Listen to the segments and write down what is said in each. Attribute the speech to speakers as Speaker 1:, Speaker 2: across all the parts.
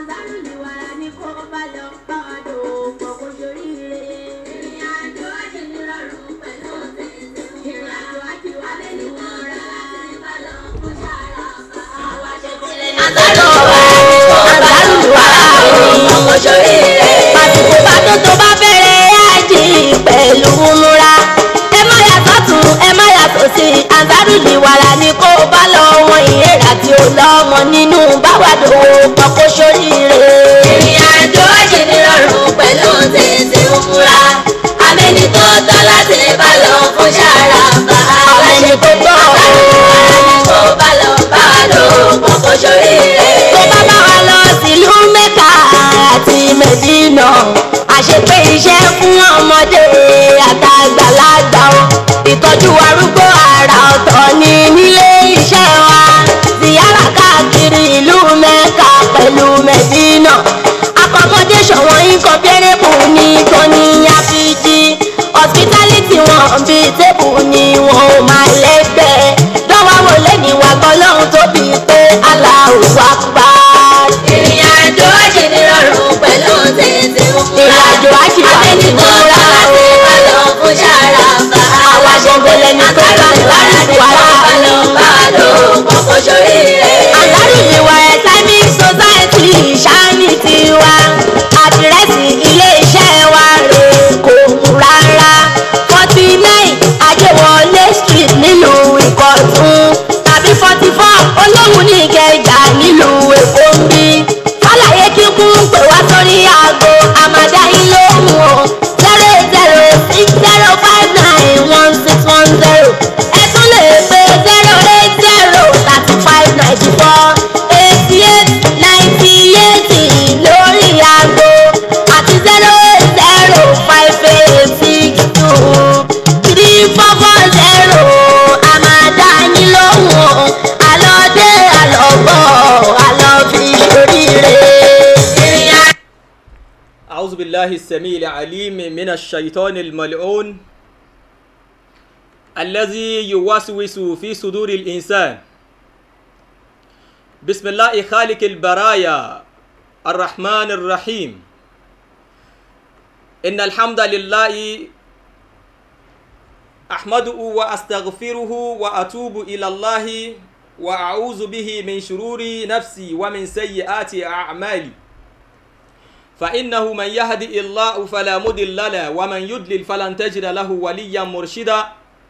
Speaker 1: Àzárùlìwàrà ni kó bá lọ bá wa dòwò kó ṣoríire. Ìrìn àjò àjò ní rọrùn pẹ̀lú tètè. Ìrìn àjò àjò alẹ́ ní wọ́n rà láti bá lọ kó ṣàrà bá. Àwa ṣe tẹ́lẹ̀ ní
Speaker 2: àsìkò bá tó tó bá bẹ̀rẹ̀ ájì pẹ̀lú múra ẹ má yàtọ̀ tún ẹ má yàtọ̀ sí Ansarudi wàrà ni kó bá lọ wọn ìhèrà tí ó lọ́mọ nínú báwàdò pọ̀kọ́ sóríire.
Speaker 1: ìrìn àjò àjò ní rọrùn pẹ̀lú tètè múra. Abẹ́ni tó tọ́ láti bá lọ fún ṣàrà bá.
Speaker 2: àwọn ẹni tó tọ́
Speaker 1: Àzárùlìwàrà ni kó bá lọ bá wa dòwò kó ṣoríire.
Speaker 2: tó bá bá wa lọ sílùú Mẹ́kà àti Mẹ́dínà àṣepé iṣẹ́ fún ọmọdé àtàgbàlagbà o ìtọ́jú arúgbó àrà ọ̀tọ̀ ni nílé iṣẹ́ wa ziyara káàkiri ìlú Mẹ́kà pẹ̀lú Mẹ́dínà accommodation wọn incomparable ní tóní àfijì hospitality wọn bíi tébù ni wọn ò máa lẹ́gbẹ̀ẹ́ dánwà wọlé ní wàgbọ́ lọ́hùn tóbi pé Allahu Akbar.
Speaker 1: ìrìn àjò àjò ní rọrùn pẹ̀lú tètè múra.
Speaker 2: ìrìn àjò àjì wà
Speaker 1: Abẹ́ni
Speaker 2: nínú
Speaker 1: tó tọ́
Speaker 2: ra
Speaker 1: láti
Speaker 2: o.
Speaker 1: bá lọ fún ṣàrà bá.
Speaker 2: àwa ṣẹ̀gbẹ̀lẹ̀ ní tó bá ń bá ń wà
Speaker 1: bá lọ bá lọ kọ́kọ́ ṣoríire.
Speaker 2: Ansarudi wa Islamic Society ṣáàní tiwa àdírẹ́sì ilé-iṣẹ́ wa rè kò mú rárá forty nine Ajéwọlé street nílùú Ìkọ̀tún tàbí forty four Olóhùn ní Ìkẹjà nílùú Èkó ń bí fàlàyé kíkún pè wá sórí aago àmàdá yín lóhùn o zero zero six zero five nine one six one zero ẹ tún lè pe zero eight zero thirty five ninety four eighty eight ninety eighty lórí aago àti zero eight zero five eight six two three four four zero àmàdá yín lóhùn o àlọ́dé àlọ́bọ̀ àlọ́ fi ṣoríire.
Speaker 1: ìrìn àjò
Speaker 3: أعوذ بالله السميع العليم من الشيطان الملعون الذي يوسوس في صدور الإنسان بسم الله خالق البرايا الرحمن الرحيم إن الحمد لله أحمده وأستغفره وأتوب إلى الله وأعوذ به من شرور نفسي ومن سيئات أعمالي فإنه من يهدي الله فلا مضل له ومن يضلل فلن تجد له وليا مرشدا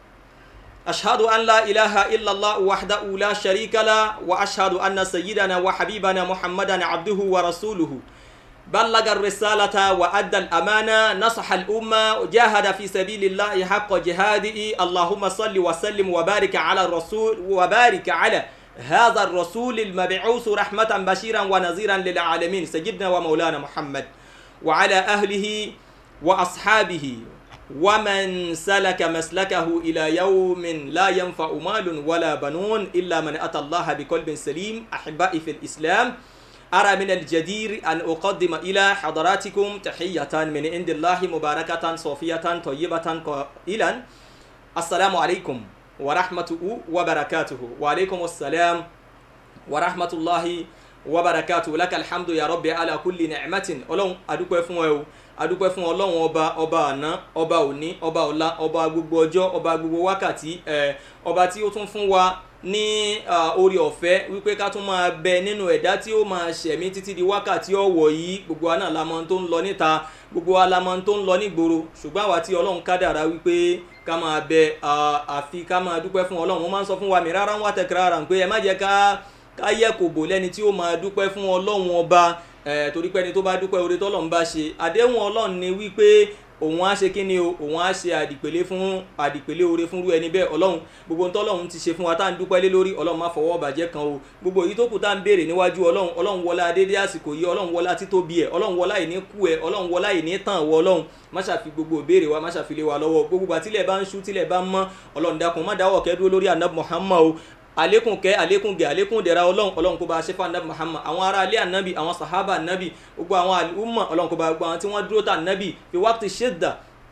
Speaker 3: أشهد أن لا إله إلا الله وحده لا شريك له وأشهد أن سيدنا وحبيبنا محمدا عبده ورسوله بلغ الرسالة وأدى الأمانة نصح الأمة وجاهد في سبيل الله حق جهاده اللهم صل وسلم وبارك على الرسول وبارك على هذا الرسول المبعوث رحمة بشيرا ونذيرا للعالمين سيدنا ومولانا محمد وعلى أهله وأصحابه ومن سلك مسلكه إلى يوم لا ينفع مال ولا بنون إلا من أتى الله بقلب سليم أحبائي في الإسلام أرى من الجدير أن أقدم إلى حضراتكم تحية من عند الله مباركة صوفية طيبة قائلا السلام عليكم ورحمته وبركاته وعليكم السلام ورحمة الله وبركاته لك الحمد يا رب على كل نعمة ọlọ́run adúpẹ́ fún ẹ o adúpẹ́ fún ọlọ́run ọba ọba àná ọba òní ọba ọ̀la ọba gbogbo ọjọ́ ọba gbogbo wákàtí ẹ ọba tí ó tún fún wa ní orí ọ̀fẹ́ wípé ká tún máa bẹ nínú ẹ̀dá tí ó máa ṣẹ̀mí títí di wákàtí ọ̀wọ̀ yìí gbogbo wa náà la mọ̀ tó ń lọ níta gbogbo wa la mọ̀ tó ń lọ nígboro ṣùgbọ́n àwa tí ọlọ́run kádàrá wípé ká máa bẹ àfi ká máa dúpẹ́ fún ọlọ́run mo máa ń sọ fún wa mi rárá ń wá tẹ̀kẹ́rẹ́ ara pé ẹ má jẹ́ ká ká yẹ kò bò lẹ́ni tí ó máa dúpẹ́ fún ọlọ́run ọba torí pé ẹni tó bá dúpẹ́ oore tọ́lọ́run bá ṣe àdéhùn ọlọ́run ni wípé òun á ṣe kíni o òun á ṣe àdìpèlé fún àdìpèlé oore fúnrú ẹni bẹ́ẹ̀ ọlọ́run gbogbo ohun tọ́lọ́run ti ṣe fún wa tá à ń dúpẹ́ lé lórí ọlọ́run má fọwọ́ bàjẹ́ kan o gbogbo èyí tó kù tá à ń béèrè níwájú ọlọ́run ọlọ́run wọlá adédé àsìkò yìí ọlọ́run wọlá títóbi ẹ̀ ọlọ́run wọlá ìní kú ẹ̀ ọlọ́run wọlá ìní tàn wọ ọlọ́run má ṣàfi gbogbo ìbéèrè wa má ṣàfilé wa lọ́wọ́ gbogbo àtìlẹ̀ bá ń ṣú tílẹ̀ bá ń mọ́ ọlọ́run dákun má dáwọ́ kẹ́ dúró lórí ànábì Muhammad o àlékún kẹ́ àlékún gẹ̀ àlékún dẹ̀ra ọlọ́run ọlọ́run kó bá ṣe fún anabi muhammad àwọn ará ilé anabi àwọn sahaba anabi gbogbo àwọn àlùmọ̀ ọlọ́run kó bá gbogbo àwọn tí wọ́n dúró tà anabi fi wákìtì ṣẹ́dà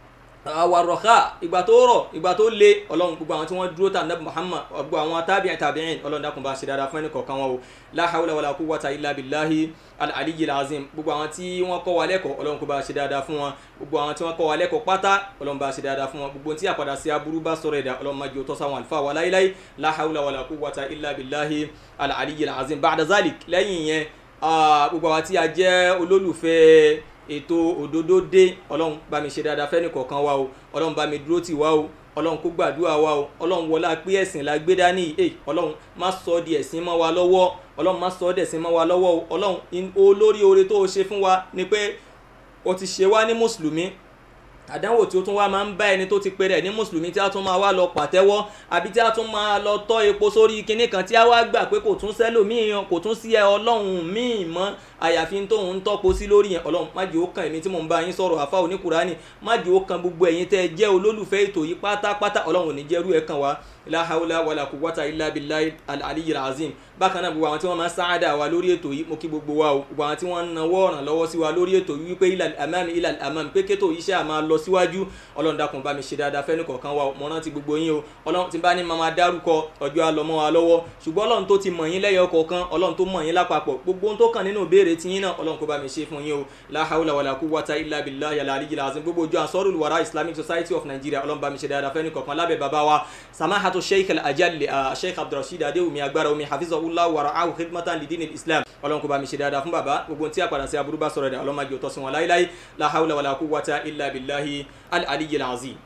Speaker 3: àwàrọ̀ká ìgbà tó rọ̀ ìgbà tó le ọlọ́run gbogbo àwọn tí wọ́n dúró tà nàbì muhammad gbogbo àwọn tábìyàn tàbíyìn ọlọ́run dákun bá ṣe dáadáa fún ẹnì kọ̀ọ̀kan wọn o la hawla wala quwwata illa billahi al-aliyyil azim gbogbo àwọn tí wọ́n kọ́ wa lẹ́kọ̀ọ́ ọlọ́run kó bá ṣe dáadáa fún wọn gbogbo àwọn tí wọ́n kọ́ wa lẹ́kọ̀ọ́ pátá ọlọ́run bá ṣe dáadáa fún wọn gbogbo tí àpàdà sí aburú bá sọ̀rọ̀ ẹ̀dá ọlọ́run má jẹ́ òtọ́ sáwọn àlùfáà wa láíláí la hawla wala quwwata illa billahi al-aliyyil azim ba'da zalik lẹ́yìn yẹn gbogbo àwọn tí a jẹ́ olólùfẹ́ ètò òdodo dé ọlọ́run bá mi ṣe dáadáa fẹ́ni kọ̀ọ̀kan wa o ọlọ́run bá mi dúró tì wá o ọlọ́run kó gbàdúrà wa o ọlọ́run wọlá pé ẹ̀sìn la gbé dání ẹ ọlọ́run má sọ ọ́ di ẹ̀sìn mọ́ wa lọ́wọ́ ọlọ́run má sọ ọ́ dẹ̀sìn mọ́ wa lọ́wọ́ o ọlọ́run olórí oore tó o ṣe fún wa ni pé o ti ṣe wá ní mùsùlùmí àdánwò tí ó tún wá máa ń bá ẹni tó ti pe rẹ̀ ní mùsùlùmí tí a tún máa wá lọ pàtẹ́wọ́ àbí tí a tún máa lọ tọ́ epo sórí kinní kan tí a wá gbà pé kò tún sẹ́lòmíì kò tún sí ẹ ọlọ́run míì mọ́ àyàfi tóun ń tọ́po sí lórí yẹn ọlọ́run má jẹ́ ó kan èmi tí mò ń bá yín sọ̀rọ̀ àfa oníkùránì má jẹ́ ó kan gbogbo ẹ̀yin tẹ́ ẹ jẹ́ olólùfẹ́ ètò yìí pátápátá ọlọ́run ò ní jẹ́rú ẹ̀ kan wá la hawla wala quwwata illa billahi al-aliyyil azim bákan náà gbogbo àwọn tí wọ́n máa ń sáádà wa lórí ètò yìí mo kí gbogbo wa o gbogbo àwọn tí wọ́n ń nawọ́ ọ̀ràn lọ́wọ́ sí wa lórí ètò yìí wípé ilal amam ilal amam pé kétò yìí ṣe à máa lọ síwájú ọlọ́run dákun bá mi ṣe dáadáa fẹ́ni kọ̀ọ̀kan wa mo rántí gbogbo yín o ọlọ́run ti bá ní máa dárúkọ ọjọ́ àlọ́mọ́ wa lọ́wọ́ ṣùgbọ́n ọlọ́run tó ti mọ̀ yín lẹ́yọ kọ̀ọ̀kan ọlọ́run tó mọ̀ yín lápapọ̀ gbogbo ohun tó kàn nínú ìbéèrè tí yín náà ọlọ́run kó bá mi ṣe fún yín o la hawla wala quwwata illa billahi al-aliyyil azim gbogbo ojú ansarul wara islamic society of nigeria ọlọ́run bá mi ṣe dáadáa fẹ́ni kọ̀ọ̀kan lábẹ́ bàbá wa samahatu sheikh al-ajal sheikh abdulrasheed adéwùmí agbára omi hafizahullah wa ra'ahu khidmatan lidin islam ọlọ́run kó bá mi ṣe dáadáa fún bàbá gbogbo tí a padà sí aburú bá sọ̀rọ̀ dẹ̀ ọlọ́run má jẹ́ òtọ́ sí wọn láíláí la hawla wala quwwata illa billahi al-aliyyil azim.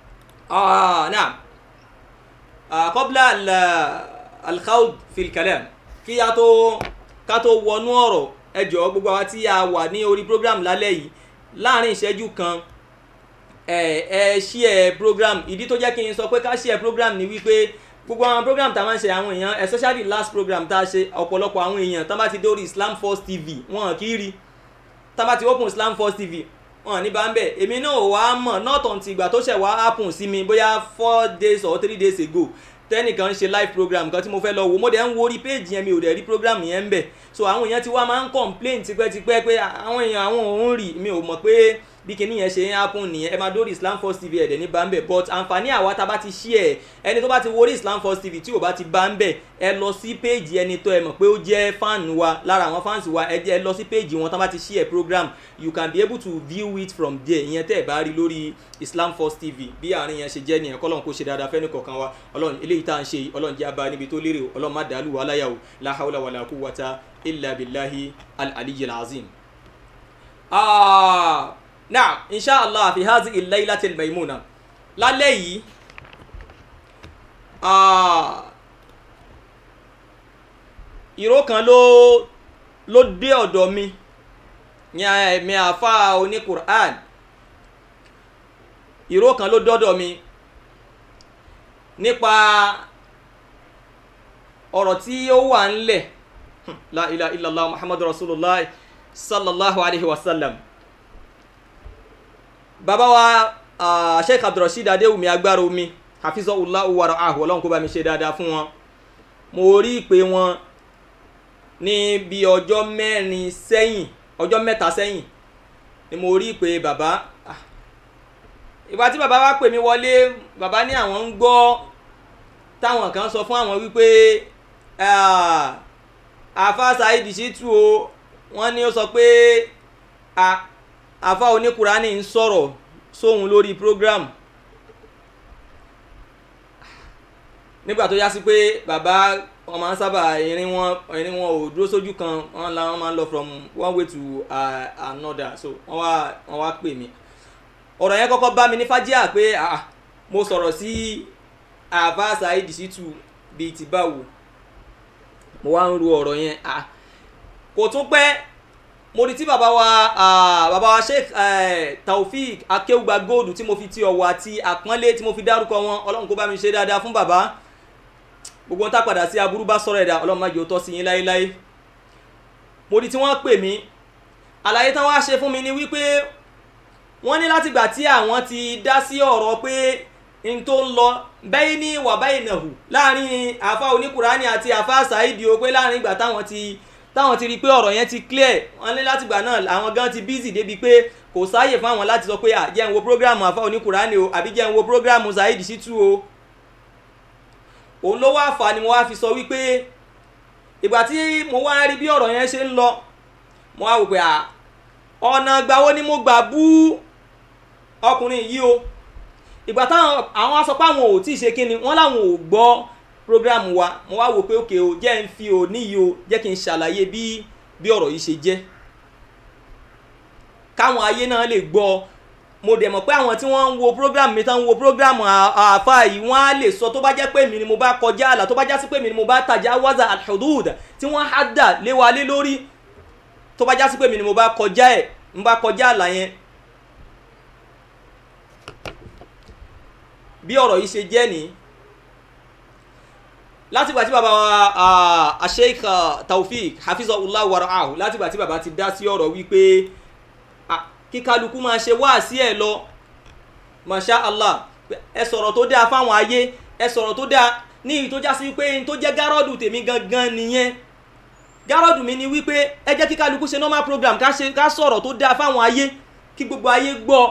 Speaker 3: نعم قبل الخوض في الكلام kí a tó ká tó wọnú ọ̀rọ̀ ẹ jọ̀ọ́ gbogbo àwa tí a wà ní orí program lálẹ́ yìí láàrin ìṣẹ́jú kan ẹ ẹ share program ìdí tó jẹ́ kí n sọ pé ká share program ni wípé gbogbo àwọn program tá a máa ń ṣe àwọn èèyàn especially last program tá a ṣe ọ̀pọ̀lọpọ̀ àwọn èèyàn tá a bá ti dórí Islam First TV wọn kì í rí tá a bá ti open Islam First TV wọn ní bá ń bẹ̀ èmi náà wà á mọ̀ not until ìgbà tó ṣẹ̀ wá happen sí mi bóyá four days or three days ago tẹ́nìkan ṣe live program kan tí mo fẹ́ lọ wò mo dẹ̀ ń wo orí page yẹn mi ò dẹ̀ rí program yẹn ń bẹ̀ so àwọn èèyàn ti wá máa ń complain tipẹ́tipẹ́ pé àwọn èèyàn àwọn òun rí mi ò mọ̀ pé bí kinní yẹn ṣe ń happen nìyẹn ẹ máa dórí Islam First TV ẹ̀dẹ̀ ní bá ń bẹ̀ but àǹfààní àwa tá a bá ti share ẹni tó bá ti wo orí Islam First TV tí ò bá ti bá ń bẹ̀ ẹ lọ sí page ẹni tó ẹ mọ̀ pé ó jẹ́ fan wa lára àwọn fans wa ẹ jẹ́ ẹ lọ sí page wọn tá a bá ti share program you can be able to view it from there ìyẹn tẹ́ ẹ bá rí lórí Islam First TV bí àárín yẹn ṣe jẹ́ nìyẹn kọ́lọ́n kó ṣe dáadáa fẹ́ni kọ̀ọ̀kan wa ọlọ́run eléyìí tá à ń ṣe yìí ọlọ́run jẹ́ abá níbi tó lérè o ọlọ́run má dàálù wà láyà o la hawla wala quwwata illa billahi al-aliyyil azim. naam inshallah fi hadhihi al-laylatil maymuna lálẹ́ yìí ìró kan ló ló dé ọ̀dọ̀ mi ní ẹ̀mí àfa oní Qur'an ìró kan ló dọ́dọ̀ mi nípa ọ̀rọ̀ tí ó wà ńlẹ̀ la ilaha illallah muhammadu rasulullah sallallahu alaihi wasallam bàbá wa uh, sheikh abdulrasheed adéwùmí agbára omi hafizahullah wa ra'ahu ọlọ́run kó bá mi ṣe dáadáa fún wọn mo rí ìpè wọn ní bí ọjọ́ mẹ́rin sẹ́yìn ọjọ́ mẹ́ta sẹ́yìn ni mo rí ìpè bàbá ìgbà tí bàbá wa pè mí wọlé bàbá ní àwọn ń gbọ́ táwọn kan sọ fún àwọn wípé àfa Saheed Shittu o wọ́n ní ó sọ pé àfa oníkùránì ń sọ̀rọ̀ sóhun lórí program nígbà tó yá sí pé bàbá wọn máa ń sábà irin wọn irin wọn ò dúró sójú kan wọn la wọn máa ń lọ from one way to uh, another so wọn wá wọn wá pè mí ọ̀rọ̀ yẹn kọ́kọ́ bá mi ní fájíà pé ah mo sọ̀rọ̀ sí àfa Saheed Shittu bíi ti báwo mo wá ń ro ọ̀rọ̀ yẹn ah kò tún pẹ́ mo rí tí bàbá wa bàbá wa Sheikh Taofik Akéwùgbà Gold tí mo fi ti ọ̀wọ̀ àti àpọ́nlé tí mo fi dárúkọ wọn ọlọ́run kó bá mi ṣe dáadáa fún bàbá gbogbo ń tá padà sí aburú bá sọ̀rọ̀ ẹ̀dá ọlọ́run má jẹ́ ó tọ́ sí yín láéláé mo rí tí wọ́n pè mí àlàyé tán wá ṣe fún mi ni wípé wọ́n ní látìgbà tí àwọn ti dá sí ọ̀rọ̀ pé n tó ń lọ bẹ́ẹ̀ ní wà báyìí nà hù láàrin àfa oníkùránì àti àfa Saheed o pé láàrin ìgbà táwọn ti táwọn ti rí i pé ọ̀rọ̀ yẹn ti clear wọ́n ní látìgbà náà àwọn gan ti busy débi pé kò sáàyè fáwọn láti sọ pé à jẹ́ ń wo program àfa oníkùránì o àbí jẹ́ ń wo program Saheed Shittu o òun ló wá fà ni mo wá fi sọ wípé ìgbà tí mo wá rí bí ọ̀rọ̀ yẹn ṣe ń lọ mo wá wò pé à ọ̀nà gbàwo ni mo gbà bú ọkùnrin yìí o ìgbà táwọn àwọn á sọ pé àwọn ò tí ì ṣe kíni wọ́n láwọn ò gbọ́ program wa mo wá wò pé òkè o jẹ́ ń fi òní yìí o jẹ́ kí n ṣàlàyé bí bí ọ̀rọ̀ yìí ṣe jẹ́ káwọn ayé náà lè gbọ́ mo dẹ̀ mọ̀ pé àwọn tí wọ́n ń wo program mi tán ń wo program àáfà yìí wọ́n á lè sọ tó bá jẹ́ pé mi ni mo bá kọjá àlà tó bá já sí pé mi ni mo bá tajà waza alhudud tí wọ́n á dà lé wa lé lórí tó bá já sí pé mi ni mo bá kọjá ẹ̀ ń bá kọjá àlà yẹn bí ọ̀rọ̀ yìí ṣe jẹ́ nìyí látìgbà tí bàbá wa Sheikh Taofik hafizahullah waraahu látìgbà tí bàbá ti dá sí ọ̀rọ̀ wípé kí kálukú máa ṣe wáàsí ẹ̀ lọ masha allah ẹ sọ̀rọ̀ tó dáa fáwọn ayé ẹ sọ̀rọ̀ tó dáa ní ìyí tó já sí wípé n tó jẹ́ gárọ́dù tèmi gangan nìyẹn gárọ́dù mi ni wípé ẹ jẹ́ kí kálukú ṣe normal program ká ṣe ká sọ̀rọ̀ tó dáa fáwọn ayé kí gbogbo ayé gbọ́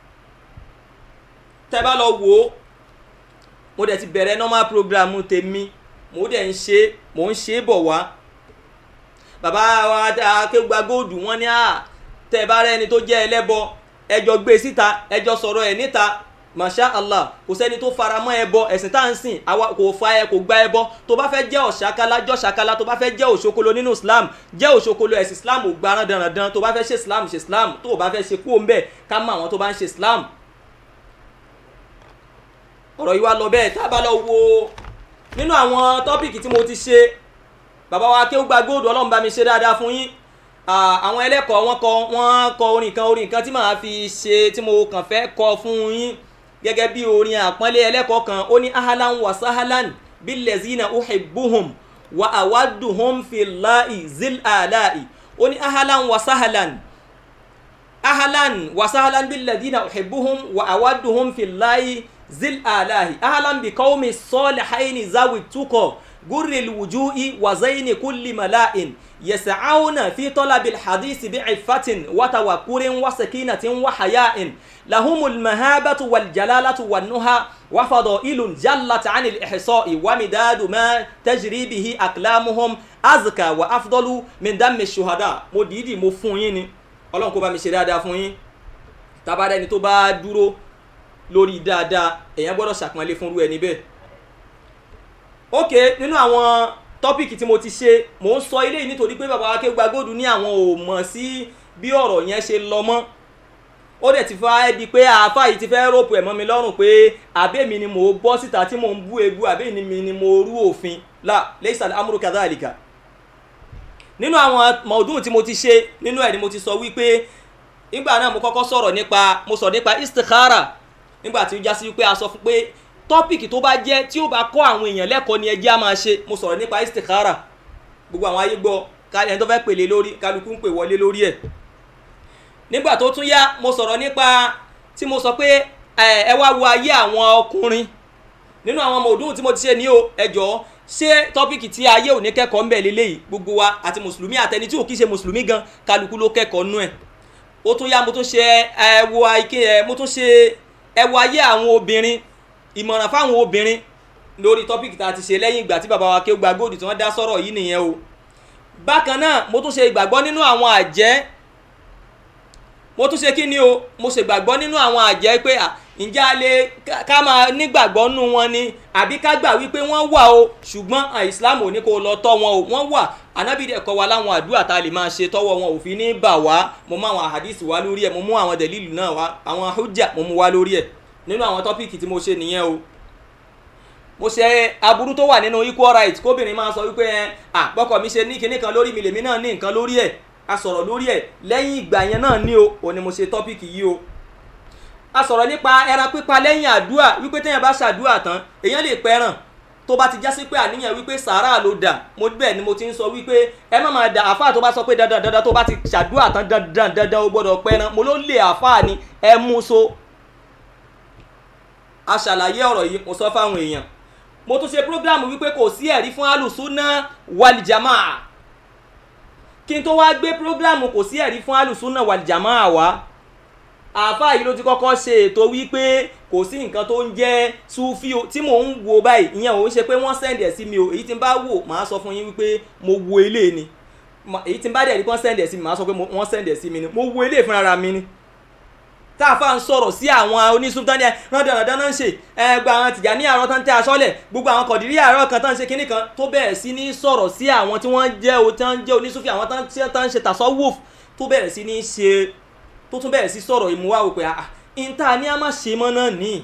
Speaker 3: tẹ́ bá lọ wò ó mo dẹ̀ ti bẹ̀rẹ̀ normal program tèmi mo dẹ̀ ń ṣe mo ń ṣe bọ̀ wá bàbá wa akéwà góòdù wọn ní à tẹ bá rẹ ẹni tó jẹ́ ẹlẹ́bọ ẹjọ́ gbé síta ẹjọ́ sọ̀rọ̀ ẹ̀ níta masha allah kò sẹ́ni tó fara mọ́ ẹbọ ẹ̀sìn tá à ń sìn àwa kò fa ẹ kò gba ẹbọ tó bá fẹ́ jẹ́ ọ̀ṣàkálá jọ́ ṣàkálá tó bá fẹ́ jẹ́ òṣokolo nínú islam jẹ́ òṣokolo ẹ̀sìn islam ò gba aran dandan tó bá fẹ́ ṣe islam ṣe islam tó o bá fẹ́ ṣe kú òun bẹ́ẹ̀ ká mọ àwọn tó bá ń ṣe islam ọ̀rọ̀ yìí wá lọ bẹ́ẹ̀ tá a bá lọ wo nínú àwọn tọ́pìkì tí mo ti ṣe bàbá wa Akéwùgbà Gold ọlọ́run bá mi ṣe dáadáa fún yín àwọn ẹlẹ́kọ̀ọ́ wọn kọ wọn kọ orin kan orin kan tí màá fi ṣe tí mo kàn fẹ́ kọ fún yín gẹ́gẹ́ bí orin àpọ́nlé ẹlẹ́kọ̀ọ́ kan ó ní ahalan wa sahalan billazina uhibbuhum wa awadduhum fillahi zil ala'i ó ní ahalan wa sahalan ahalan wa sahalan billazina uhibbuhum wa awadduhum fillahi zil alahi ahalan bi qaumi salihaini zawi tuko gurri alwujuhi wa zaini kulli mala'in yas'auna fi talabi alhadith bi'iffatin wa tawakkurin wa sakinatin wa haya'in lahum almahabatu wal jalalatu wan nuha wa fadailun jallat 'an al-ihsa'i wa midadu ma tajri bihi aqlamuhum azka wa afdalu min dammi ash-shuhada mo didi mo fún yín ni Ọlọ́run kó bá mi ṣe dáadáa fún yín tá bá dẹni tó bá dúró lórí dáadáa èèyàn gbọ́dọ̀ ṣàpọ́nlé fúnrú ẹni bẹ́ẹ̀. ok nínú àwọn tọ́pìkì tí mo ti ṣe mò ń sọ eléyìí nítorí pé bàbá Akéwùgbà Gold ní àwọn ò mọ̀ sí bí ọ̀rọ̀ yẹn ṣe lọ mọ́ ó dẹ̀ ti fa ẹ́ di pé àáfà yìí ti fẹ́ rọ́pù ẹ̀ mọ́ mi lọ́rùn pé àbẹ́mi ni mò ń bọ́ síta tí mò ń bú ebu àbẹ́mi ni mo rú òfin la laysa al-amru kadhalika nínú àwọn mọ̀ọ́dún tí mo ti ṣe nínú ẹ̀ ni mo ti sọ wípé nígbà náà mo kọ́kọ́ sọ̀rọ̀ nípa mo sọ̀rọ̀ nípa istikhara nígbà tí ó já sí wípé a sọ fún pé tọ́pìkì tó bá jẹ́ tí ó bá kọ́ àwọn èèyàn lẹ́kọ̀ọ́ ni ẹjẹ́ á máa ṣe mo sọ̀rọ̀ nípa istikhara gbogbo àwọn ayé gbọ́ ẹni tó fẹ́ pèlè lórí kálukú ń pè wọlé lórí ẹ̀ nígbà tó tún yá mo sọ̀rọ̀ nípa tí mo sọ pé ẹ wá wo ayé àwọn ọkùnrin nínú àwọn ọmọ òdùn tí mo ti ṣe ní o ẹ jọ̀ọ́ ṣé tọ́pìkì tí ayé ò ní kẹ́kọ̀ọ́ ń bẹ̀ lélẹ́yìí gbogbo wa àti mùsùlùmí àtẹni tí ò kí ṣe mùsùlùmí gan kálukú ló kẹ́kọ̀ọ́ nú ẹ̀ ó tún yá mo tún ṣe ẹ wo àìkè ẹ mo tún ṣe ẹ wo ayé àwọn obìnrin ìmọ̀ràn fáwọn obìnrin lórí tọ́pìkì tá a ti ṣe lẹ́yìn ìgbà tí bàbá wa Akéwùgbà Gold tí wọ́n dá sọ̀rọ̀ yìí nìyẹn o bákan náà mo tún ṣe ìgbàgbọ́ nínú àwọn àjẹ́ mo tún ṣe kí ni o mo ṣe ìgbàgbọ́ nínú àwọn àjẹ́ pé à ǹjẹ́ a lè ká máa nígbàgbọ́ nínú wọn ni àbí ká gbà wípé wọ́n wà o ṣùgbọ́n Islam ò ní kó lọ tọ́ wọn o wọ́n wà Ànábì dẹ̀ kọ́ wa láwọn àdúrà tá a lè máa ṣe tọ́wọ́ wọn ò fi ní bà wá mo mú àwọn àhàdísì wá lórí ẹ̀ mo mú àwọn dẹ̀lílù náà wá àwọn hujja mo mú wá lórí ẹ̀ nínú àwọn tọ́pìkì tí mo ṣe nìyẹn o mo ṣe aburú tó wà nínú equal right kóbìnrin máa sọ wípé ẹ àpọkọ mi ṣe ní kinní kan lórí mi lèmi náà ní nǹkan lórí ẹ̀ a sọ̀rọ̀ lórí ẹ̀ lẹ́yìn ìgbà yẹn náà ní o ò ní mo ṣe tọ́pìkì yìí o a sọ̀rọ̀ nípa ẹran pípa lẹ́yìn àdúrà wípé téèyàn bá ṣàdúrà tán èèyàn lè pẹran tó bá ti já sí pé àníyàn wípé sàárà ló dà mo bẹ́ẹ̀ ni mo ti ń sọ wípé ẹ má máa dà àáfàá tó bá sọ pé dandan dandan tó bá ti ṣàdúrà tán dandan dandan o gbọ́dọ̀ pẹran mo ló lè àáfàá ni ẹ mú so a ṣàlàyé ọ̀rọ̀ yìí mo sọ fáwọn èèyàn mo tún ṣe prógráàmù wípé kò sí ẹ̀rí fún alùsùnà wàlìjàmá kí n tó wá gbé prógrámù kò sí ẹ̀rí fún alùsùnà wàlìjàmọ́ àwa àáfàá yìí ló ti kọ́kọ́ ṣe ètò wípé kò sí nǹkan tó ń jẹ́ sufi o tí mò ń wo báyìí ìyẹn ò ń ṣe pé wọ́n sẹ́ndì ẹ̀ sí mi o èyí tí n bá wò màá sọ fún yín wípé mo wo ilé ni Ma- èyí tí n bá dẹ̀ rí kí wọ́n sẹ́ndì ẹ̀ sí mi màá sọ pé mo- wọ́n sẹ́ndì ẹ̀ sí mi ni mo wo ilé fúnra mi ni tá a fà ń sọ̀rọ̀ sí àwọn onísùntàn ní ẹ rándanrandan náà ń ṣe ẹ gba àwọn tìjà ní àárọ̀ tán tẹ́ aṣọ́lẹ̀ gbogbo àwọn kọ̀dìrí àárọ̀ kan tán ń ṣe kinní kan tó bẹ̀rẹ̀ sí ní sọ̀rọ̀ sí àwọn tí wọ́n jẹ́ o tán jẹ́ onísùfì àwọn tán tí tán ń ṣe tasawuf tó bẹ̀rẹ̀ sí ní ṣe tó tún bẹ̀rẹ̀ sí sọ̀rọ̀ ìmúwá wò pé àà ìta ní a má ṣe mọ́ náà ní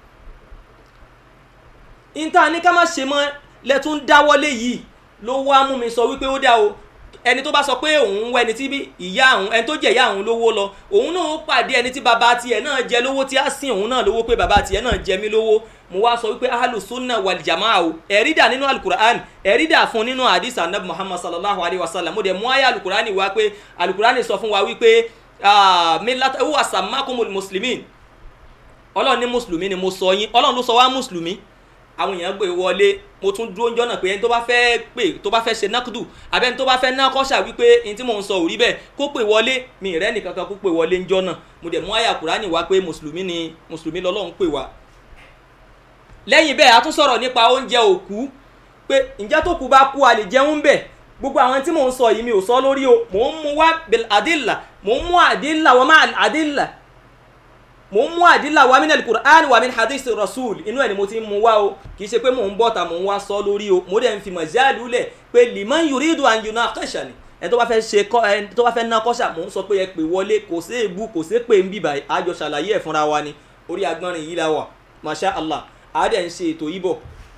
Speaker 3: ìta ní ká má ṣe mọ́ lẹ́tún dáwọ́lé yìí ló wá mú mi sọ wípé ó dá o ẹni tó bá sọ pé òun ń wá ẹni tí bí ìyá òun ẹni tó jẹ ìyá òun lówó lọ òun náà ó pàdé ẹni tí bàbá tiẹ̀ náà jẹ lówó tí á sìn òun náà lówó pé bàbá tiẹ̀ náà jẹ mí lówó mo wá sọ wípé ahalu sunna wal jamaa o ẹ̀rí dà nínú alukur'an ẹ̀rí dà fún nínú hadith anabi muhammad sallallahu alayhi wa sallam mo dẹ̀ mú ayé alukur'an wá pé alukur'an sọ fún wa wípé ah, millata huwa sammakumul muslimin ọlọ́run ní mùsùlùmí ni mo sọ yín ọlọ́run ló sọ wá mùsùlùmí àwọn èèyàn gbé wọlé mo tún dúró njọ́ náà pé ẹni tó bá fẹ́ pè tó bá fẹ́ ṣe nákùdù àbẹ́ni tó bá fẹ́ ná kọ́ṣà wípé ẹni tí mò ń sọ ò rí bẹ́ẹ̀ kó pè wọlé mi rẹ́ nìkan kan kó pè wọlé njọ́ náà mo dẹ̀ mú àyà kùránì wá pé mùsùlùmí ni mùsùlùmí lọ́lọ́run pè wá. lẹ́yìn bẹ́ẹ̀ a tún sọ̀rọ̀ nípa oúnjẹ òkú pé ǹjẹ́ tó kú bá kú a lè jẹun bẹ̀ gbogbo àwọn tí mò ń sọ yìí mi ò sọ lórí o mò ń mú wá bil adilla mò ń mú adilla wa ma adilla mo ń mú àdílà wa min al-Qur'an wa min hadith rasul inú ẹ̀ ni mo ti ń mú wá o kì í ṣe pé mò ń bọ́ta mò ń wá sọ lórí o mo dẹ̀ ń fi mọ̀jáàlú lẹ̀ pé liman yuridu an yunaqashani ẹni tó bá fẹ́ ṣe kọ́ ẹni tó bá fẹ́ ná kọ́ṣà mò ń sọ pé ẹ pè wọlé kò sí èébú kò sí pé ń bíbà àjọ ṣàlàyé ẹ̀ fúnra wa ni orí agbọ́nrin yìí la wà masha allah àádẹ́ ń ṣe ètò yìí bọ̀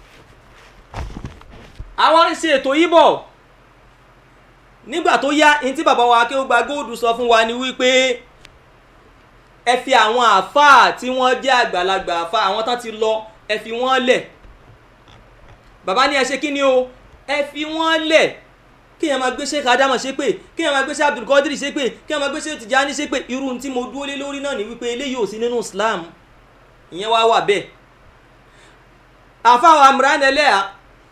Speaker 3: àwọn ń ṣe ètò yìí bọ̀ nígbà tó yá ní tí bàbá wa kí ó gba góòdù sọ fún wa ni wípé ẹ fi àwọn àáfàá tí wọ́n jẹ́ àgbàlagbà àáfàá àwọn tán ti lọ ẹ fi wọ́n lẹ̀ bàbá ní ẹ ṣe kí ni o ẹ fi wọ́n lẹ̀ kéèyàn máa gbé Sheikh Adamu ṣépè kéèyàn máa gbé Sheikh Abdulkadir ṣépè kéèyàn máa gbé Sheikh Tijani ṣépè irú tí mo dúró lé lórí náà ni wípé eléyìí ò sí nínú Islam ìyẹn wá wà bẹ́ẹ̀ àáfàá wa Imran Eleha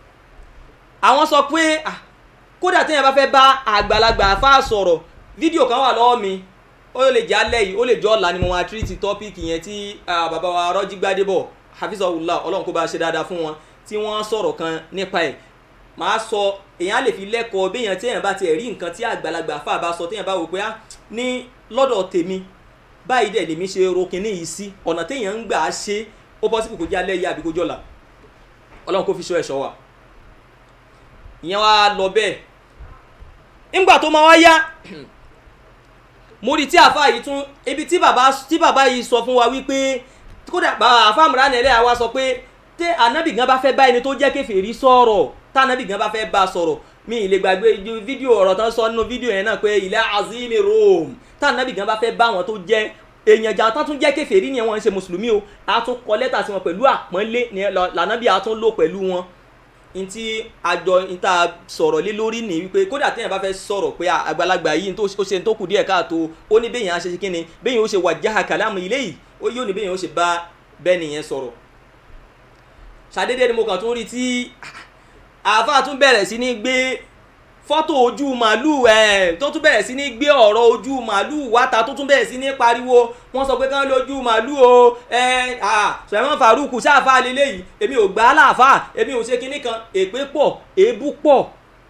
Speaker 3: àwọn sọ pé ah, kódà téèyàn bá fẹ́ bá àgbàlagbà àáfàá sọ̀rọ̀ fídíò kan wà lọ́wọ́ mi ó lè jẹ́ alẹ́ yìí ó lè jẹ́ ọ̀la ni mo máa tírìtì tọ́pìkì yẹn tí ah, bàbá wa Rọ́jí Gbádébọ̀ hafizahullah ọlọ́run kó bá ṣe dáadáa fún wọn tí wọ́n sọ̀rọ̀ kan nípa ẹ̀ màá sọ èèyàn lè fi lẹ́kọ̀ọ́ béèyàn téèyàn bá tiẹ̀ rí nǹkan tí àgbàlagbà fà bá sọ téèyàn bá wò pé á ní lọ́dọ̀ tèmi báyìí dẹ̀ lèmi ṣe ro kinní yìí sí ọ̀nà téèyàn ń gbà á ṣe ó bọ́ sípò kó jẹ́ alẹ́ yìí àbí kó jọ̀la ọlọ́run kó fi ṣọ́ ẹ̀ṣọ́ wa ìyẹn wá lọ bẹ́ẹ̀ ńgbà tó máa wá yá mo rí tí àfa yìí tún ibi tí bàbá tí bàbá yìí sọ fún wa wípé kódà bàbá àfa Imran Eleha wa sọ pé tẹ anabi gan bá fẹ́ bá ẹni tó jẹ́ kèfèrí sọ̀rọ̀ tá anabi gan bá fẹ́ bá sọ̀rọ̀ mi ì lè gbàgbé ju fídíò ọ̀rọ̀ tán sọ nínú fídíò yẹn náà pé ilẹ̀ azimi Rome tá anabi gan bá fẹ́ bá wọn tó jẹ́ èèyàn jà tán tún jẹ́ kèfèrí ni wọ́n ń ṣe mùsùlùmí o a tún kọ lẹ́tà sí wọn pẹ̀lú àpọ́nlé ni lànàbí a tún lò pẹ̀lú wọn ntí àjọ níta sọ̀rọ̀ lé lórí ní wípé kódà téèyàn bá fẹ́ sọ̀rọ̀ pé àgbàlagbà yìí tó ó ṣe tó kù díẹ̀ káàtó ó ní béèyàn á ṣe ṣe kíni béèyàn ó ṣe wàjáhà kàlámù ilé yìí ó yóò ní béèyàn ó ṣe bá bẹ́ẹ̀ nìyẹn sọ̀rọ̀ ṣàdédé ni mo kàn tún rí tí àáfàá tún bẹ̀rẹ̀ sí ní gbé fọ́tò ojú màálù ẹ̀ tó tún bẹ̀rẹ̀ sí ní gbé ọ̀rọ̀ ojú màálù wáta tó tún bẹ̀rẹ̀ sí ní pariwo wọ́n sọ pé kán lójú màálù o ẹ̀ à Sulaiman Faruku sáfà lélẹ́yìí èmi ò gbà á láàfà èmi ò ṣe kinní kan èpè pọ̀ èébú pọ̀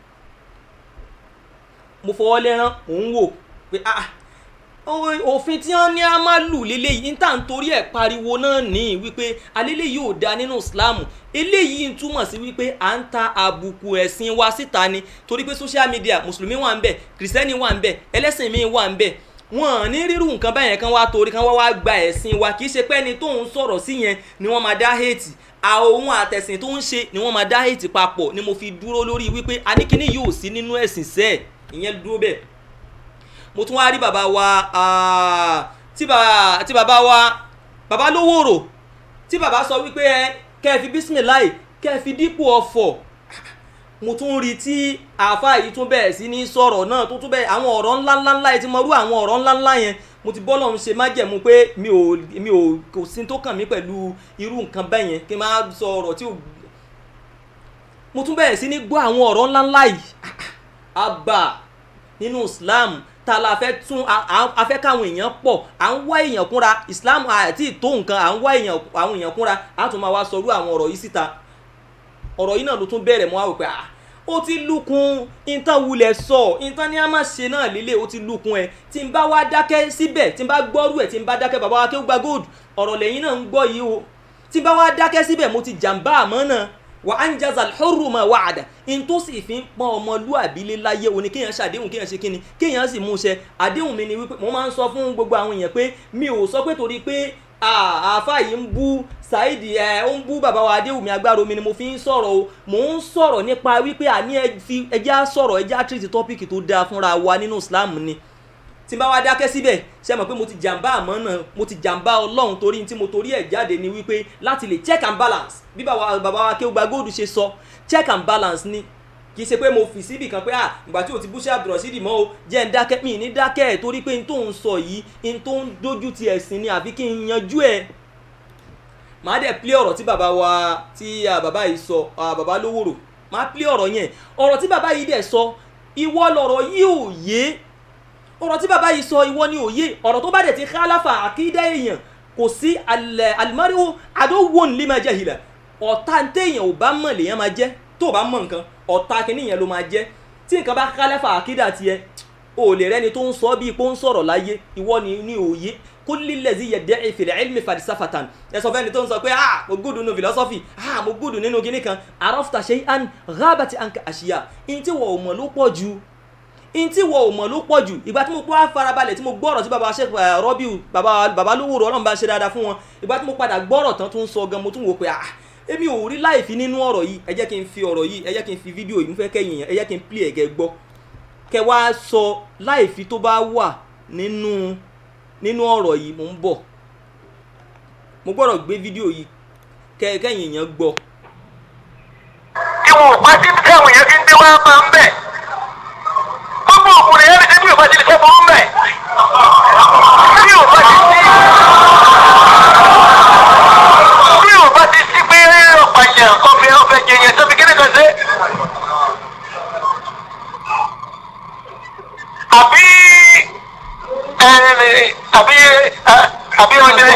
Speaker 3: mo fọwọ́ lẹ́rán mò ń wò pé ah òfin tí wọ́n ní a máa lù lélẹ́yìí níta nítorí ẹ̀ pariwo náà ní wípé alẹ́lẹ́yìí ò da nínú Islam eléyìí ń túmọ̀ sí wípé à ń ta àbùkù ẹ̀sìn wa síta ni torí pé social media mùsùlùmí wà ń bẹ̀ kìrìsìtẹ́nì wà ń bẹ̀ ẹlẹ́sìn mi wà ń bẹ̀ wọn ní rírù nǹkan báyẹn kan wá torí kan wá wá gba ẹ̀sìn wa kì í ṣe pé ẹni tó ń sọ̀rọ̀ sí yẹn ni wọ́n máa dá hate àwọn àtẹ̀sìn tó ń ṣe ni wọ́n máa dá hate papọ̀ ni mo fi dúró lórí wípé aníkíní yóò sí nínú ẹ̀sìn sẹ́ẹ̀ ìyẹn dúró bẹ́ẹ̀ mo tún wá rí bàbá wa tí bàbá tí bàbá wa bàbá lówóró tí bàbá sọ wípé ẹ kẹ́ ẹ fi bísímìláì kẹ́ ẹ fi dípò ọ̀fọ̀ mo tún rí tí àáfà yìí tún bẹ̀rẹ̀ sí ní sọ̀rọ̀ náà tó tún bẹ̀rẹ̀ àwọn ọ̀rọ̀ ńláńlá yẹn ti mọ rú àwọn ọ̀rọ̀ ńláńlá yẹn mo ti bọ́lọ̀ ń ṣe májẹ̀mú pé mi ò mi ò kò sí tó kàn mí pẹ̀lú irú nǹkan bẹ́ẹ̀ yẹn kí n máa sọ ọ̀rọ̀ tí ò mo tún bẹ̀rẹ̀ sí ní gbọ́ àwọn ọ̀rọ̀ ńláńlá yìí àbà nínú islam tá a la fẹ́ tún a- a- a fẹ́ káwọn èèyàn pọ̀ à ń wá èèyàn kúnra islam àti tó nǹkan à ń wá èèyàn àwọn èèyàn kúnra á tún máa wá sọrú àwọn ọ̀rọ̀ yìí síta ọ̀rọ̀ yìí náà ló tún bẹ̀rẹ̀ mọ́ àwọn pé ah ó ti lukun ìtàn wulẹ̀ sọ ìtàn ní a máa ṣe náà lélẹ̀ ó ti lukun ẹ̀ tí n bá wá dákẹ́ síbẹ̀ tí n bá gbọ́rú ẹ̀ tí n bá dákẹ́ bàbá wa kí ó gba gold ọ̀rọ̀ lẹ́yìn náà ń gbọ́ yìí o tí n bá wá dákẹ́ síbẹ̀ mo ti jàǹbá àmọ́ náà wà á ń jaza alḥurru ma wa'ada in tó sì fi ń pọ́n ọmọlúàbí lé láyé òní kéèyàn ṣàdéhùn kéèyàn ṣe kíni kéèyàn sì mú un ṣẹ àdéhùn mi ni wípé mo máa ń sọ fún gbogbo àwọn èèyàn pé mi ò sọ pé torí pé ah, àáfà yìí ń bú Saidi ẹ ó ń bú bàbá wa Adéwùmí agbára omi ni mo fi ń sọ̀rọ̀ o mò ń sọ̀rọ̀ nípa wípé àní ẹ fi ẹjẹ́ á sọ̀rọ̀ ẹjẹ́ á tírìtì tọ́pìkì tó dáa fúnra wa nínú Islam ni tí n bá wá dákẹ́ síbẹ̀ ṣe mọ̀ pé mo ti jàǹbá àmọ́ náà mo ti jàǹbá ọlọ́run torí tí mo torí ẹ̀ jáde ni wípé láti lè check and balance bí bàbá bàbá wa Akéwùgbà Gold ṣe sọ check and balance ni kì í ṣe pé mo fi síbì kan pé à ìgbà tí o ti búṣẹ́ Abdulrasheed mọ́ o jẹ́ ń dákẹ́ mi ní dákẹ́ ẹ̀ torí pé n tó ń sọ yìí n tó ń dojú ti ẹ̀sìn ni àfi kí n yanjú ẹ̀ màá dẹ̀ plé ọ̀rọ̀ tí bàbá wa tí ah, bàbá yìí sọ ah, bàbá lówóró màá plé ọ̀rọ̀ yẹn ọ̀rọ̀ tí bàbá yìí dẹ̀ sọ ìwọ lọ̀rọ̀ yìí ò yé ọ̀rọ̀ tí bàbá yìí sọ ìwọ ni ò yé ọ̀rọ̀ tó bá dẹ̀ ti khalafa àkídá èèyàn kò sí alimariwo adówòn lima jahila ọ̀tá téèyàn ò bá mọ̀ lèèyàn máa jẹ́ tó o bá mọ̀ nǹkan ọ̀tá kìíní yẹn ló máa jẹ́ tí nǹkan bá khalafa àkídá tiẹ̀ o lè rẹ́ni tó ń sọ bíi pé ó ń sọ̀rọ̀ láyé ìwọ ni ní òye kulli allazi yadda'i fil ilmi falsafatan ẹ sọ fẹ́ni tó ń sọ pé ah mo gúdù nínú philosophy ah mo gúdù nínú kinní kan arafta shay'an ghabati anka àṣìyà in tí wọ́n ò mọ̀ ló pọ̀ jù in tí wọ́n ò mọ̀ ló pọ̀ jù ìgbà tí mo pa farabalẹ̀ tí mo gbọ́rọ̀ tí baba sheikh eh, Rabiu baba baba lówó rọ ọlọ́run bá ṣe dáadáa fún wọn ìgbà tí mo padà gbọ́rọ̀ tán tó ń sọ gan mo tún wò pé ah èmi ò rí láìfi nínú ọ̀rọ̀ yìí ẹ jẹ́ kí n fi ọ̀rọ̀ yìí ẹ jẹ́ kí n fi fídíò yìí mo fẹ́ kẹ́yìn yẹn ẹ jẹ́ kí n play ẹ̀gẹ́ gbọ́ kẹ wá sọ láìfi tó bá wà nínú nínú ọ̀rọ̀ yìí mo ń bọ̀ mo gbọ́dọ̀ gbé fídíò yìí kẹ kẹ́yìn yẹn gbọ́
Speaker 4: tí wọn ò bá ti tí àwọn èèyàn fi ń dé wá máa ń bẹ̀. gbogbo òkùnrin yẹn ti bí ò bá ti lè fẹ́ burú bẹ̀. bí ò bá ti sí. bí ò bá ti sí pé ọ̀pá yẹn ọ̀fẹ́ ọ̀fẹ́ jẹ yẹn sọ́bi kíni kan ṣe. àbí ẹ àbí ẹ àbí ọdẹ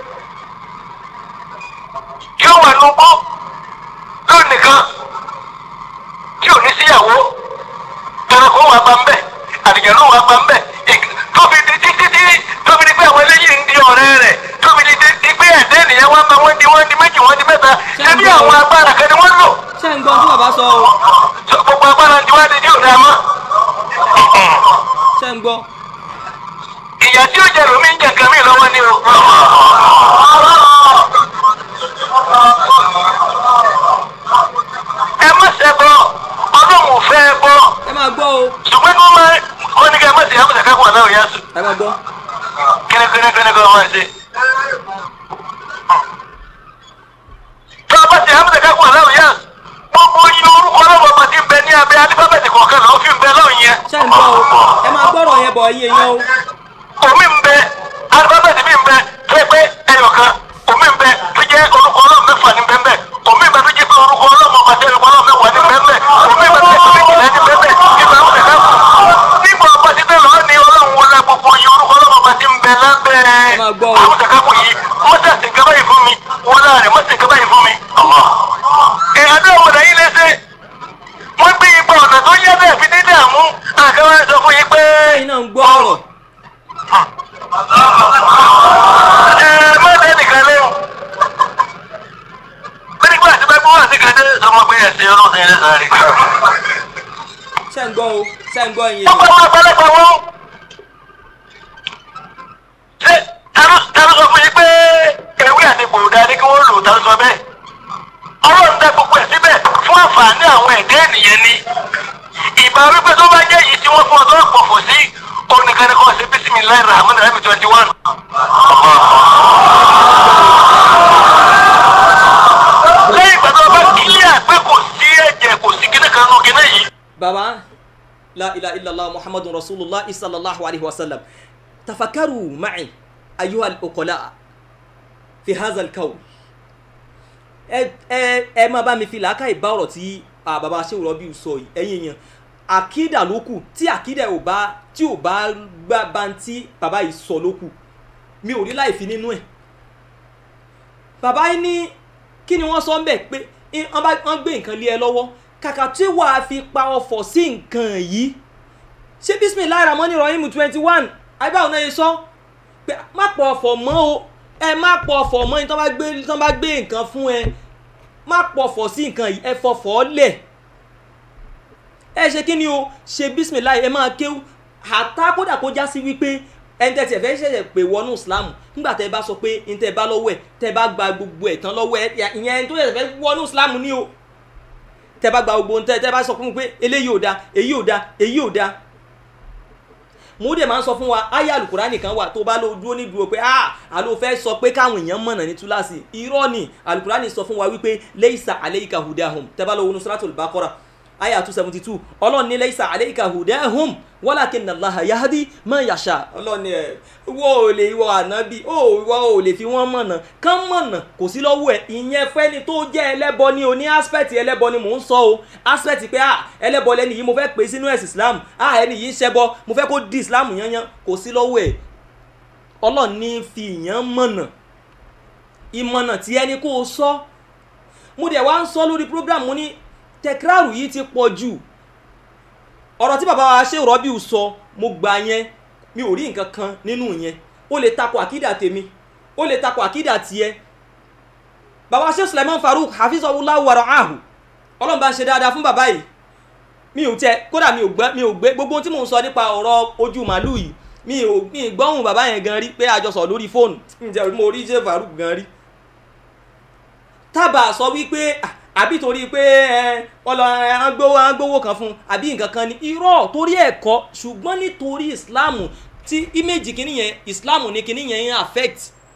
Speaker 4: yóò wà lóko lónìí nìkan tí ò ní síyàwó ẹranko wà bá ń bẹ àdìjẹ̀lú wà bá ń bẹ tóbi di títí tí tóbi di pé àwọn eléyìí ń di ọ̀rẹ́ rẹ̀ tóbi di di pé ẹ̀dẹ́ ènìyàn wà bá wọ́n di wọ́n di méjì wọ́n di mẹ́ta ṣebí àwọn agbára kan ni wọ́n lò
Speaker 3: ṣé ń gbọ́ tí bàbá sọ o
Speaker 4: So, gbogbo agbára ti wá di tí ò dá mọ́.
Speaker 3: ṣé ń gbọ́
Speaker 4: ìyá tí ó jẹ lómi ń jẹ nǹkan mi lọ́wọ́ ni o. ẹ má ṣẹbọ ọlọ́run ò fẹ́ ẹ bọ́
Speaker 3: ẹ máa gbọ́ o
Speaker 4: ṣùgbọ́n kí wọ́n máa wọ́n ní kí ẹ má ṣe àmọ̀ṣẹ̀ kákùn àná òyà sùn
Speaker 3: ẹ máa gbọ́
Speaker 4: kínníkínníkínní kí wọ́n máa ṣe. tí wọ́n bá ṣe àmọ̀ṣẹ̀ kákùn àná òyà gbogbo yín orúkọ ọlọ́run ọba ti ń bẹ ní abẹ́ alífábẹ́ẹ̀tì kọ̀ọ̀kan lọ́ọ́ fi ń bẹ lọ́hùn yẹn.
Speaker 3: ṣé ń gbọ́ o ẹ máa gbọ́rọ̀ yẹn bọ̀ iye yẹn o
Speaker 4: omi ń bẹ alifábẹ́ẹ̀tì mi ń bẹ tó yẹ pé ẹyọkan omi ń bẹ tó jẹ́ orúkọ ọlọ́run mẹ́fà ní bẹ́ẹ̀ omi ń bẹ tó jẹ́ pé orúkọ ọlọ́run ọba tẹ́ orúkọ ọlọ́run mẹ́wàá ní bẹ́ẹ̀ omi ń bẹ tó jẹ́ pé méjìlá ní bẹ́ẹ̀ nígbà wọn kẹ̀kẹ́ kù nígbà ọba ti bẹ́ẹ̀ lọ́ọ́ ní ọlọ́run wọlé gbogbo yìí orúkọ ọlọ́run ọba ti ń bẹ lábẹ́
Speaker 3: máa gbọ́ o.
Speaker 4: àwọn kẹ̀kẹ́ kù yìí wọ́n sì àti nǹkan báyìí fún mi wọ́n láàrin wọ́n sì nǹkan báyìí fún mi. ẹ̀ àdáwọ̀ lẹ́yìn lẹ́sẹ̀ wọ́n gbé ipa ọ̀nà tó yẹ bẹ́ẹ̀ fi dídé àmú àkàwé sọ fún yín pé
Speaker 3: ẹ̀yin náà ń gbọ́ ọ̀rọ̀
Speaker 4: ẹ má dé nìkan léwu. nígbà tí bá gbọ́ àti kàdé sọmọ pé ẹ̀sìn ọlọ́sìn ilé sáré.
Speaker 3: ṣé ń gbọ́ o ṣé ń gbọ́ iye
Speaker 4: wọ́n
Speaker 3: yẹn
Speaker 4: bá wọn pẹ́lẹ́pẹ́ wọn. ṣé tẹ́lú tẹ́lú sọ fún yín pé ewé àti gbòòdà ni kí wọ́n lò tá sọ bẹ́ẹ̀. ọlọ́run dá gbogbo ẹ̀ síbẹ̀ fún àǹfààní àwọn ẹ̀dá ènìyàn ni. ìbá wípé tó bá jẹ́ yìí tí wọ́n fún ọ tó pọ̀fọ̀ sí oníkan ní kò ṣe bísímìláì rahman rahim twenty one. lẹ́yìn ìgbà tó bá kílíà pé kò sí ẹ̀jẹ̀ kò sí kíní kan nù kíní yìí.
Speaker 3: baba la ilaha illallah muhammadun rasulullah sallallahu alaihi wasallam tafakaru ma'i ayuha al-uqala fi hadha al-kawn ẹ ẹ ẹ máa bá mi fi làákàyè bá ọ̀rọ̀ tí ah, baba Shehu Rabiu sọ yìí ẹ̀yin èèyàn àkídà ló kù tí àkídà ò bá tí ò bá gbá bantí bàbá yìí sọ ló kù mi ò rí láì fi nínú ẹ̀ bàbá yìí ní kí ni wọ́n sọ ń bẹ̀ pé i- wọ́n bá- wọ́n gbé nǹkan lé ẹ lọ́wọ́ kàkà tí wàá fi pa ọ̀fọ̀ sí nǹkan yìí ṣé bisimilayi ramoni rahim twenty one àbáwọn náà yẹ sọ pé má pọ̀ ọ̀fọ̀ mọ́ o ẹ má pọ̀ ọ̀fọ̀ mọ́ ní tí wọ́n bá gbé tí wọ́n bá gbé nǹkan fún ẹ má pọ̀ ọ̀fọ̀ sí nǹkan yìí ẹ fọ̀fọ̀ lẹ̀ ẹ ṣe kí ni o ṣe bisimilayi ẹ máa kéwú àtá kódà kó já sí wípé ẹni tẹ́ tiẹ̀ fẹ́ ṣẹ̀ṣẹ̀ pé wọnú islam nígbà tẹ́ bá sọ pé ní tẹ́ bá lọ́wọ́ ẹ̀ tẹ́ bá gba gbogbo ẹ̀ tán lọ́wọ́ ẹ̀ ìyẹn ẹni tó ṣẹ̀ṣẹ̀ fẹ́ wọnú islam ni o tẹ́ bá gba gbogbo ohun tẹ́ tẹ́ bá sọ fún mi pé eléyìí ò da èyí ò da èyí ò da mo dẹ̀ máa ń sọ fún wa aya alukurani kan wà tó bá lọ dúró ní dúró pé ah àló fẹ́ sọ pé káwọn èèyàn mọ̀nà ní túláàsì irọ́ ni alukurani sọ fún wa wípé leisa aleika hudahum tẹ́bá lọ wọnú suratul baqara aya two seventy two ọlọ́run ní leisa aleika hudahum walakin allaha yahdi man yasha ọlọ́run ní ẹ̀ wọ́n ò lè wọ ànábì ó wọ́n ò lè fi wọ́n mọ̀nà kán mọ̀nà kò sí lọ́wọ́ ẹ̀ ìyẹn fẹ́ni tó jẹ́ ẹlẹ́bọ ni o ní aspect ẹlẹ́bọ ni mò ń sọ o aspect pé ah ẹlẹ́bọ lẹ́ni yìí mo fẹ́ pè sínú ẹ̀sìn islam ah ẹni yìí ń ṣẹbọ mo fẹ́ kó di islam yanyan kò sí lọ́wọ́ ẹ̀ ọlọ́run ní fi ìyẹn mọ̀nà ìmọ̀nà tí ẹni kó o sọ mo dẹ̀ wá ń sọ lórí program mo ní tẹkíràrù yìí ti pọ̀ jù ọ̀rọ̀ tí bàbá wa ṣe rọ́bìù sọ mo gbà yẹn mi ò rí nǹkan kan nínú yẹn ó lè takò àkídà tèmi ó lè takò àkídà tiẹ̀ bàbá ṣe Sulaiman Farouk hafizahullahu wa ra'ahu ọlọ́run bá ń ṣe dáadáa fún bàbá yìí mi ò tẹ kódà mi ò gbẹ mi ò gbé gbogbo ohun tí mò ń sọ nípa ọ̀rọ̀ ojú màálù yìí mi ò mi ì gbọ́hùn bàbá yẹn gan rí pé a jọ sọ lórí fóònù ǹjẹ́ mo rí ṣe Farouk gan rí tábà sọ wípé ah, àbí torí pé ẹ ọlọ ẹ ń gbówó ń gbówó kan fún un àbí nǹkan kan ni irọ́ torí ẹ̀kọ́ ṣùgbọ́n nítorí ìsìláàmù tí íméjì kìíní yẹn ìsìláàmù ní kìíní yẹn ń affect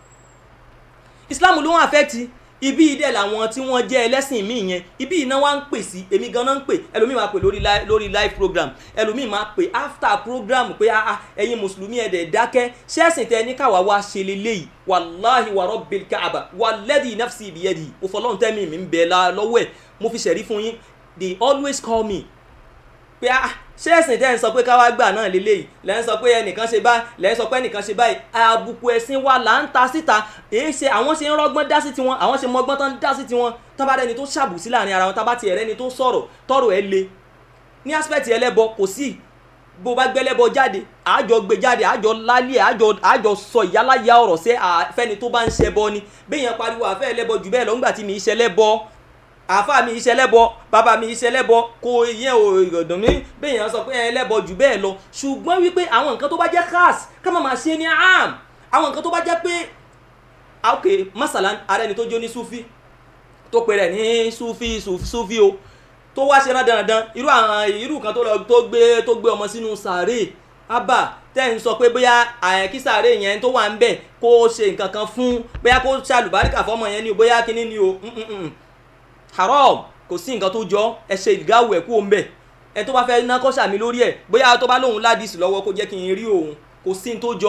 Speaker 3: ìsìláàmù ló ń affect ibi ìdẹ làwọn tí wọ́n jẹ́ ẹlẹ́sìn míì yẹn ibi iná wa ń pè sí èmi ganan ń pè ẹlòmíì máa pè lórí live lórí live program ẹlòmíì máa pè after program pé ah ah ẹ̀yin mùsùlùmí ẹ̀dẹ̀ dákẹ́ ṣẹ́ẹ̀sìn tẹ ní káwa wá ṣe leléyìí wàláhi wà rabbil káàbà wàlẹ́dì nafsi biyadi òfòlọ́hún tẹ́mi mi ń bẹ̀ la lọ́wọ́ ẹ̀ mo fi ṣẹ̀rí fún yín they always call me pé ah ṣé ẹ̀sìn tẹ́ ń sọ pé káwá gbà náà lélẹ́yìí lẹ́ ń sọ pé ẹnìkan ṣe báyìí lẹ́ ń sọ pé ẹnìkan ṣe báyìí àbùkù ẹ̀sìn wa là ń ta síta èyí ṣe àwọn ṣe ń rọ́gbọ́n dá sí tiwọn àwọn ṣe mọ́gbọ́n tán dá sí tiwọn tán bá rẹni tó ṣàbùsí láàrin ara wọn tá bá tiẹ̀ rẹni tó sọ̀rọ̀ tọ̀rọ̀ ẹ̀ le ní aspect ẹlẹ́bọ kò sí bó bá gbẹ́lẹ́bọ jáde àjọ gbé jáde àjọ lálẹ́ àjọ àjọ sọ ìyáláyà ọ̀rọ̀ sí àfẹ́ni tó bá ń ṣẹbọ ni béèyàn pariwo àfẹ́ ẹlẹ́bọ jù bẹ́ẹ̀ lọ ńgbà tí mi í ṣẹlẹ́bọ àfa mi iṣẹ́ lẹ́bọ bàbá mi iṣẹ́ lẹ́bọ kò yẹ òdùn mi béèyàn sọ pé ẹ lẹ́bọ jù bẹ́ẹ̀ lọ ṣùgbọ́n wípé àwọn nǹkan tó bá jẹ́ khas ká má máa ṣe ní am àwọn nǹkan tó bá jẹ́ pé ok masalan ara ẹni tó jó ní sufi tó pe rẹ̀ ní sufi sufi o tó wá ṣe rán dandan irú àwọn irú kan tó lọ tó gbé tó gbé ọmọ sínú sàárè abba tẹ́ ń sọ pé bóyá àyẹ̀kí sàárè yẹn tó wà ń bẹ̀ kó ṣe nǹkan kan fún bóyá kó ṣàlùbáríkà fọmọ yẹn ni o bóyá kíní ni o mm, mm, mm haram kò sí nǹkan tó jọ ẹ ṣe ìdáwò ẹ kú òun bẹ ẹ tó bá fẹ́ ná kọ́ṣà mi lórí ẹ bóyá tó bá lóun ládìsí lọ́wọ́ kó jẹ́ kí n rí òun kò sí ní tó jọ.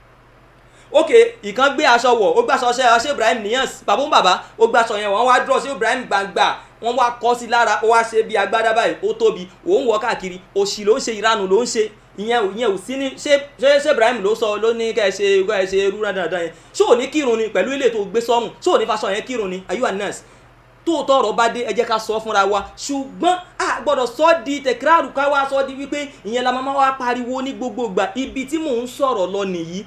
Speaker 3: ok ìkan gbé aṣọ wọ̀ ó gbàṣọ ṣe ṣe Ibrahim Niyas bàbá ń bàbá ó gbàṣọ yẹn wọ́n wá dúró ṣe Ibrahim gbangba wọ́n wá kọ́ sí lára ó wá ṣe bí agbádá báyìí ó tóbi òun wọ̀ káàkiri òṣì ló ń ṣe ìranù ló ń ṣe ìyẹn ò ìyẹn ò sí ní ṣé ṣé ṣé Ibrahim ló sọ ló ní kẹ́ ẹ ṣe kẹ́ ẹ ṣe irú dáadáa yẹn ṣé ò ní kírun ni pẹ̀lú ilé tó gbé sọ́run ṣé ò ní faṣọ yẹn kírun ni ayú anas tóòtọ́ ọ̀rọ̀ bá dé ẹ jẹ́ ká sọ fúnra wa ṣùgbọ́n a gbọ́dọ̀ sọ di tẹ̀kíráàrù ká wá sọ di wípé ìyẹn la máa wá pariwo ní gbogbo ìgbà ibi tí mò ń sọ̀rọ̀ lọ nìyí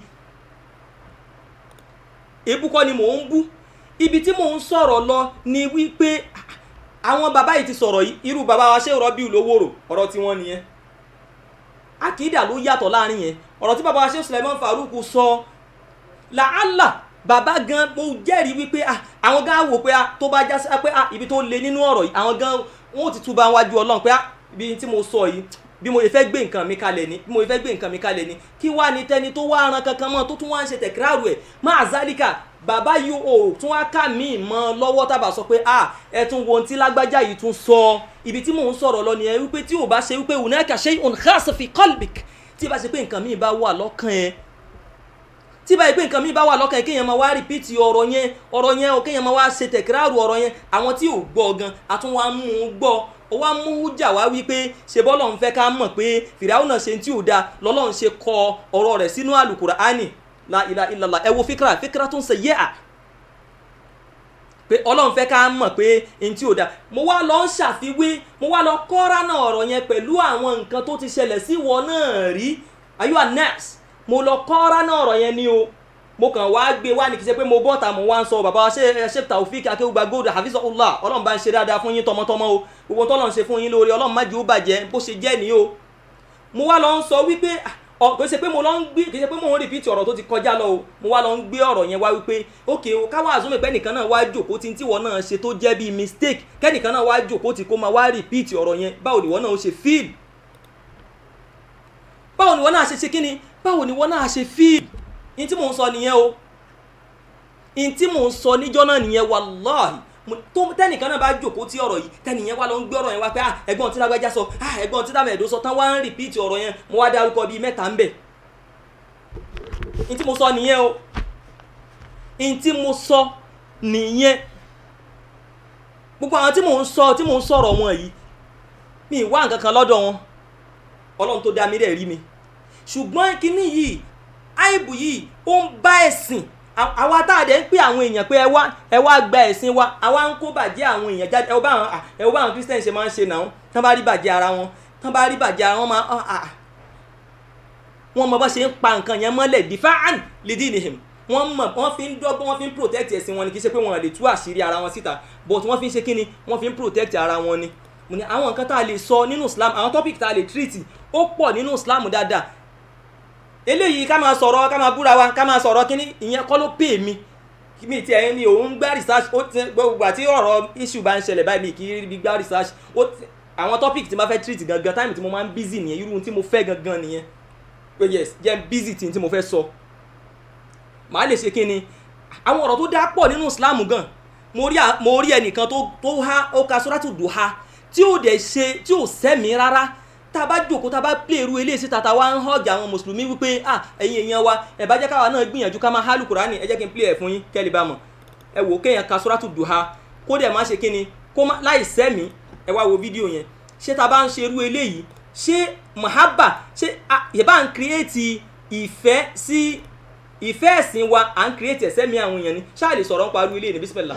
Speaker 3: èébú kọ́ ni mò ń bú ibi tí mò ń sọ̀rọ̀ lọ ni wípé àwọn bàbá yìí ti sọ̀rọ̀ yìí irú bàbá wa ṣé rọ́bì lówóró ọ̀rọ̀ tí wọ́n nìyẹn àkìdá ló yàtọ̀ láàrin yẹn ọ̀rọ̀ tí bàbá wa ṣé Suleiman Farouk sọ làálà bàbá gan mo jẹ́rìí wípé àwọn gan wò pé tó bá já sí pé ibi tó le nínú ọ̀rọ̀ yìí àwọn gan wọn ò ti túbà wájú ọlọ́run pé ibi tí mo sọ yìí bí mo fẹ́ gbé nǹkan mi kalẹ̀ ni bí mo fẹ́ gbé nǹkan mi kalẹ̀ ni kí wá ní tẹni tó wá ran kankan mọ́ tó tún wá ń ṣe tẹ̀kíráàrù ẹ̀ máa zálíkà bàbá yìí ò tún wá ká mi mọ́ lọ́wọ́ tábà sọ pé a ẹ tún wo ohun tí lágbájá yìí tún sọ ibi tí mò ń sọ̀rọ̀ lọ nìyẹn wípé tí ò bá ṣe wípé hunaka shay'un khas fi qalbik tí ì bá ṣe pé nǹkan mi bá wà lọ́kàn ẹ tí báyìí pé nǹkan mi bá wà lọ́kàn kéèyàn máa wá rìpíìtì ọ̀rọ̀ yẹn ọ̀rọ̀ yẹn o kéèyàn máa wá ṣe tẹ̀kíráàrù ọ̀rọ̀ yẹn àwọn tí ò gbọ́ gan àtún wá mú un gbọ́ ó wá mú hújà wá wípé ṣe bọ́lọ̀ ń fẹ́ ká mọ̀ pé fìràwọ̀ náà ṣe tí ò da lọ́lọ́run ṣe kọ ọ̀rọ̀ rẹ̀ sínú àlùkùránì la ilaha illallah ẹ wo fíkra fíkra tó ń ṣe yẹ́ à pé ọlọ́run fẹ́ ká mọ̀ pé n tí ò da mo wá lọ ń ṣàfiwé mo wá lọ kọ́ra náà ọ̀rọ̀ yẹn pẹ̀lú àwọn nǹkan tó ti ṣẹlẹ̀ sí ìwọ náà rí are you a nurse mo lọ kọ́ra náà ọ̀rọ̀ yẹn ni o mo kàn wá gbé wá ní kí n ṣe pé mo bọ́ta mo wá ń sọ bàbá ṣe ṣe taofik akéwùgbà gold hafizahullah ọlọ́run bá ń ṣe dáadáa fún yín tọmọtọmọ o gbogbo tọ́lọ́run ṣe fún yín lórí ọlọ́run má jẹ́ ó bàjẹ́ bó ṣe jẹ́ ní o mo wá lọ ń sọ wípé ọ kò ṣe pé mo lọ ń gbé kì í ṣe pé mo ń rìpíìtì ọ̀rọ̀ tó ti kọjá lọ o mo wá lọ ń gbé ọ̀rọ̀ yẹn wá wípé ókè o káwá àzúmọ̀ pé nìkan náà wá jòkó tí tíwọ náà ṣe tó jẹ́ bíi mistake kẹ́nìkan náà wá jòkó tí kó máa wá rìpíìtì ọ̀rọ̀ yẹn báwo ni wọ́n náà ṣe fíìl báwo ni wọ́n náà ṣe ṣe kíni báwo ni wọ́n náà ṣe fíìl ní tí mò ń sọ nìyẹn o ní tí mò ń sọ níjọ́ náà nìyẹn wàláhì tó tẹnìkan náà bá jòkó tí ọ̀rọ̀ yìí tẹnìyẹn wá lọ ń gbé ọ̀rọ̀ yẹn wá pé ẹ̀gbọ́n tí lágbájá sọ ẹ̀gbọ́n tí dàmẹ̀dó sọ tán wá ń rìpíìtì ọ̀rọ̀ yẹn mo wá dárúkọ bíi mẹ́ta ń bẹ̀ n tí mo sọ nìyẹn o n tí mo sọ nìyẹn gbogbo àwọn tí mò ń sọ tí mò ń sọ̀rọ̀ wọn yìí mi ì wá nǹkan kan lọ́dọ̀ wọn ọlọ́run tó dá mi dẹ̀ rí mi ṣùgbọ́n kínní yìí àìbù yìí ó ń bá ẹ̀sìn àwa tá a dẹ̀ ń pè àwọn èèyàn pé ẹ wá ẹ wá gba ẹ̀sìn wa àwa ń kó bàjẹ́ àwọn èèyàn jáde ẹ wọ́n bá àwọn ẹ wọ́n bá àwọn christian ṣe máa ń ṣe náà tán bá rí bàjẹ́ ara wọn tán bá rí bàjẹ́ ara wọn máa wọ́n mọ bá ṣe ń pa nǹkan yẹn mọ́lẹ̀ difaan lidinihim wọ́n mọ̀ wọ́n fi ń dọ́gbọ́n wọ́n fi ń protect ẹ̀sìn wọn ni kì í ṣe pé wọ́n lè tú àṣírí ara wọn síta but wọ́n fi ń ṣe kíni wọ́n fi ń protect ara wọn ni mo ní àwọn nǹkan tá a lè sọ nínú Islam àwọn topic tá a lè treat ó pọ̀ nínú Islam dáadáa eléyìí ká máa sọ̀rọ̀ ká máa búra wa ká máa sọ̀rọ̀ kíní ìyẹn kọ́ ló pè mí mi ti ẹ̀yin ni òun gbá research ó ti gbogbo àti ọ̀rọ̀ issue bá ń ṣẹlẹ̀ báyìí mi kì í rí gbá research ó ti àwọn topic tí mo fẹ́ treat gangan time tí mo máa ń busy nìyẹn irú tí mo fẹ́ gangan nìyẹn pé yes jẹ́ busy tí tí mo fẹ́ sọ màá lè ṣe kíni àwọn ọ̀rọ̀ tó dá pọ̀ nínú Islam gan mo rí mo rí ẹnìkan tó tó há ó ka sóràtù dùhà tí ò dẹ̀ ṣe tí ò sẹ́mi rárá tá a bá jókòó tá a bá plé irú eléyìí síta tá a wá ń họ́ọ̀gì àwọn mùsùlùmí wípé ah ẹ̀yin èèyàn wa ẹ̀ bá jẹ́ káwa náà gbìyànjú ká máa hálù kùránì ẹ jẹ́ kí n plé ẹ̀ fún yín kẹ́lí bá mọ̀ ẹ wò kéèyàn ka sóràtù dùhà kó dẹ̀ má ṣe kíni kó má láì sẹ́mi ẹ wá wo fídíò yẹn ṣé tá a bá ń ṣe irú eléyìí ṣé mahaba ṣé yẹ̀bá ń kírètì ìfẹ́ sí ìfẹ́ ẹ̀sìn wa à ń kírètì ẹ̀sẹ̀ mi àwọn èèyàn ni ṣáà lè sọ̀rọ̀ ń parí ilé ní bísímẹ́lá.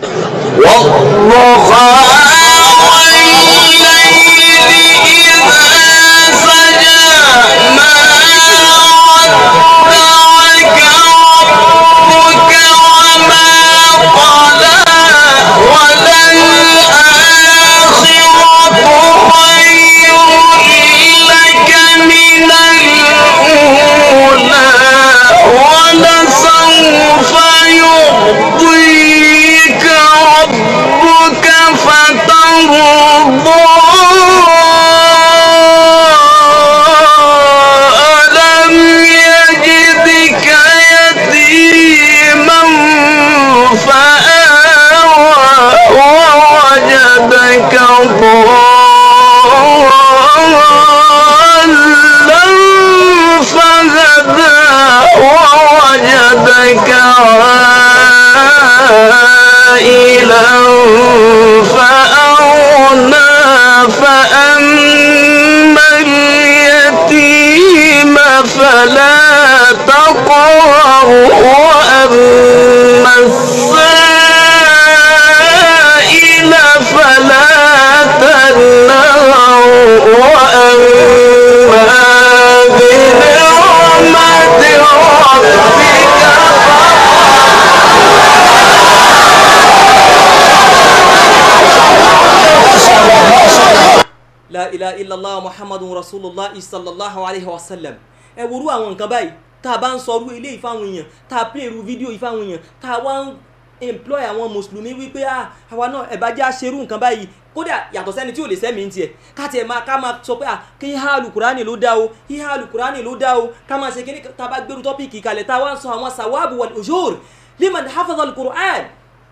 Speaker 3: la ilaha illallah muhammadun rasulullah sallallahu alayhi wa sallam ẹ worú àwọn nǹkan báyìí tá a bá ń sọ irú ilé ìfáwọn èèyàn tá a play irú fídíò ìfáwọn èèyàn tá a wá ń employ àwọn mùsùlùmí wípé ah àwa náà ẹ̀ bá jẹ́ àṣerú nǹkan báyìí kódà yàtọ̀ sẹ́ni tí ò lè sẹ́mi ń tiẹ̀ ká tiẹ̀ máa ká máa sọ pé ah kí híhá alukurani ló dá o híhá alukurani ló dá o ká máa ṣe kí ní tá a bá gbèrú tọ́pìkì kalẹ̀ tá a wá ń sọ àwọn sàwáàbù wal ujur liman hafaza alukur'an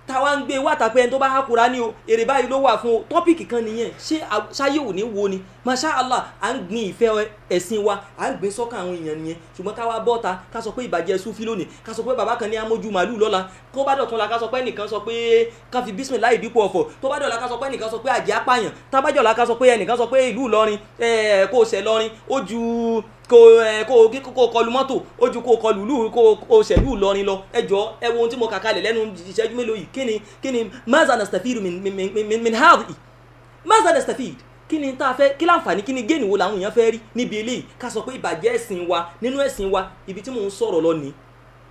Speaker 3: táwa ń gbé wá tàpẹ́ ẹni tó bá há Kùránì o èrè báyìí ló wà fún o tọ́pìkì kan nìyẹn ṣé a- ṣáyé ò ní wo ni masha allah à ń gbin ìfẹ́ ẹ̀sìn wa à ń gbin sọ́kàn àwọn èèyàn nìyẹn ṣùgbọ́n káwa bọ́ta ká sọ pé ìbàjẹ́ sufi lónìí ká sọ pé bàbá kan ní amójú màálù lọ́la kó bá dọ̀tún la ká sọ pé ẹnìkan sọ pé ká fi bísímìláì dípò ọ̀fọ̀ tó bá dọ̀la ká sọ pé ẹnìkan sọ pé àjẹ́ apààyàn tábàjọ́la ká sọ pé ẹnìkan sọ pé ìlú Ìlọrin ẹ̀ kó o ṣẹ̀ lọrin ó ju kó ẹ kó kó kó kọlu mọ́tò ó ju kó kọlu ìlú kó kó ṣẹ̀lú Ìlọrin lọ ẹ jọ ẹ wo ohun tí mo kà kalẹ̀ lẹ́nu ìṣẹ́jú mélòó yìí kí ni kí ni maza nastafiru min min min min min hadhi maza nastafid kí ni tá a fẹ́ kí láǹfààní kí ni géènì wo làwọn èèyàn fẹ́ rí níbi eléyìí ká sọ pé ìbàjẹ́ ẹ̀sìn wa nínú ẹ̀sìn wa ibi tí mò ń sọ̀rọ̀ lọ nìí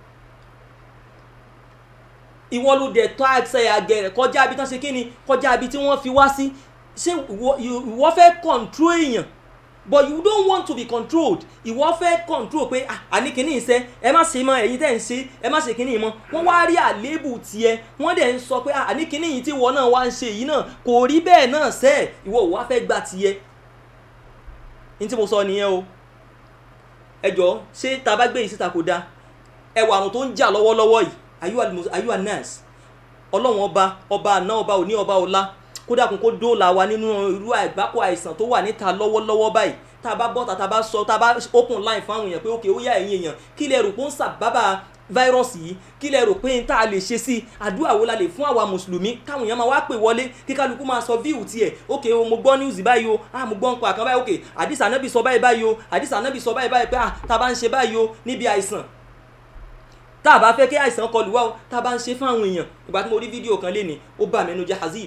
Speaker 3: ìwọ ló dẹ̀ tọ́ àṣẹ àgẹ̀rẹ̀ kọjá ibi tán ṣe kí ni kọjá ibi tí wọ́n fi wá sí ṣé ìwọ ìwọ fẹ́ control èèyàn but you don't want to be controlled ìwọ fẹ́ control pé ah àní kìíní iṣẹ́ ẹ má ṣe mọ́ ẹ̀yin tẹ́ ń ṣe ẹ má ṣe kìíní mọ́ wọ́n wá rí àléébù tiẹ̀ wọ́n dẹ̀ ń sọ pé ah àní kìíní yìí tí ìwọ náà wá ń ṣe yìí náà kò rí bẹ́ẹ̀ náà sẹ́ ẹ̀ ìwọ ò wá fẹ́ gba tiẹ̀ ní tí mo sọ nìyẹn o ẹ jọ ṣé tá a bá gbé yìí síta kò dáa ẹwà àrùn tó ń jà lọ́wọ́lọ́wọ́ yìí ayú anas ọlọ́wọ́n ọba ọba àná ọba òní ọba ọlá kódà kún kó dóòlà wa nínú irú àgbákò àìsàn tó wà níta lọ́wọ́lọ́wọ́ báyìí tá a bá bọ́ta tá a bá sọ tá a bá open line fún àwọn èèyàn pé ókè ó yá ẹ̀yin èèyàn kí lẹ rò pé ó ń sàbábà fáírọ́ọ̀sì yìí kí lẹ rò pé n tá a lè ṣe sí àdúrà wo la lè fún àwa mùsùlùmí káwọn èèyàn máa wá pè wọlé kí kálukú máa sọ fíìwù tiẹ̀ ókè o mo gbọ́ news báyìí o ah mo gbọ́ nǹkan àkàn báyìí ókè àdìsá anábì sọ báyìí báyìí o àdìsá anábì sọ báyìí báyìí pé ah tá a bá ń ṣe báyìí o níbi àìsàn tá a bá fẹ́ kí àìsàn kọlù wá o tá a bá ń ṣe fún àwọn èèyàn ìgbà tí mo rí fídíò kan lé ní ó bà mí nínú jẹ́ hazib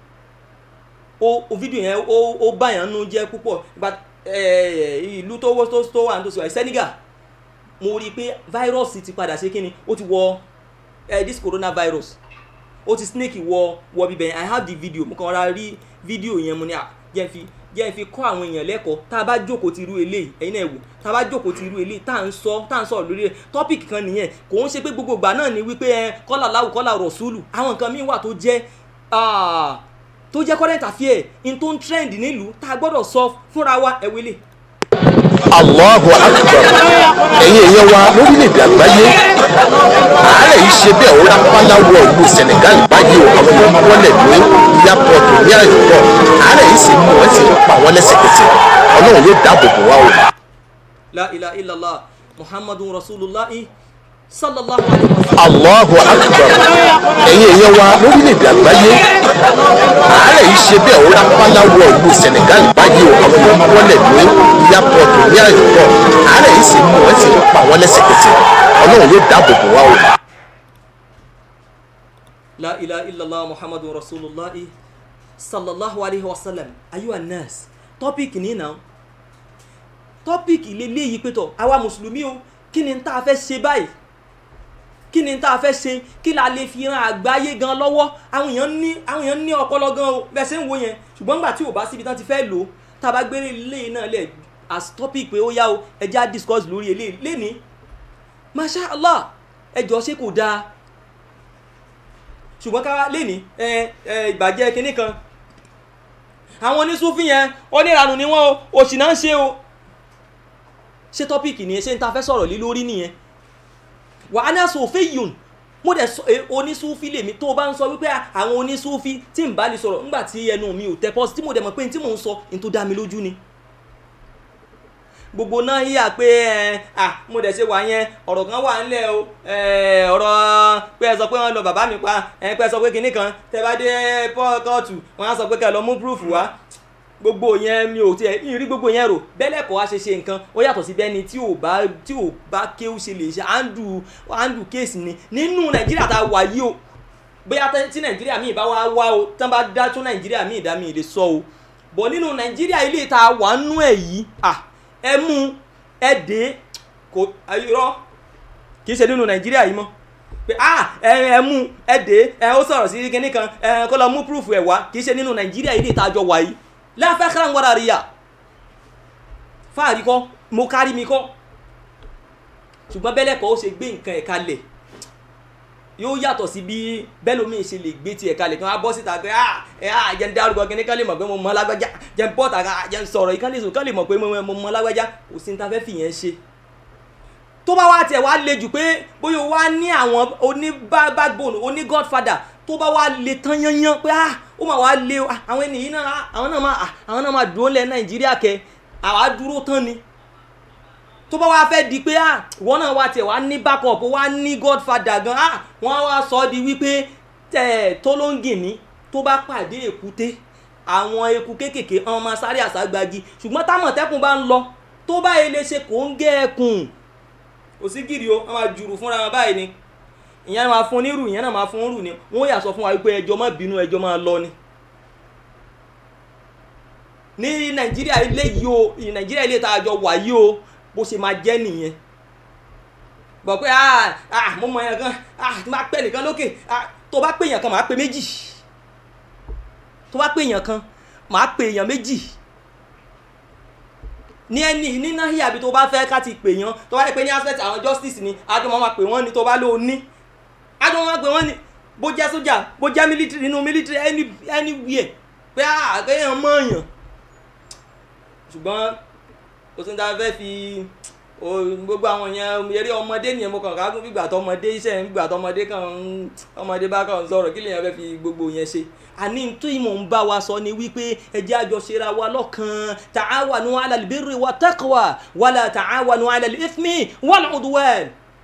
Speaker 3: ó ó fídíò yẹn ó ó bà yàn nínú jẹ́ púpọ̀ ìgbà ìlú tó wọ́ tó tó wà nítòsí wáyé Senegal mo rí i pé fáírọ́ọ̀sì ti padà ṣe kíni ó ti wọ eh, this coronavirus ó ti snake wọ wọ bíbẹ̀ I have the video mo kàn ra rí fídíò yẹn mo ní à jẹ́ n fi jẹ́ n fi kọ́ àwọn èèyàn lẹ́kọ̀ọ́ tá a bá jókòó ti irú eléyìí ẹ̀yin náà wò tá a bá jókòó ti irú eléyìí tá à ń sọ tá à ń sọ̀rọ̀ lórí ẹ̀ tọ́pìkì kan nìyẹn kò ń ṣe pé gbogbo ìgbà náà ni wípé ẹ kọ́là láwù kọ́là rọ̀ṣúlù àwọn nǹkan míì wà tó jẹ́ tó jẹ́ current affair in tó ń trend nílùú tá a gbọ́dọ̀ sọ fúnra wa ẹ̀wẹ́lẹ̀.
Speaker 5: Allahu akbar ẹ̀yin èèyàn wa lórílẹ̀‐èdè àgbáyé àárẹ̀ yìí ṣe bẹ́ẹ̀ ó rápálá wọ ìlú Senegal báyìí o àwọn èèyàn wọlé ní yàpọ̀tù ní àyùkọ́ àárẹ̀ yìí sì mú wọn sì ń pa wọn lẹ́sẹ̀kẹsẹ̀ ọlọ́run yóò dáàbò bò wá o.
Speaker 3: la ilaha illallah muhammadun rasulullah sallallahu alayhi wa sallam.
Speaker 5: Allahu akbar ẹ̀yin èèyàn wa lórílẹ̀‐èdè àgbáyé àárẹ̀ yìí ṣe bẹ́ẹ̀ ó rápálá wọ ìlú Senegal báyìí o àwọn èèyàn wọlé ní yàpọ̀tù ní àyùkọ́ àárẹ̀ yìí sì mú wọn sì ń pa wọn lẹ́sẹ̀kẹsẹ̀ ọlọ́run yóò dáàbò bò wá o.
Speaker 3: la ilaha illallah muhammadun rasulullah sallallahu alayhi wa sallam ayu anas topic ní náà topic leléyìí pé tọ àwa mùsùlùmí o kí ni tá a fẹ́ ṣe báyìí kí ni tá a fẹ́ ṣe kí la lè fi ran àgbáyé gan lọ́wọ́ àwọn èèyàn ní àwọn èèyàn ní ọpọlọ gan o bẹ́ẹ̀ ṣe ń wo yẹn ṣùgbọ́n nígbà tí ò bá síbi tán ti fẹ́ lò ó tá a bá gbé eléyìí náà lẹ̀ as topic pé ó yá o ẹ já discuss lórí eléyìí lénìí masha allah ẹ jọ ṣé kò dáa ṣùgbọ́n ká lénìí ẹ ẹ ìbàjẹ́ kinní kan àwọn onísúfì yẹn oníranù ni wọ́n o òṣì náà ń ṣe o ṣé tọ́pìkì nìyẹn ṣé n ta fẹ́ sọ̀rọ̀ lé lórí nìyẹn wà á ní aṣọ òfin yùn mo dẹ̀ sọ onísúfì lèmi tó o bá ń sọ wípé àwọn onísúfì tí n bá lè sọ̀rọ̀ ńgbà tí ẹnu mi ò tẹ pọ́sí tí mo dẹ̀ mọ̀ pé n tí mò ń sọ n tó dá mi lójú ni gbogbo náà yíyà pé ẹ à mo dẹ̀ ṣe wà yẹn ọ̀rọ̀ kan wà ńlẹ̀ o ọ̀rọ̀ pé ẹ sọ pé wọ́n lọ bàbá mi pa ẹ pé ẹ sọ pé kinní kan tẹ bá dé kóòtù wọ́n á sọ pé kẹ́ lọ mú proof wá gbogbo yẹn mi ò tiẹ̀ rí gbogbo yẹn rò bẹ́lẹ̀ kọ́ wá ṣe ṣe nǹkan ó yàtọ̀ sí bẹ́ni tí ò bá tí ò bá kéwù ṣe lè ṣe àǹdù àǹdù kéèsì ni nínú nàìjíríà tá a wà yìí o bóyá tí nàìjíríà míì bá wá wá o tán bá dá tún nàìjíríà míì dá mi lè sọ o bọ̀ nínú nàìjíríà ilé tá a wà nú ẹ̀ yìí à ẹ mú ẹ dé kò irọ́ kì í ṣe nínú nàìjíríà yìí mọ́ pé ah ẹ ẹ mú ẹ dé ẹ ó sọ̀rọ̀ sí kinní kan ẹ kó lọ mú proof ẹ̀ wá kì í ṣe nínú nàìjíríà ilé tá a jọ wà yìí láfẹ́ kára ń wára rí yà fáàrí kọ́ mo kárí mi kọ́ ṣùgbọ́n bẹ́lẹ̀ kọ́ ó ṣe gbé nǹkan ẹ̀ kalẹ̀ yóò yàtọ̀ sí bí bẹ́lómi ṣe lè gbé tiẹ̀ kalẹ̀ kí wọ́n á bọ́ síta pé ah ẹ ah jẹ́ ń dárúkọ kí ní kán lè mọ̀ pé mo mọ lágbájá jẹ́ ń bọ́ta jẹ́ ń sọ̀rọ̀ yìí kán lè sọ kán lè mọ̀ pé mo mọ lágbájá kò sí ní ta fẹ́ fìyẹn ṣe tó bá wá tiẹ̀ wá le jù pé bóyá wá ní àwọn oní backbone oní godfather tó bá wá le tán yányán pé ah ó mà wá le o ah, àwọn ènìyàn náà ah, àwọn náà máa ah, àwọn náà máa dúró lẹ nàìjíríà kẹ àwa dúró tán ni tó bá wá fẹ́ di pé ah ìwọ náà wá tiẹ̀ wá ní backup wá ní godfather gan ah wọ́n á wá sọ ọ́ di wípé tẹ̀ tó ló ń gìn ní tó bá pàdé èkúté àwọn eku kéékèèké ọmọ máa sáré àságbági ṣùgbọ́n támọ̀tẹ́kùn bá ń lọ tó bá yẹ lè ṣe kò ń gé ẹkùn kò sí gìrì o wọ́n máa jùrù fúnra wọn báyìí ni ìyẹn máa fún nírù ìyẹn náà máa fún rù ni wọ́n yà sọ fún wa wípé ẹjọ́ má bínú ẹjọ́ máa lọ ni ní nàìjíríà ilé yìí o nàìjíríà ilé tá a jọ wà yìí o bó ṣe máa jẹ́ nìyẹn bọ̀ pé ah ah mo mọ yẹn kan ah tí máa pẹ́ nìkan lókè ah tó bá pè yàn kan máa pè méjì tó bá pè yàn kan máa pè yàn méjì ní ẹni ní náhìá bí tó bá fẹ́ ká ti pè yàn tó bá yẹ pé ní aspect àwọn justice ni àjọ máa máa pè wọ́n ni tó bá lóo ní àjọ máa máa pè wọ́n ni bó jẹ́ sójà bó jẹ́ military nínú military any anywhere pé àkéèyàn mọ̀ yàn ṣùgbọ́n kò sí ní ta fẹ́ fi gbogbo àwọn yẹn eré ọmọdé nìyẹn mo kàn ká gún gbígbà tó ọmọdé iṣẹ́ gbígbà tó ọmọdé kan ń ọmọdé bá kàn ń sọ̀rọ̀ kí lèyàn fẹ́ fi gbogbo yẹn ṣe àní tó ìmọ̀ ń bá wa sọ ni wípé ẹjẹ́ àjọ ṣera wa lọ́kàn ta'awanu 'ala al-birri wa taqwa wala ta'awanu 'ala al-ithmi wal 'udwan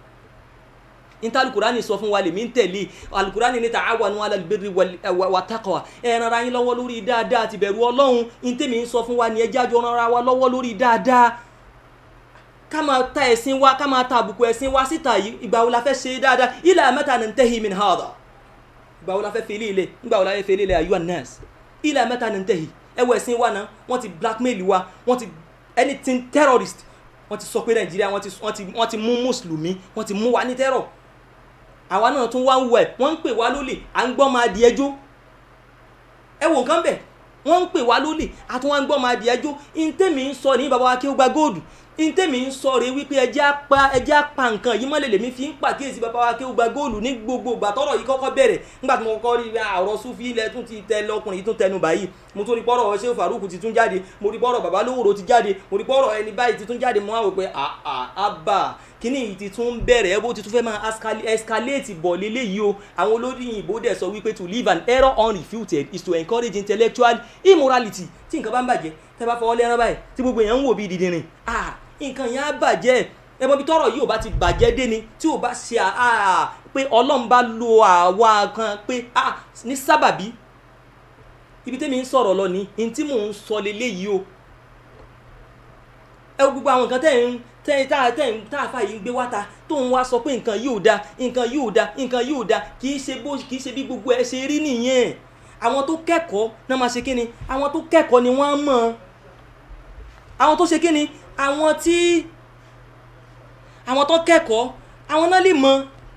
Speaker 3: níta alukurani sọ fún wa lèmi ń tẹ̀lé alukurani ní ta'awanu 'ala al-birri wa taqwa ẹ ràn ara yín lọ́wọ́ lórí dáadáa àti bẹ̀rù ọlọ́run ní tèmi ń sọ fún wa ní ẹjẹ́ àjọ ràn ara wa lọ́wọ́ lórí dáadáa ká máa ta ẹ̀sìn wa ká máa ta àbùkù ẹ̀sìn wa síta yìí ìgbà wo la fẹ́ ṣe dáadáa ila mata nantahi min hadha ìgbà wo la fẹ́ fèlè ilé ìgbà wo la fẹ́ fèlè ilé ayuha nas ila mata nantahi ẹ wo ẹ̀sìn wa náà wọ́n ti blackmail wa wọ́n ti anything terrorist wọ́n ti sọ pé nàìjíríà wọ́n ti wọ́n ti wọ́n ti mú mùsùlùmí wọ́n ti mú wa ní terror àwa náà tún wá ń wẹ̀ wọ́n ń pè wá lólè à ń gbọ́ máa di ẹjọ́ ẹ wo nǹkan bẹ̀ wọ́n ń pè wá lólè àtún wá ń gbọ́ máa di ẹjọ́ ìntẹ́mi ń sọ ní bàbá wa kí ó gba góòdù ntẹ́mi ń sọ rè wípé ẹjẹ́ apá ẹjẹ́ apá nǹkan yìí mọ́lẹ̀ lèmi fi ń pàkíyèsí bàbá wa kí ó gba góòlù ní gbogbo ìgbà tọ́rọ̀ yìí kọ́kọ́ bẹ̀rẹ̀ nígbà tí mo kọ́kọ́ rí àrọ̀ sufi ilẹ̀ tún ti tẹ lọkùnrin yìí tún tẹnu báyìí mo tún rí pọ́rọ̀ ṣé faruku ti tún jáde mo rí pọ́rọ̀ bàbá lówóró ti jáde mo rí pọ́rọ̀ ẹni báyìí ti tún jáde mo wá wò pé àbá kíní yìí ti tún bẹ̀rẹ̀ ẹ bó ti tún fẹ́ máa escalate bọ̀ léléyìí o àwọn olóyìnbó dẹ̀ sọ wípé to live an error unrefuted is to encourage intellectual immorality tí nǹkan bá ń bàjẹ́ tẹ́ bá fọwọ́ lẹ́rán báyìí tí gbogbo èèyàn ń wò bí dídìrín ah nǹkan yẹn á bàjẹ́ ẹbọ bí tọrọ yìí ò bá ti bàjẹ́ dé ni tí ò bá ṣe àá pé ọlọ́run bá lo àwa kan pé ah ní sábàbí ibi tẹ́mi ń sọ̀rọ̀ lọ ní ní tí mò ń sọ leléyìí o ẹ wo gbogbo àwọn nǹkan tẹ́ ń tẹ́ tá tẹ́ ń tá àfa yìí ń gbé wáta tó ń wá sọ pé nǹkan yìí ò da nǹkan yìí ò da nǹkan yìí ò da kì í ṣe bó kì í ṣe bí gbogbo ẹ ṣe rí nìyẹn àwọn tó kẹ́kọ̀ọ́ náà máa ṣe kí ni àwọn tó kẹ́kọ̀ọ́ ni wọ́n á mọ̀ àwọn tó ṣe kí ni àwọn tí àwọn tó kẹ́kọ̀ọ́ àwọn náà lè mọ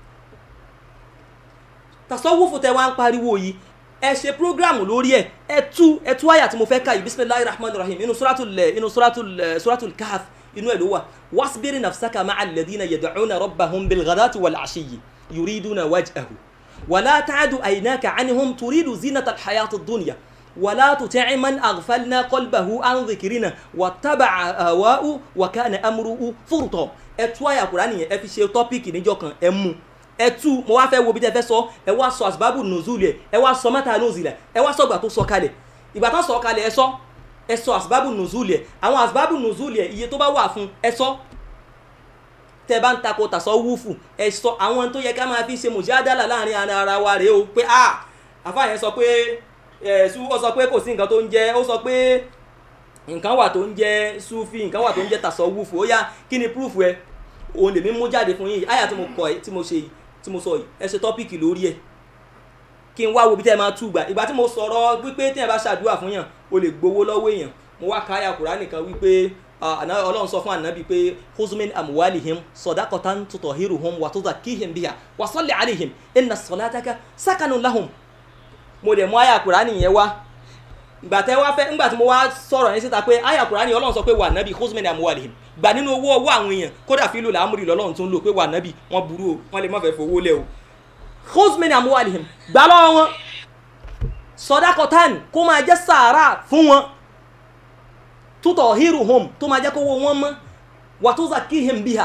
Speaker 3: tasọ́wọ́fù tẹ wá ń pariwo yìí ẹ ṣe prógrámù lórí ẹ ẹ tú ẹ tú àyà tí mo fẹ́ ka yìí bisimilahi rahman rahim inú suratul inú suratul suratul kahf inú ẹ ló wà wasbiri nafsaka ma'a alladhina yad'una rabbahum bilghadati wal ashiyyi yuriduna wajhahu wala ta'du aynaka anhum turidu zinata alhayati ad-dunya ولا تطع من أغفلنا قلبه عن ذكرنا واتبع هواءه وكان أمره فرطا ẹ tú àyà Kùránì yẹn ẹ fi ṣe tọ́pìkì níjọ́ kan ẹ mú ẹ tú mo wá fẹ́ wo bí tẹ fẹ́ sọ ẹ wá sọ àsìbábù nùzúlì ẹ ẹ wá sọ mẹ́ta nùzúlì ẹ wá sọ ìgbà tó sọ kalẹ̀ ìgbà tó sọ kalẹ̀ ẹ sọ ẹ sọ àsìbábù nùzúlì ẹ àwọn àsìbábù nùzúlì ẹ iye tó bá wà fún ẹ sọ tẹ bá ń takò tàṣọ wúfù ẹ sọ àwọn tó yẹ ká máa fi ṣe mùsíádàlà láàrin ara wa rèé o pé ah àfáà yẹn sọ pé ẹ̀ẹ́sù ó sọ pé kò sí nǹkan tó ń jẹ́ ó sọ pé nǹkan wà tó ń jẹ́ sufi nǹkan wà tó ń jẹ́ tasawufu ó yá kí ni proof ẹ òun lèmi mú jáde fún yín àyà tí mo kọ ẹ tí mo ṣe yìí tí mo sọ yìí ẹ ṣe tọ́pìkì lórí ẹ kí n wá wo bí tẹ́ ẹ máa tú gbà ìgbà tí mo sọ̀rọ̀ wípé tí ẹ bá ṣàdúrà fún yàn o lè gbowó lọ́wọ́ èèyàn mo wá ka àyà Kùránì kan wípé ọlọ́run sọ fún ànábì pé huzmin amuwalihim sọdákọ̀tàn tutọ̀hírùhum wàtúzàkíhìm bíyà wàsọ́lẹ̀ àlìhìm inna sọlátàkà sákànù lahum mo dẹ̀ mú àyà kùránì yẹn wá ìgbà tẹ́ wá fẹ́ ńgbà tí mo wá sọ̀rọ̀ yẹn síta pé àyà kùránì ọlọ́run sọ pé wà nábì husman amuwalihim gbà nínú owó ọwọ́ àwọn èèyàn kódà fílò làámúrì lọ́lọ́run tó ń lò pé wà nábì wọ́n burú o wọ́n lè má fẹ́ fowó lẹ̀ o husman amuwalihim gbà lọ́wọ́ wọn sọdákọ̀tàn kó máa jẹ́ sàárà fún wọn tútọ̀ hírù hom tó máa jẹ́ kówó wọn mọ́ wà tó zakihim biha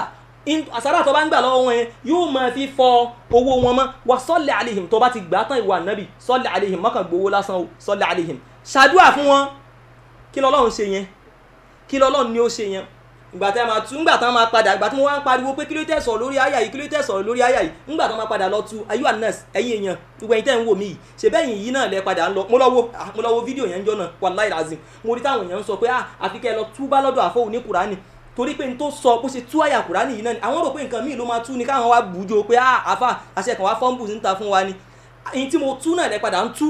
Speaker 3: in- àsárà tó bá ń gbà lọ́wọ́ wọn yẹn yóò máa fi fọ owó wọn mọ́ wà sọ́lẹ̀ àlehìm tó bá ti gbà tán ìwà nàbì sọ́lẹ̀ àlehìm mọ́kàn gbowó lásán o sọ́lẹ̀ àlehìm ṣàdúrà fún wọn kí lọ́lọ́run ṣe yẹn kí lọ́lọ́run ni ó ṣe yẹn ìgbà tí a máa tu ńgbà tí wọ́n máa padà ìgbà tí wọ́n wá ń pariwo pé kí ló tẹ̀ sọ̀rọ̀ lórí àyà yìí kí ló tẹ̀ sọ̀rọ̀ lórí àyà yìí ńgbà tí wọ́n máa padà lọ tu ayú anas ẹ̀yin èèyàn gbogbo ẹ̀yin tẹ́ ń wò mí yìí ṣe bẹ́ẹ̀ yìí náà lẹ padà ń lọ mo lọ wo ah, mo lọ wo fídíò yẹn ń jọ náà wàláì razim mo rí táwọn èèyàn ń sọ pé ah àfi kẹ́ ẹ lọ túbá lọ́dọ̀ àfọwò ní kùránì torí pé n tó sọ bó ṣe tú àyà kùránì yìí náà ni àwọn rò pé nǹkan míì ló máa tú ni káwọn wá bùjọ pé ah àfà àṣẹ kan wá fọ́nbù níta fún wa ni ẹ̀yin tí mo tú náà lẹ padà ń tú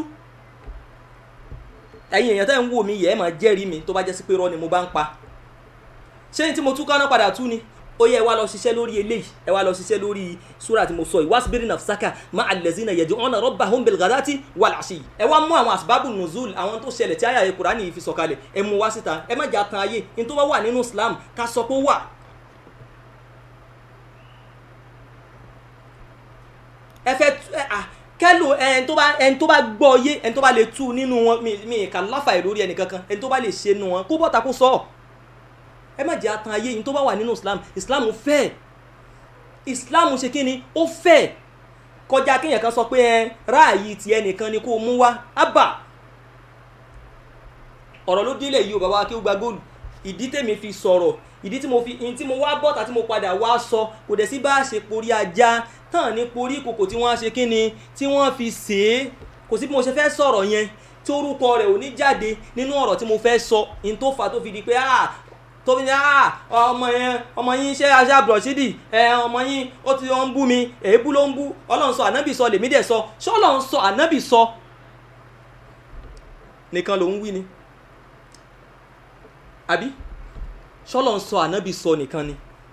Speaker 3: ẹ̀yin èèyàn tẹ́ ń wò mí yẹ ẹ máa jẹ́rìí mi tó bá jẹ́ sí pé rọ́ ni mo bá ń pa ṣé ní tí mo tún káná padà tú ni ó yẹ ẹ wá lọ ṣiṣẹ́ lórí eléyìí ẹ wá lọ ṣiṣẹ́ lórí súrà tí mo sọ yìí wasbiri nafsaka ma allazina yad'una rabbahum bilghadati wal ashi ẹ wá mú àwọn asbabu nuzul àwọn tó ṣẹlẹ̀ tí àyà ẹ Kùránì yìí fi sọ̀kalẹ̀ ẹ mú wá síta ẹ má jà tan ayé ní tó bá wà nínú Islam ká sọ pé ó wà. ẹ fẹ́ tú ẹ à kẹ́lò ẹni tó bá ẹni tó bá gbọ́ yé ẹni tó bá lè tú nínú wọn mi mi ìka láfàì lórí ẹnì kankan ẹni tó bá lè ṣe nínú wọn kó bọ́ta kó sọ ọ́ ẹ má jẹ́ atan ayé yìí tó bá wà nínú islam islam fẹ́ islam ṣe kí ni ó fẹ́ kọjá kéèyàn kan sọ pé ẹ ráàyè tiẹ̀ nìkan ni kó o mú wá ábà ọ̀rọ̀ ló délẹ̀ yìí o bàbá wa kí ó gba góòlù ìdí tèmi fi sọ̀rọ̀ ìdí tí mo fi ìdí tí mo wá bọ́ta tí mo padà wá sọ kò dẹ̀ sí bá a ṣe porí ajá tán ní porí kòkò tí wọ́n á ṣe kí ni tí wọ́n fi sè é kò sí bí mo ṣe fẹ́ sọ̀rọ̀ yẹn tí orúkọ rẹ̀ ò ní jáde nínú ọ̀rọ̀ tí mo fẹ́ sọ ní tó fà tó fi di pé ah tó fi ní ah ọmọ yẹn ọmọ yín ṣe aṣá bùrọ̀ṣídì ẹ ọmọ yín ó ti ń bú mi èébú ló ń bú ọlọ́run sọ ànábì sọ lèmi dẹ̀ sọ ṣé ọlọ́run sọ ànábì sọ nìkan ló ń wí ni àbí ṣọlọ́run sọ ànábì sọ nìkan ni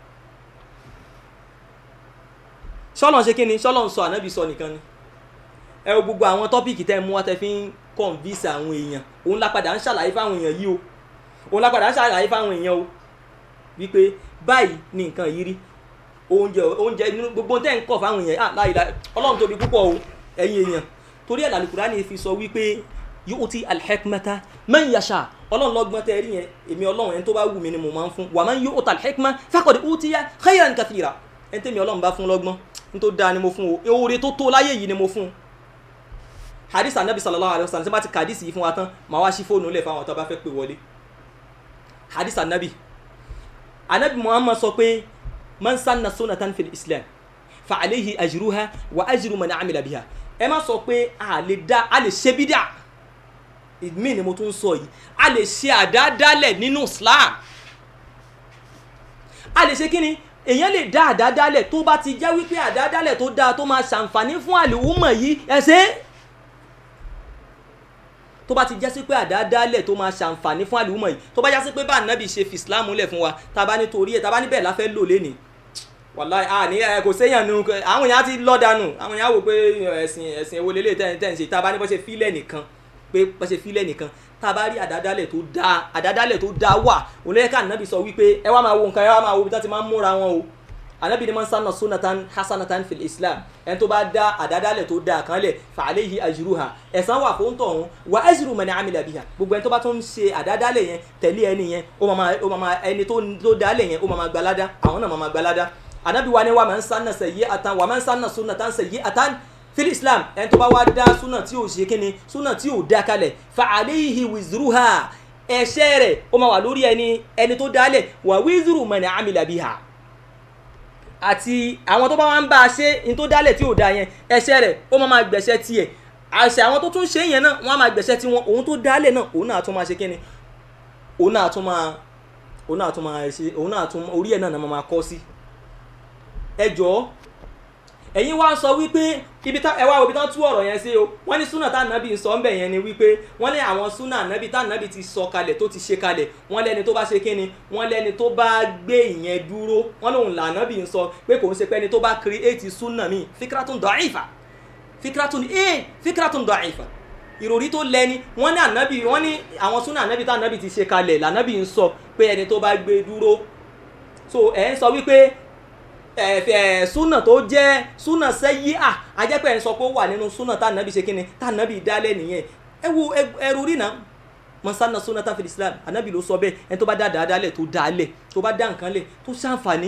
Speaker 3: ṣọlọ́run ṣe kí ni ṣọlọ́run sọ ànábì sọ nìkan ni ẹ wo gbogbo àwọn tọ́pìkì tẹ́ ẹ mú wá tẹ́ fi ń kọ̀ǹvísì àwọn èèyàn òun lápadà ń ṣàlàyé fáwọn èèyàn yìí o òun lápadà ń ṣàlàyé fáwọn èèyàn o wípé báyìí ni nǹkan yìí rí oúnjẹ oúnjẹ nínú gbogbo tẹ́ ń kọ̀ fáwọn èèyàn ah láyìí láyìí ọlọ́run tóbi púpọ̀ o ẹ̀yin èèyàn torí ẹ̀ làlùkùránì fi sọ wípé yóò ti alhekmata man yasha ọlọ́run lọ́gbọ́n tẹ́ rí yẹn èmi ọlọ́run ẹni tó bá wù mí ni mo máa ń fún wà máa ń yóò ta alhekma faqad utiya khayran kathira ẹni tẹ́mi ọlọ́run bá fún lọ́gbọ́n ní tó dáa ni mo fún o oore tó tó láyé yìí ni mo fún hadith anabi sallallahu alayhi wa sallam ṣe bá ti kàdísì yìí fún wa tán màá wá sí fóònù lẹ̀ fáwọn tó bá fẹ́ pè wọlé hadith anabi anabi muhammad sọ pé man sanna sunatan fil islam fa alayhi ajruha wa ajru man amila biha ẹ má sọ pé a lè dá a lè ṣe bídà ìmí ni mo tún sọ yìí a lè ṣe àdádálẹ̀ nínú islam a lè ṣe kí ni èèyàn lè dá àdádálẹ̀ tó bá ti jẹ́ wípé àdádálẹ̀ tó dáa tó máa ṣàǹfààní fún àlùwùmọ̀ yìí ẹ ṣe é tó bá ti jẹ́ sí pé àdádálẹ̀ tó máa ṣàǹfààní fún àlùmọ̀ yìí tó bá jẹ́ sí pé bá ànábì ṣe fi islam lẹ̀ fún wa tá a bá ní torí ẹ̀ tá a bá ní bẹ́ẹ̀ la fẹ́ lò lénìí wàláì a ní ẹ kò séyàn nu àwọn èèyàn ti lọ́ dànù àwọn èèyàn wò pé ẹ̀sìn ẹ̀sìn èwo lélẹ̀ tẹ́ tẹ́ ń ṣe tá a bá ní bọ́ ṣe fílẹ̀ nìkan pé bọ́ ṣe fílẹ̀ nìkan tá a bá rí àdádálẹ̀ tó dáa àdádálẹ̀ tó dáa wà òun lẹ́yìn ká ànábì sọ wípé ẹ wá máa wo nǹkan ẹ wá máa wo bí wọ́n ti máa ń múra wọn o anabi ni man sanna sunatan hasanatan fil islam ẹni tó bá dá àdádálẹ̀ tó dáa kan lẹ̀ fa alayhi ajruha ẹ̀san wà fún tọ̀hún wa ajru man amila biha gbogbo ẹni tó bá tún ṣe àdádálẹ̀ yẹn tẹ̀lé ẹni yẹn ó máa ó máa ẹni tó tó dálẹ̀ yẹn ó máa gbalada àwọn náà máa gbalada anabi wa ni wa man sanna sayyi'atan wa man sanna sunnatan sayyi'atan fil islam ẹni tó bá wá dá súnà tí ò ṣe kíni súnà tí ò dá kalẹ̀ fa alayhi wizruha ẹ̀ṣẹ̀ rẹ̀ ó máa wà lórí ẹni ẹni tó dálẹ̀ wa wizru man amila biha àti àwọn tó bá wá ń bá a ṣe ní tó dálẹ̀ tí ò da yẹn ẹ̀ṣẹ̀ rẹ̀ ó máa máa gbẹ̀ṣẹ̀ tiẹ̀ àṣẹ àwọn tó tún ṣe yẹn náà wọ́n á máa gbẹ̀ṣẹ̀ tiwọn òun tó dálẹ̀ náà òun náà tún máa ṣe kíni òun náà tún máa òun náà tún máa ṣe òun náà tún orí ẹ̀ náà náà máa kọ́ sí. ẹ jọ̀ọ́ ẹ̀yin wá sọ wípé ibi tá ẹ wá wo ibi tán tú ọ̀rọ̀ yẹn sí o wọ́n ní súnà tá ànábì ń sọ ń bẹ̀ yẹn ni wípé wọ́n ní àwọn súnà ànábì tá ànábì ti sọ kalẹ̀ tó ti ṣe kalẹ̀ wọ́n lẹ́ni tó bá ṣe kíni wọ́n lẹ́ni tó bá gbé ìyẹn dúró wọ́n lòun là ànábì ń sọ pé kò ń ṣe pé ẹni tó bá create súnà míì fikratun da'ifa fikratun ee fikratun da'ifa ìròrí tó lẹ́ni wọ́n ní ànábì wọ́n ní àwọn súnà ànábì tá ànábì ti ṣe kalẹ̀ lànábì ń sọ pé ẹni tó bá gbé dúró so ẹ̀ ń sọ wípé ẹ̀fẹ̀ súnà tó jẹ́ súnà sẹ́yí à ajẹ́pẹ́ ẹ̀ ń sọ pé ó wà nínú súnà tá ànábì ṣe kíni tá ànábì dálẹ̀ nìyẹn ẹ wo ẹrù rí náà mọ̀sánà súnà tá fi islam ànábì ló sọ bẹ́ẹ̀ ẹni tó bá dá dáadáa lẹ̀ tó dáa lẹ̀ tó bá dá nǹkan lẹ̀ tó ṣàǹfààní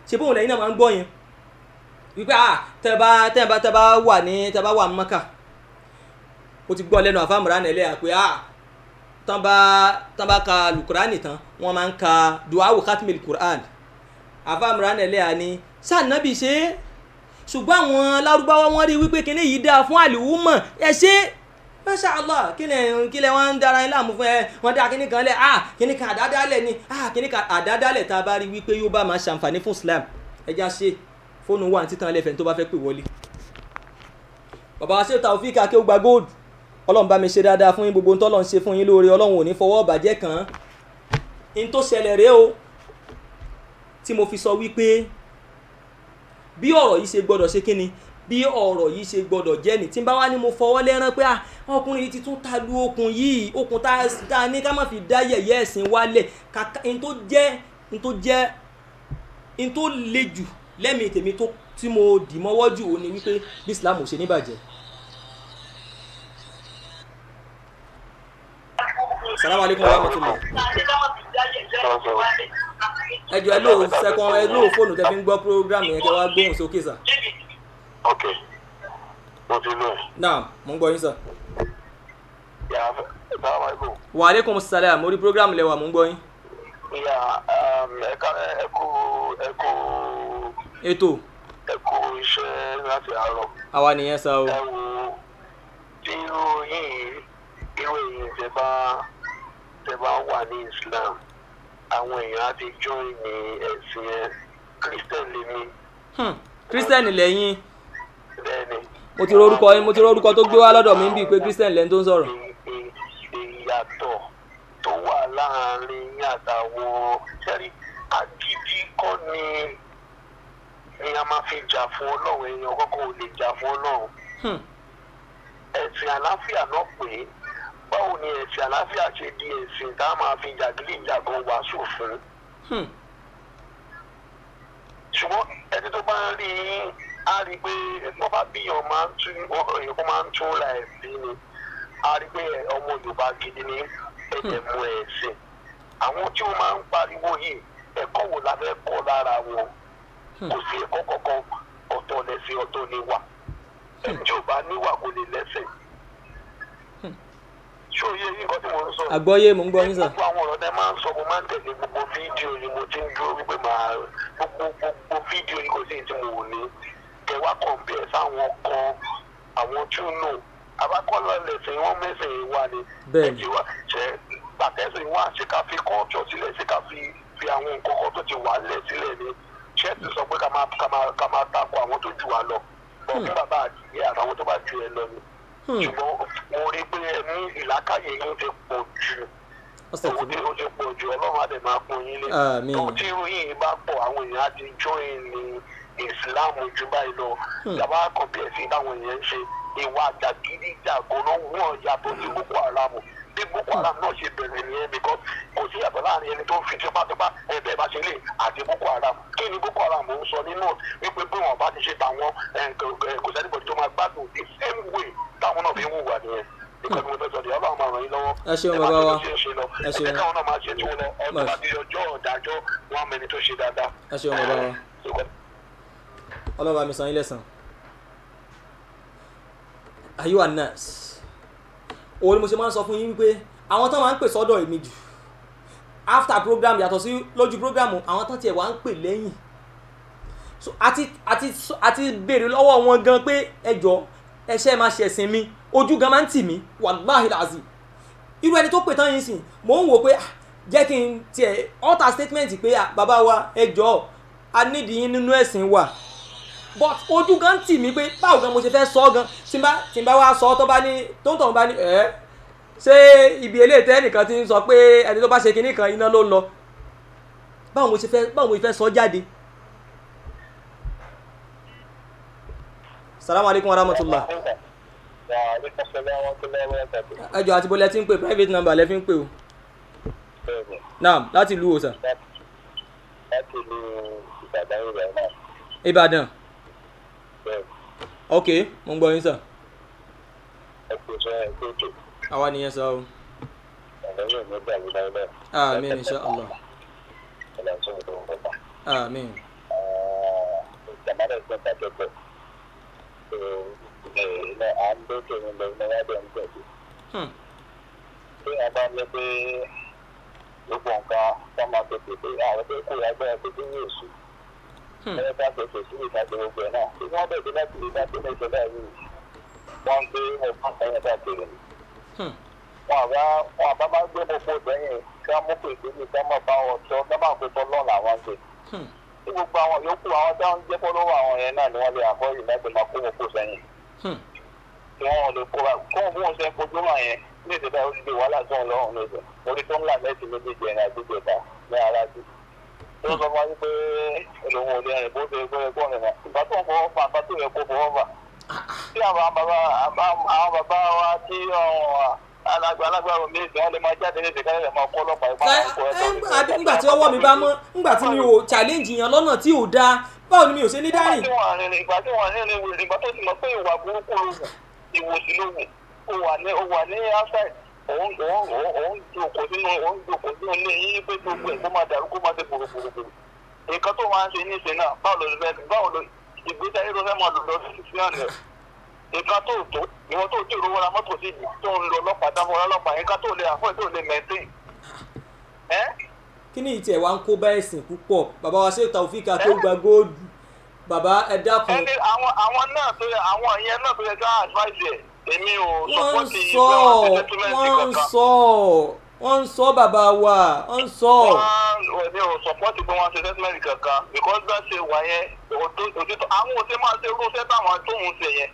Speaker 3: ṣe bóun lẹ́yìn náà máa ń gbọ́ yẹn wípé ah tẹ́ bá tẹ́ bá tẹ́ bá wà ní tẹ́ bá wà ní mọ́kà ó ti gbọ́ lẹ́nu àfàmùrà nílẹ̀ pé ah tán bá tán bá ka lukurani tán wọ́n máa ń ka duawu khatmil quran àfàmùrà nílẹ̀ àní sànàbì ṣe é ṣùgbọ́n àwọn lárúbáwá wọ́n rí wípé kíní yìí dáa fún àlùwùmọ̀ ẹ ṣe masha allah kí lẹ kí lẹ wọn ń dára yín láàmú fún ẹ wọn dá kíní kan lẹ ah kíní kan àdádálẹ̀ ni ah kíní kan àdádálẹ̀ tá a bá rí wípé yóò bá máa ṣàǹfààní fún islam ẹ já ṣe fóònù wà ní títàn ẹlẹ́fẹ̀ẹ́ tó bá fẹ́ pè wọlé. bàbá wa ṣe Taofik Akéwùgbà gold ọlọ́run bá mi ṣe dáadáa fún yín gbogbo ohun tọ́lọ́run ṣe fún yín lóore ọlọ́run ò ní fọwọ́ bàjẹ́ kàn án. in tó ṣẹlẹ̀ rèé o tí mo fi sọ wípé bí ọ̀rọ̀ yìí ṣe gbọ́dọ̀ ṣe kíni bí ọ̀rọ̀ yìí ṣe gbọ́dọ̀ jẹ́ ni tí n bá wá ní mo fọwọ́ lẹ́rán pé ah ọkùnrin yìí ti tún ta lu okùn yìí okùn tá a ní ká má fi dá yẹ̀yẹ́ ẹ̀sìn wálẹ̀ kàkà n tó jẹ́ n tó jẹ́ n tó le jù lẹ́mìí tèmi tó tí mo dì mọ́wọ́ jù ó ní wípé bí Islam ò ṣe ní bàjẹ́. salamu aleykum wa rahmatulah. ẹ jọ ẹ lóò sẹkọn ẹ lóò fóònù tẹ fi ń gbọ́ program yẹn kẹ wá gbóhùn sókè sà.
Speaker 4: ok mo ti lọ ẹ.
Speaker 3: naam mo ń gbọ́ yín sà.
Speaker 4: yà á sábà bò.
Speaker 3: wa aleykum salaam orí program lẹwà mo ń gbọ́ yín.
Speaker 4: yà ẹ ká ẹ kú ẹ kú
Speaker 3: ètò
Speaker 4: ẹ kú iṣẹ́ láti àárọ̀.
Speaker 3: àwa nìyẹn sá o.
Speaker 4: ẹ wo tí irú yìí irú èyí tẹ bá tẹ bá wà ní Islam àwọn èèyàn á ti join ní ẹ̀sìn ẹ̀ Christian lèmi
Speaker 3: Hmm, kírísítẹ́nì lẹ́yìn
Speaker 4: bẹ́ẹ̀ ni.
Speaker 3: mo ti rorúkọ yín mo ti rorúkọ tó gbé wá lọ́dọ̀ mi ń bíi pé kírísítẹ́nì lẹ́ni tó ń sọ̀rọ̀.
Speaker 4: ì- ì- ìyàtọ̀ tó wà láàrin yín àtàwọn sẹ́rí agídí kọ́ ni ni a máa fi jà fún ọlọ́run èèyàn kọ́kọ́ ò lè jà fún ọlọ́run
Speaker 3: Hmm,
Speaker 4: ẹ̀sìn àláfíà náà pé báwo ni ẹ̀sìn àláfíà ṣe di ẹ̀sìn tá a máa fi jàgídíjàgan wàásù fún
Speaker 3: hmm,
Speaker 4: ṣùgbọ́n ẹni tó bá ń rí yín á rí i pé wọ́n bá bíyàn máa ń tún èèyàn kó máa ń tún ra ẹ̀sìn ni á rí i pé ọmọ Yorùbá gidi ní ẹ̀jẹ̀ mú ẹ̀sìn àwọn tí wọ́n máa ń pariwo yìí ẹ̀kọ́ wo la fẹ́ kọ́ lára wọn kò sí ẹ̀kọ́ kankan ọ̀tọ̀ lẹ́sìn ọ̀tọ̀ ni wà ẹni tí ò bá níwà kò lè lẹ́sìn ṣé òye yìí nǹkan tí mo ń sọ
Speaker 3: àgbọ́yé mo ń gbọ́ yín sà.
Speaker 4: gbogbo àwọn ọ̀rọ̀ tẹ máa ń sọ mo máa ń tẹ̀lé gbogbo fídíò ni mo ti ń dúró wípé máa gbogbo gbogbo fídíò ni kò sí èyí tí mo wò ní kẹ wá kọ̀m̀pẹ̀ sáwọn kan àwọn tí ó nù abákọ́lọ́ lẹ̀sìn wọn mẹ́sìn wà ní
Speaker 3: Bẹ́ẹ̀ni.
Speaker 4: wa ṣe pàtẹ́sìn wà ṣé ká fi kọ́ọ̀tọ̀ sílẹ̀ ṣé ká fi fi àwọn nǹkan kan tó ti wà lẹ̀ sílẹ̀ ni ṣé ti sọ pé ká máa ká máa ká máa takò àwọn tó jù wá lọ bọ̀ fún bàbá àdìyẹ àtàwọn tó bá ju ẹ lọ ni
Speaker 3: Hmm,
Speaker 4: ṣùgbọ́n mo rí pé ẹ ní ìlàkàyè yín ti pọ̀ jù
Speaker 3: ọ̀sẹ̀
Speaker 4: owó
Speaker 3: tí
Speaker 4: tí ó ti pọ̀ jù ọlọ́run á dẹ̀ máa pọ̀ yín lé.
Speaker 3: Àmín.
Speaker 4: tó tí irú yìí bá pọ̀ àwọn èèyàn á ti join ní islam ju báyìí lọ. ìjàmbá kan bí ẹ̀sìn táwọn èèyàn ń ṣe ìwà jàgídíjàgan náà wọ́n yàtọ̀ sí boko haram bí boko haram náà ṣe bẹ̀rẹ̀ nìyẹn because kò sí yàtọ̀ láàrin ẹni tó ń fi tipátipá ẹ̀bẹ̀ bá ṣe lè àti boko haram kí ni boko haram ń sọ nínú wípé bí wọn bá ti ṣe tàwọn ẹ̀, kò kò sẹ́nìbọ̀dì tó máa gbádùn the same way táwọn náà fi ń hùwà nìyẹn ìkànnì mo fẹ́ sọ di ọlọ́run máa ràn yín lọ́wọ́
Speaker 3: Ẹ ṣeun
Speaker 4: ẹ má
Speaker 3: bàbá wa.
Speaker 4: fi ṣe ṣe lọ
Speaker 3: Ẹ ṣeun.
Speaker 4: ẹ káwọn náà máa ṣe tí wọn lọ ọdún
Speaker 3: Bye.
Speaker 4: bá di ọjọ́ ọ̀dájọ́ wọn mẹni tó ṣe dáadáa.
Speaker 3: ẹ ṣeun bàbá wa ọlọ́ba mi san yín lẹ́sàn. ayiwa nurse òun ni mo ṣe máa ń sọ fún yín wípé àwọn tán máa ń pè sọ́dọ̀ èmi jù after program yàtọ̀ sí lójú program àwọn tán tiẹ̀ wá ń pè lẹ́yìn so àti àti àti béèrè lọ́wọ́ wọn gan pé ẹjọ́ ẹṣẹ́ máa ṣe ẹ̀sìn mi ojú gan máa ń tì mí wàláhì làzì irú ẹni tó pè tán yìí sìn mò ń wò pé ah, jẹ́ kí n tiẹ̀ alter statement pé ah, bàbá wa ẹjọ́ a nídìí yín nínú ẹ̀sìn wa but ojú gan tì mí pé báwo gan mo ṣe fẹ́ sọ ọ́ gan tí n bá tí n bá wá sọ ọ́ tó bá ní tó ń tọ̀ bá ní ẹ̀ ṣé ibi eléyìí tẹ́ ẹnìkan ti ń sọ pé ẹni tó bá ṣe kinní kan iná ló ń lọ báwo mo ṣe fẹ́ báwo mo ṣe fẹ́ sọ ọ́ jáde. salamu alaykum wa rahmatulah ẹ jọ àti bọ́lẹ̀ tí ń pè private number lẹ́ fi ń pè o naam láti ìlú òsà
Speaker 4: láti lu ìbàdàn rẹ̀ náà
Speaker 3: ìbàdàn
Speaker 4: bẹ́ẹ̀
Speaker 3: ok mo ń gbọ́ yín sà
Speaker 4: ẹ kò sọ ẹ kó tó
Speaker 3: àwa nìyẹn sọ o
Speaker 4: ọ̀nà yóò ní gbà mí láyé náà.
Speaker 3: amin insha allah
Speaker 4: ọ̀nà tó ń bọ̀ bọ̀.
Speaker 3: amin
Speaker 4: àmàlà ìgbọ́n tàjọpọ̀ ilẹ̀ à ń dókè ní lọ iná wá bẹ̀ ń gbẹ̀dẹ̀.
Speaker 3: Hmm.
Speaker 4: tí wọ́n bá ní pé gbogbo nǹkan tó máa tó tètè àwọn tó kó agbára tó dín ní èṣù
Speaker 3: Hmm.
Speaker 4: ẹ̀rọ bá tó tètè sí ìtajà gbogbo ẹ̀ náà tí wọ́n bẹ̀rẹ̀ láti rí dájú ní ìṣẹ̀lẹ̀ yìí wọ́n ń gbé ọ̀pọ̀ ẹ̀yẹ káàkiri ni
Speaker 3: Hmm.
Speaker 4: wọn àbá wọn àbá máa ń gbé gbogbo sẹ́yìn kí wọ́n mú pèsè ní kí wọ́n máa bá wọn sọ kí wọ́n máa pèsè ọlọ́run làwọn ń gbé
Speaker 3: Hmm.
Speaker 4: tí gbogbo àwọn yòókù àwọn tí wọ́n ń jẹ́ fọ́lọ́wọ́ àwọn yẹn náà ni wọ́n lè àbọ̀yìn láti máa kó wọn kó sẹ́yìn
Speaker 3: Hmm.
Speaker 4: tí wọ́n lè kóra kó wọn bí wọ́n ṣe ń fojú hàn yẹn ní ìṣẹ̀dá oríṣi wàhálà tó ń lọ́rùn lóṣù orí tó ń là mẹ́sì méjèèjì ẹ̀rìn àdúgbò ta ní aráàlú tí wọ́n sọ fún wa wípé olóhùn òde ẹ̀rìn bó ṣe gbé ẹgbọ́n rẹ̀ náà ìgbà tó ń fọwọ́ fà bá tó yẹ kó fọwọ́ fà tí àwọn bàbá àwọn bàbá wa tí alágbà alágbàrò méjì wọn lè máa jáde ní ìdíkàlẹ̀ lè máa kọ́ ọlọ́pàá ìpá
Speaker 3: Ẹ-
Speaker 4: àwọn
Speaker 3: ẹ- ẹ- ńgbà tí ọwọ́ mi bá mọ́ ńgbà tí mi ò challenge yẹn lọ́nà tí ò dáa báwo ni mi ò ṣe ní dárìn.
Speaker 4: ìgbà tí wọ́n rìn ìgbà tí wọ́n rìn rìn ìgbà tó ti mọ̀ pé ìwà burúkú ló wù ìwòsí ló wù ó wà ní ó wà ní outside òun òun òun òun jòkó sínú òun jòkó sínú ilé yín pé gbogbo ẹ̀ kó máa dàrú kó máa ṣe gbòrògbòrògbòrò nǹkan tó máa ń ṣe ní ìṣe náà báwo ló fẹ́ báwo ló ìgbésí ayé ló fẹ́ máa lò lọ sí sí ọ̀nà nǹkan tó tó ìwọ tó tí ìrówó ra mọ́tò sí tó ń lo ọlọ́pàá dáfọ́ ọlọ́pàá nǹkan tó lè àfọ́ tó lè maintain ẹ́
Speaker 3: kí ni ìtẹ̀ wa ń kó bá ẹ̀sìn púpọ̀ bàbá wa ṣe Taofik Akéwùgbà góòdù bàbá ẹ dákun
Speaker 4: ẹni àwọn àwọn náà tó yẹ àwọn ìyẹn náà tó yẹ ká advice ẹ èmi ò
Speaker 3: wọ́n ń
Speaker 4: sọpọ́tì
Speaker 3: sọ
Speaker 4: ìgbà settlement
Speaker 3: wọ́n ń
Speaker 4: kankan
Speaker 3: sọ wọ́n ń sọ bàbá wa wọ́n ń sọ.
Speaker 4: wọ́n èmi ò sọpọ́tì pé wọ́n ṣe settlement kankan because bá ṣe wà yẹn òtó- òtítọ́ àwọn òṣè máa ṣe irú iṣẹ́ táwọn tóun ṣe yẹn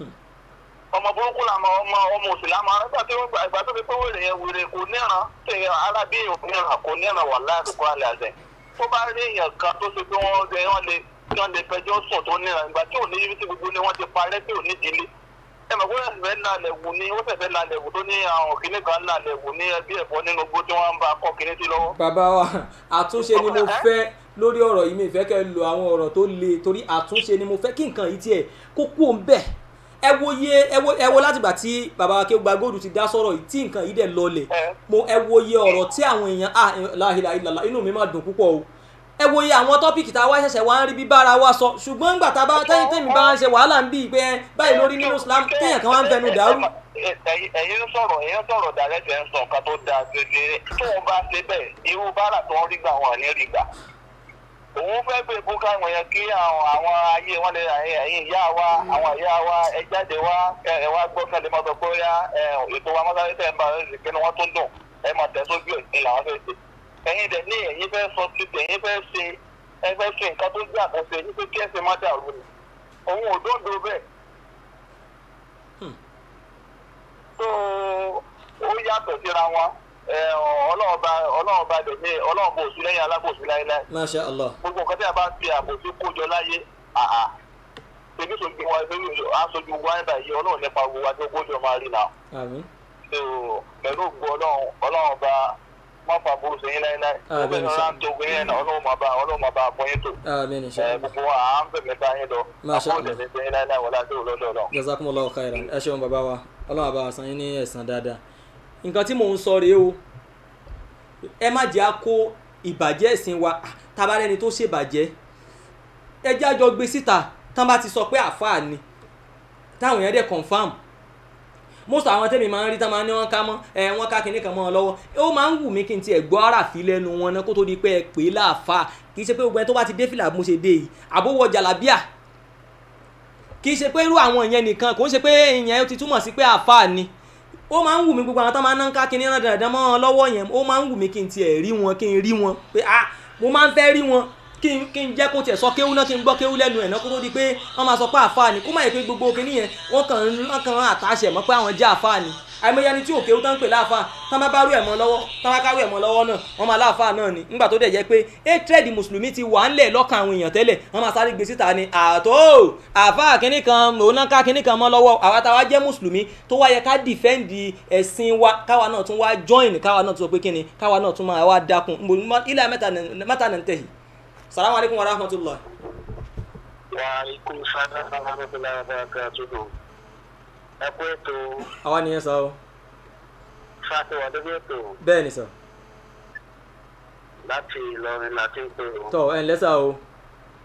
Speaker 4: ọmọ burúkú làmọ ọmọ ọmọ òsì làmọ nígbà tí wọ́n gba ìgbà tó fi pé wèrè yẹn wèrè kò níran ṣe arábí èèyàn kò níran kò níran wà láàdúgbò alẹ́ àṣẹ tó bá rí èèyàn kan tó ṣe pé wọ́n lè wọ́n lè tí wọ́n lè fẹjọ́ sùn tó níran ìgbà tí ò ní ibi tí gbogbo ni wọ́n ti parẹ́ tí ò ní ìdílé ẹ mọ̀ bóyá ìfẹ́ lálẹ́ wù ní ó fẹ́fẹ́ lálẹ́ wù tó ní àwọn kìnnì kan lálẹ́ wù ní ẹbí ẹ̀fọ́ nínú gbó tí wọ́n ń bá kọ́ kìnnì sí lọ́wọ́.
Speaker 3: bàbá wa àtúnṣe ni mo fẹ́ lórí ọ̀rọ̀ yìí mi ìfẹ́ kẹ́ ẹ lo àwọn ọ̀rọ̀ tó le torí àtúnṣe ni mo fẹ́ kí nǹkan yìí tiẹ̀ kó kú òun bẹ́ẹ̀ ẹ wo iye ẹ wo ẹ wo látìgbà tí bàbá wa Akéwùgbà góòdù ti dá sọ̀rọ̀ yìí tí nǹkan yìí dẹ̀ lọlẹ̀
Speaker 4: ẹ
Speaker 3: mo ẹ wo iye ọ̀rọ̀ tí àwọn èèyàn ah láhìlá ìlàlá inú mi máa dùn púpọ̀ o ẹ wo iye àwọn tọ́pìkì tá a wá ṣẹ̀ṣẹ̀ wá ń rí bí bára wa sọ ṣùgbọ́n ńgbà tá a bá tẹ́yìn tẹ́mi bá ń ṣe wàhálà ń bí i pé ẹ báyìí lórí nínú Islam téèyàn kan wá ń fẹnu dàrú.
Speaker 4: ẹ̀yin ẹ̀yin ń sọ̀rọ̀ ẹ̀yin ń sọ̀rọ̀ dàrẹ́tẹ̀ ń sọ nǹkan tó dáa gẹ́gẹ́ tó ń bá ṣe bẹ́ẹ̀ irú bára tó ń rí gbà wọn ní rí gbà òun fẹ́ gbé bú káwọn yẹn kí àwọn àwọn ayé wọn lè ẹ̀yin ìyá wa àwọn ìyá wa ẹ jáde wá ẹ ẹ wá gbọ́ kẹ́lẹ́ mọ́tò pé ó yá ẹ ètò wa mọ́tò tẹ̀ ń bá ẹ kí ni wọ́n tún dùn ẹ máa tẹ̀ sójú ẹ̀ ní làwọn fẹ́ ṣe ẹ̀yin dẹ̀ ní ẹ̀yin fẹ́ sọ títẹ̀ ẹ̀yin fẹ́ ṣe ẹ fẹ́ ṣe nǹkan tó gbé àkọsẹ̀ yín pé kí ẹ̀sìn má dàrú ni òun ò dóńdó bẹ́ẹ̀ tó ó yàtọ̀ síra wọn ẹ ọlọ́ọ̀ba ọlọ́ọ̀ba dẹ̀ ní ọlọ́ọ̀ba òsì lẹ́yìn alábòsí láéláé
Speaker 3: masha allah
Speaker 4: gbogbo nǹkan tí a bá fi àbòsí kójọ láyé àhà ṣèbí sojú wa ṣèbí aṣojú wa nígbà yìí ọlọ́run nípa wo wa tó kójọ máa rí náà
Speaker 3: àmín
Speaker 4: tó pẹ̀lú ògbó ọlọ́run ọlọ́run ọba má fa burú sẹ́yìn láéláé
Speaker 3: Ah, bẹ́ẹ̀ ni
Speaker 4: ọlọ́run
Speaker 3: sir.
Speaker 4: náà ń tó gbé yẹn náà ọlọ́run máa bá ọlọ́run máa bá àpọ́yìn tó
Speaker 3: àmín
Speaker 4: ẹ
Speaker 3: inshallah
Speaker 4: gbogbo wa à ń fẹ̀mí bá yín lọ
Speaker 3: Masha Allah.
Speaker 4: àbúrò tẹ̀lé sẹ́yìn láéláé wọlé àti òlọ́dọ̀ ọlọ́run.
Speaker 3: jazakumullahu khairan ẹ ṣeun bàbá wa ọlọ́run àbá san yín ní ẹ̀san dáadáa nǹkan tí mò ń sọ rèé o ẹ má jẹ́ á kó ìbàjẹ́ ẹ̀sìn wa Ah, tabarẹ́ni tó ṣèbàjẹ́ ẹ jẹ́ àjọ gbé síta tán bá ti sọ pé àfáà ni táwọn èèyàn dẹ̀ confam most àwọn tẹ́mi máa ń rí tán máa ń ní wọ́n ká mọ́ ẹ wọ́n ká kinní kan mọ́ ọ lọ́wọ́ ó máa ń wù mí kí n tiẹ̀ gbọ́ àràfí lẹ́nu wọn náà kó tó di pé ẹ pè é láàfáà kì í ṣe pé gbogbo ẹni tó bá ti dé fìlà bí mo ṣe dé yìí àbówọ jàlábíà kì í ṣe pé irú àwọn ìyẹn nìkan kò ń ṣe pé ìyẹn ti túmọ̀ sí pé àáfàá ni ó máa ń wù mí gbogbo àwọn tó máa ń ná ká kinní rán dandan mọ́ wọn lọ́wọ́ yẹn ó máa ń wù mí kí n tiẹ̀ rí wọn kí n rí wọn pé ah mo máa ń fẹ́ rí wọn kí n kí n jẹ́ kó tiẹ̀ sọ kéwú náà kí n gbọ́ kéwú lẹ́nu ẹ̀ náà kó tó di pé wọ́n máa sọ pé àáfàá ni kó má yẹ pé gbogbo kinní yẹn wọ́n kàn ń wọ́n kàn ń àtàṣe mọ́ pé àwọn jẹ́ àáfàá ni àìmọye ẹni tí ò kéwú tán ń pè láàfáà tán bá bá rú ẹ̀ mọ́ lọ́wọ́ tán bá kárú ẹ̀ mọ́ lọ́wọ́ náà wọ́n máa láàfáà náà ni nígbà tó dẹ̀ jẹ́ pé hatred mùsùlùmí ti wà ńlẹ̀ lọ́kàn àwọn èèyàn tẹ́lẹ̀ wọ́n máa sáré gbé síta ni àtó àfáà kínní kan òun náà ká kínní kan mọ́ lọ́wọ́ àwa táwa jẹ́ mùsùlùmí tó wáyẹ ká dìfẹ́ǹdì ẹ̀sìn wa káwa náà tún wá join káwa náà tún sọ pé kínní káwa náà tún máa wá dákun ilẹ̀ mẹ́ta nà ń tẹ̀yì salamu alaykum wa rahmatulah.
Speaker 4: wa ikú sáná sábàbọ̀lá ọ̀bọ̀nàkà àtúndò ẹ kú ètò
Speaker 3: àwa nìyẹn sọ o
Speaker 4: fàtiwà lórí ètò
Speaker 3: bẹ́ẹ̀ ni sọ
Speaker 4: láti Ìlọrin láti ń pè ó
Speaker 3: tọ ẹ̀ ǹlẹ́ sà o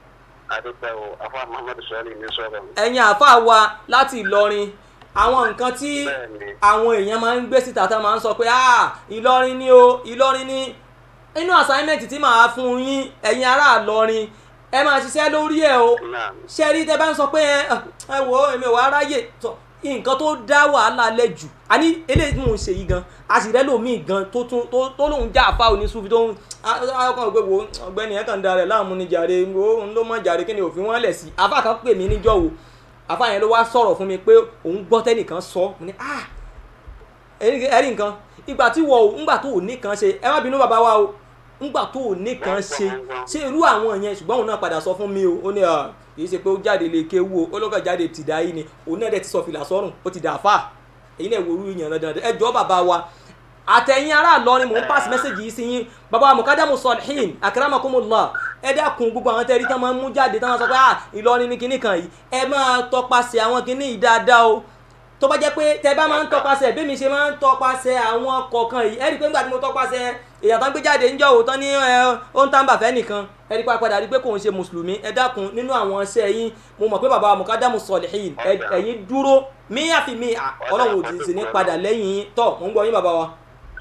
Speaker 4: adúpẹ́ o afa muhammadu sọ́ọ́lì ní sọ̀rọ̀
Speaker 3: ẹ̀yin àáfàá wa láti ìlọrin àwọn nǹkan tí
Speaker 4: Bẹ́ẹ̀ni.
Speaker 3: àwọn èèyàn máa ń gbé síta tán máa ń sọ pé ah ìlọrin ni o ìlọrin ni inú assignment tí màá fún yín ẹ̀yin ará ìlọrin ẹ máa ṣiṣẹ́ lórí ẹ̀ o
Speaker 4: náà
Speaker 3: ṣe rí tẹ bá ń sọ pé ẹ ẹ wò ó èmi ò wá ráyè tọ nǹkan tó dá wàhálà lẹ jù àní eléyìí tí mò ń ṣe yìí gan a sì rẹ́ lòmíì gan tó tún tó tó lòun já àfa oníṣúfi tó ń ọkàn ògbé wo ọ̀gbẹ́ni ẹ̀ kàn da rẹ̀ láàmú ni jàre wo ń ló mọ̀ jàre kí ni òfin wọn lẹ̀ sí àfa kan pè mí níjọ́ wo àfa yẹn ló wá sọ̀rọ̀ fún mi pé òun gbọ́ tẹ́nìkan sọ mo ní ah ẹ̀rí ẹ̀rí nǹkan ìgbà tí wọ́n ò ńgbà tó ò ní kan ṣe ẹ má bínú bàbá wa o ńgbà tó ò ní kan ṣe ṣé irú àwọn yẹn ṣùgbọ́n òun náà padà sọ fún mi o ó ní à kì í ṣe pé ó jáde lè kéwu o ó lọ́kàn jáde tìdá yìí ni òun náà dẹ̀ ti sọ fìlà sọ́rùn ó ti dà fà èyí náà wo irú yẹn dandan ẹ jọ bàbá wa àtẹ̀yìn ará Ìlọrin mò ń pass message yìí sí yín bàbá wa mukadamu salihin akramakumullah ẹ dákun gbogbo àwọn tẹ́rí tán máa ń mú jáde tán máa sọ pé ah Ìlọrin ní kinní kan yìí ẹ máa tọpasẹ̀ àwọn kinní yìí dáadáa o tó bá jẹ́ pé tẹ bá máa ń tọpasẹ̀ bí mi ṣe máa ń tọpasẹ̀ àwọn kọ̀ọ̀kan yìí ẹ rí i pé nígbà tí mo tọpasẹ̀ èèyàn tán gbé jáde ń jọ òótọ́ ní ẹ ó ń tàǹbà fẹ́ nìkan ẹ rí i padà rí i pé kò ń ṣe mùsùlùmí ẹ dákun nínú àwọn iṣẹ́ yín mo mọ̀ pé bàbá mukadamu salihin ẹ- ẹ̀yin dúró míyà fi mí ọlọ́run ò ti sì ní padà lẹ́yìn yín tọ́ mò ń gbọ́ yín bàbá wa.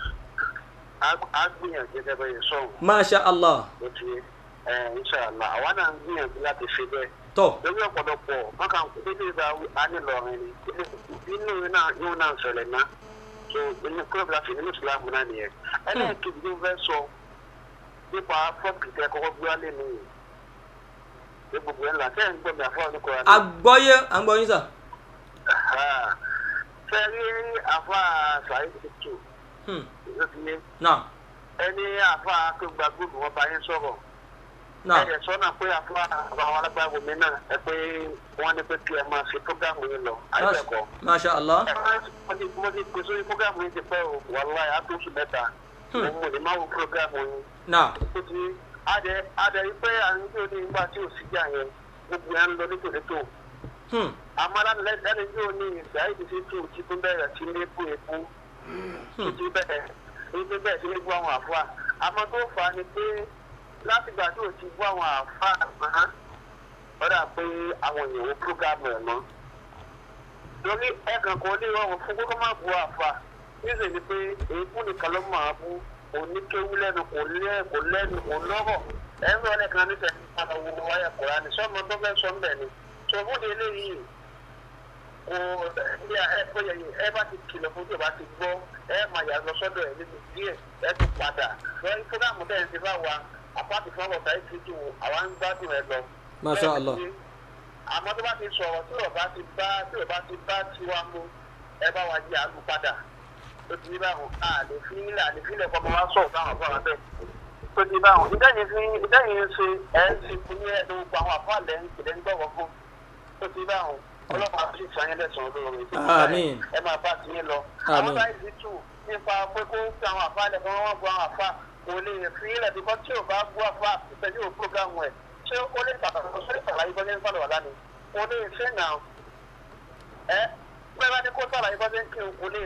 Speaker 4: a gbìyànjú gẹ́gẹ́ bẹ́ẹ̀ sọ̀rọ̀
Speaker 3: masha allah
Speaker 4: ló ti ẹ inṣàlá àwa náà ń gbìyànjú láti ṣe bẹ́ẹ̀
Speaker 3: tọ́
Speaker 4: lórí ọ̀pọ̀lọpọ̀ wọn kàn kó dédé ìgbà ánìlọrin ni nínú iná yóò náà ṣẹlẹ̀ ná so inú club láti nínú ìsìlámù náà nìyẹn ẹlẹ́ẹ̀kejì ló fẹ́ sọ nípa fọ́ọ̀kì tẹ kọ́kọ́ gbé wálé nìyí ní gbogbo ẹ̀ ńlá tẹ́ ń gbọ́ mi àfọ́ ọ̀nìkọ́ wa
Speaker 3: agbọ́yé agbọ́yín sà.
Speaker 4: fẹ́ rí àfa sàyè tuntun
Speaker 3: Hmm.
Speaker 4: ló ti yé
Speaker 3: náà
Speaker 4: ẹni àfa tó gba gbogbo wọn bá yín sọ̀rọ̀
Speaker 3: náà
Speaker 4: ẹ sọ náà pé àfa àwọn alágbàwọ̀ mi náà ẹ pé wọ́n ní pé kí ẹ máa ṣe prógámù yín lọ àìbẹ̀kọ́.
Speaker 3: masha allah
Speaker 4: mo ti mo ti pèsè orí prógámù yín ti pẹ́ o wàláì àtúnṣe mẹ́ta mo mọ̀ ní máa wo prógámù yín.
Speaker 3: náà
Speaker 4: ó ti adẹ adẹ yìí pé à ń gbé ní ìgbà tí ò sí jà yẹn gbogbo yẹn ń lọ létòlétò.
Speaker 3: hmm.
Speaker 4: àmọ́ lẹ́nu yóò ní ìsáyé ti fi tù tí tó bẹ̀rẹ̀ sí ní epo epo tó ti bẹ̀rẹ̀ ní tó bẹ̀rẹ̀ sí ní gbọ́ àwọn àfa àmọ́ tó fà á ni pé látìgbà tí ò ti gbọ́ àwọn àfa àmọ́ ọ̀dà pé àwọn èèyàn ó prógámù ẹ̀ mọ́ lórí ẹ̀kan kan ní rọrùn fún kókó má bu àfa níṣẹ́ ni pé èébú nìkan ló máa bú oníkéwú lẹ́nu kò lẹ́ kò lẹ́nu kò lọ́rọ̀ ẹ̀rọ ẹlẹ́kan níṣẹ́ ní ọ̀nà wo wáyà kọ̀ọ̀rá ni sọ́mọ tó fẹ́ sọ ń bẹ̀ ni sọ̀rọ̀ eléyìí kò ní ẹ bóyá ẹ bá ti kìlọ̀ fún tí o bá ti gbọ́ ẹ máa yà lọ sọ́dọ̀ ẹ̀ nínú díẹ̀ ẹ tún padà lọ́yìn fúgàmù bẹ́ẹ̀ ti bá wa apáàtì fún ọ̀tá ẹ̀ ti dùn àwa ń gbádùn ẹ lọ.
Speaker 3: Masha Allah.
Speaker 4: àmọ́ tó bá ti sọ̀rọ̀ tí o bá ti bá tí o bá ti bá tiwa mú ẹ bá wa yí àlù padà tó ti ní báwọn a lè fi ilẹ̀ àlè fi ilẹ̀ kọ́ ọmọ wa sọ̀rọ̀ báwọn fún àwọn bẹ́ẹ̀ tó ti báwọn ìdẹ́yìn fi ìdẹ́yìn ṣe ẹ̀ ń ṣe fún ní ẹ̀ lóko àwọn àfọ̀lẹ́ ń kìlẹ̀ ń gbọ̀wọ́ fún tó ti báwọn ọlọ́pàá sì sàn yín lẹ́sàn-án olóore
Speaker 3: Àmín.
Speaker 4: ẹ máa bá ti yín lọ.
Speaker 3: Àmín.
Speaker 4: àwọn báyìí ti tù nípa pé kó fi àwọn àfa lẹ̀ fún wọn gbọ́ àwọn àfa kò lè fi ilẹ̀ bí kò tí ò bá gbọ́ àfa ìtẹ́jú ò prógámù ẹ̀ ṣé ó lè pàtàkì ó lè sàlàyé bọ́sẹ̀ ń sàlọ̀ wà lánàá kò lè ṣe náà ẹ bẹ́ẹ̀ bá ní kó sàlàyé bọ́sẹ̀ ń kí n kò lè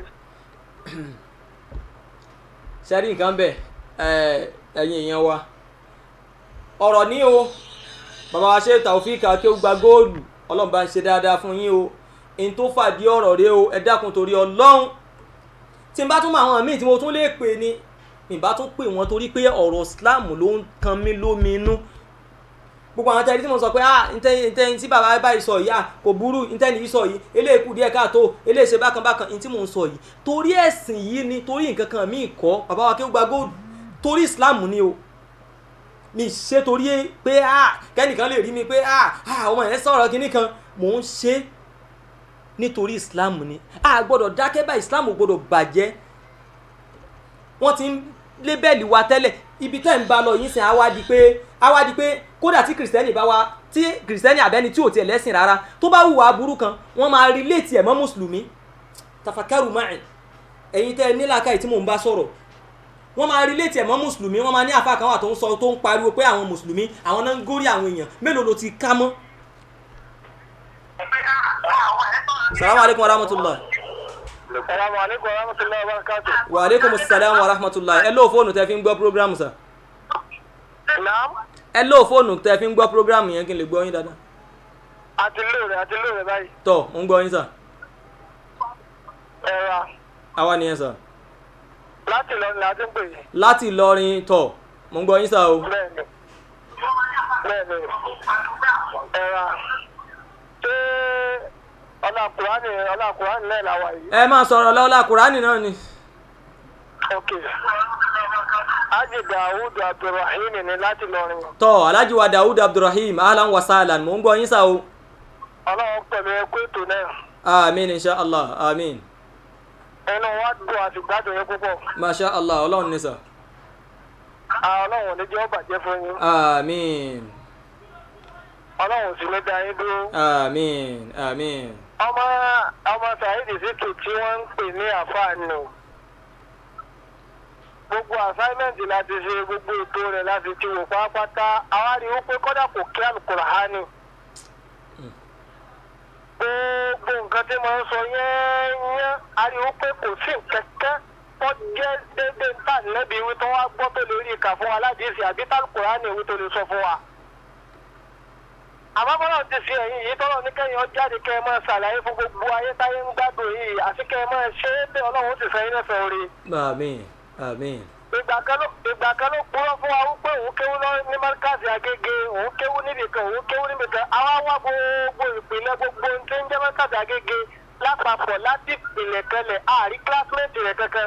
Speaker 3: sẹ́rí nǹkan bẹ̀ ẹ̀, ẹ̀yin èèyàn wa ọ̀rọ̀ ní o bàbá wa ṣe Taofik akéwù gba góòlù ọlọ́run bá ń ṣe dáadáa fún yín o in tó fàdí ọ̀rọ̀ rẹ o ẹ dákun torí ọlọ́run tí n bá tún mọ àwọn míì tí mo tún lè pè ní n bá tún pè wọ́n torí pé ọ̀rọ̀ Islam ló ń kan mí lómi inú gbogbo àwọn tẹ́lẹ̀ tí mo sọ pé ah ntẹ́ ntẹ́ tí bàbá báyìí sọ yìí ah kò burú ntẹ́ nìyí sọ yìí eléyìí kù díẹ̀ káàtó eléyìí ṣe bákan bákan ntí mò ń sọ yìí torí ẹ̀sìn yìí ni torí nǹkan kan míì kọ́ bàbá wa kí ó gba góòlù torí Islam ni o mi ṣe torí pé ah kẹ́nìkan lè rí mi pé ah ah ọmọ yẹn sọ̀rọ̀ kinní kan mò ń ṣe nítorí Islam ni a gbọ́dọ̀ dákẹ́ bá Islam ò gbọ́dọ̀ bàjẹ́ wọ́n ti ń lébẹ̀lì wa tẹ́lẹ̀ ibi tẹ́ ń bá lọ yìí sìn á wá di pé á wá di pé kódà tí kìrìsìtẹ́nì bá wa tí kìrìsìtẹ́nì àbẹ́ni tí ò tiẹ̀ lẹ́sìn rárá tó bá hùwà aburú kan wọ́n máa relate ẹ̀ mọ́ mùsùlùmí tafakaru máì ẹ̀yin tẹ́ ẹ nílàkàyè tí mò ń bá sọ̀rọ̀ wọ́n máa relate ẹ̀ mọ́ mùsùlùmí wọ́n máa ní àfa kan wà tó ń sọ tó ń pariwo pé àwọn mùsùlùmí àwọn náà ń górí àwọn èèyàn mélòó ló ti ká mọ́. salamu aleykum wa rahmatulah.
Speaker 4: Assalamu alaikum warahmatullahi wabarakatuh.
Speaker 3: wa aleykum salaam wa rahmatulah ẹ lóò fóònù tẹ fi ń gbọ́ programu sa.
Speaker 4: Naam.
Speaker 3: ẹ lóò fóònù tẹ fi ń gbọ́ prógráàmù yẹn kí n lè gbọ́ yín dáadáa
Speaker 6: àti lóore àti lóore báyìí
Speaker 3: tọ́ mo ń gbọ́ yín sà
Speaker 6: ẹ̀rà
Speaker 3: àwa nìyẹn sà
Speaker 6: láti lọ ní adé ń pè é
Speaker 3: láti Ìlọrin tọ́ mo ń gbọ́ yín sà o
Speaker 6: bẹ́ẹ̀ni bẹ́ẹ̀ni ẹ̀rà ṣé ọlá kùránì ọlá kùránì náà làwà yìí
Speaker 3: ẹ máa sọ̀rọ̀ lọ́wọ́lá kùránì náà ni
Speaker 6: ok ájì dàwùdù abdulrahim ni láti lọrin
Speaker 3: tọ́ alhaji wa dawud abdulrahim ahlan wa sahlan mo ń gbọ́ yín sà o
Speaker 6: ọlọ́run pẹ̀lú ẹkú ètò náà
Speaker 3: amin insha allah amin
Speaker 6: ẹnu wa dùn àti gbádùn yín púpọ̀
Speaker 3: masha allah ọlọ́run ní sà
Speaker 6: Ah, ọlọ́run ò ní jẹ́ ó bàjẹ́ fún yín
Speaker 3: amin
Speaker 6: ọlọ́run ò sì ní dá yín dúró.
Speaker 3: amin amin
Speaker 6: ọmọ ọmọ saheed zikri tí wọ́n ń pè ní àfààní o gbogbo assignment láti ṣe gbogbo ètò rẹ̀ láti ti wò pátápátá àwa rí i pé kọ́dà kò kí alukurahani gbogbo nǹkan tí mo ń sọ yẹ́nyẹ́ a rí i pé kò sí kẹ̀kẹ́ tó jẹ́ déédéé tá nẹ́bí wí tó wá gbọ́ tó lè rí ìkà fún wa aládìsí àbí talukurahani wí tó lè sọ fún wa àmọ́ bọ́lá ti fi ẹ̀yìn yìí tọ́lọ́ ní kẹ́yìn ọjáde kẹ́ ẹ máa ṣàlàyé fún gbogbo ayé táyé ń gbádùn yìí àti kẹ́ ẹ máa ṣe é pé ọlọ́run ti sẹ́yìn lẹ́fẹ̀ẹ́ orí.
Speaker 3: amin amin
Speaker 6: ìgbà kan ló ìgbà kan ló purọ́ fún wa wípé òun kéwú lọ ní márkàsì agége òun kéwú níbì kan òun kéwú níbì kan àwa wá gbogbo ìpìlẹ̀ gbogbo ohun tí ń jẹ́ márkàsì agége lápapọ̀ láti ìpìlẹ̀ kanlẹ̀ àárí kílásímẹ́ǹtì rẹ̀ kankan.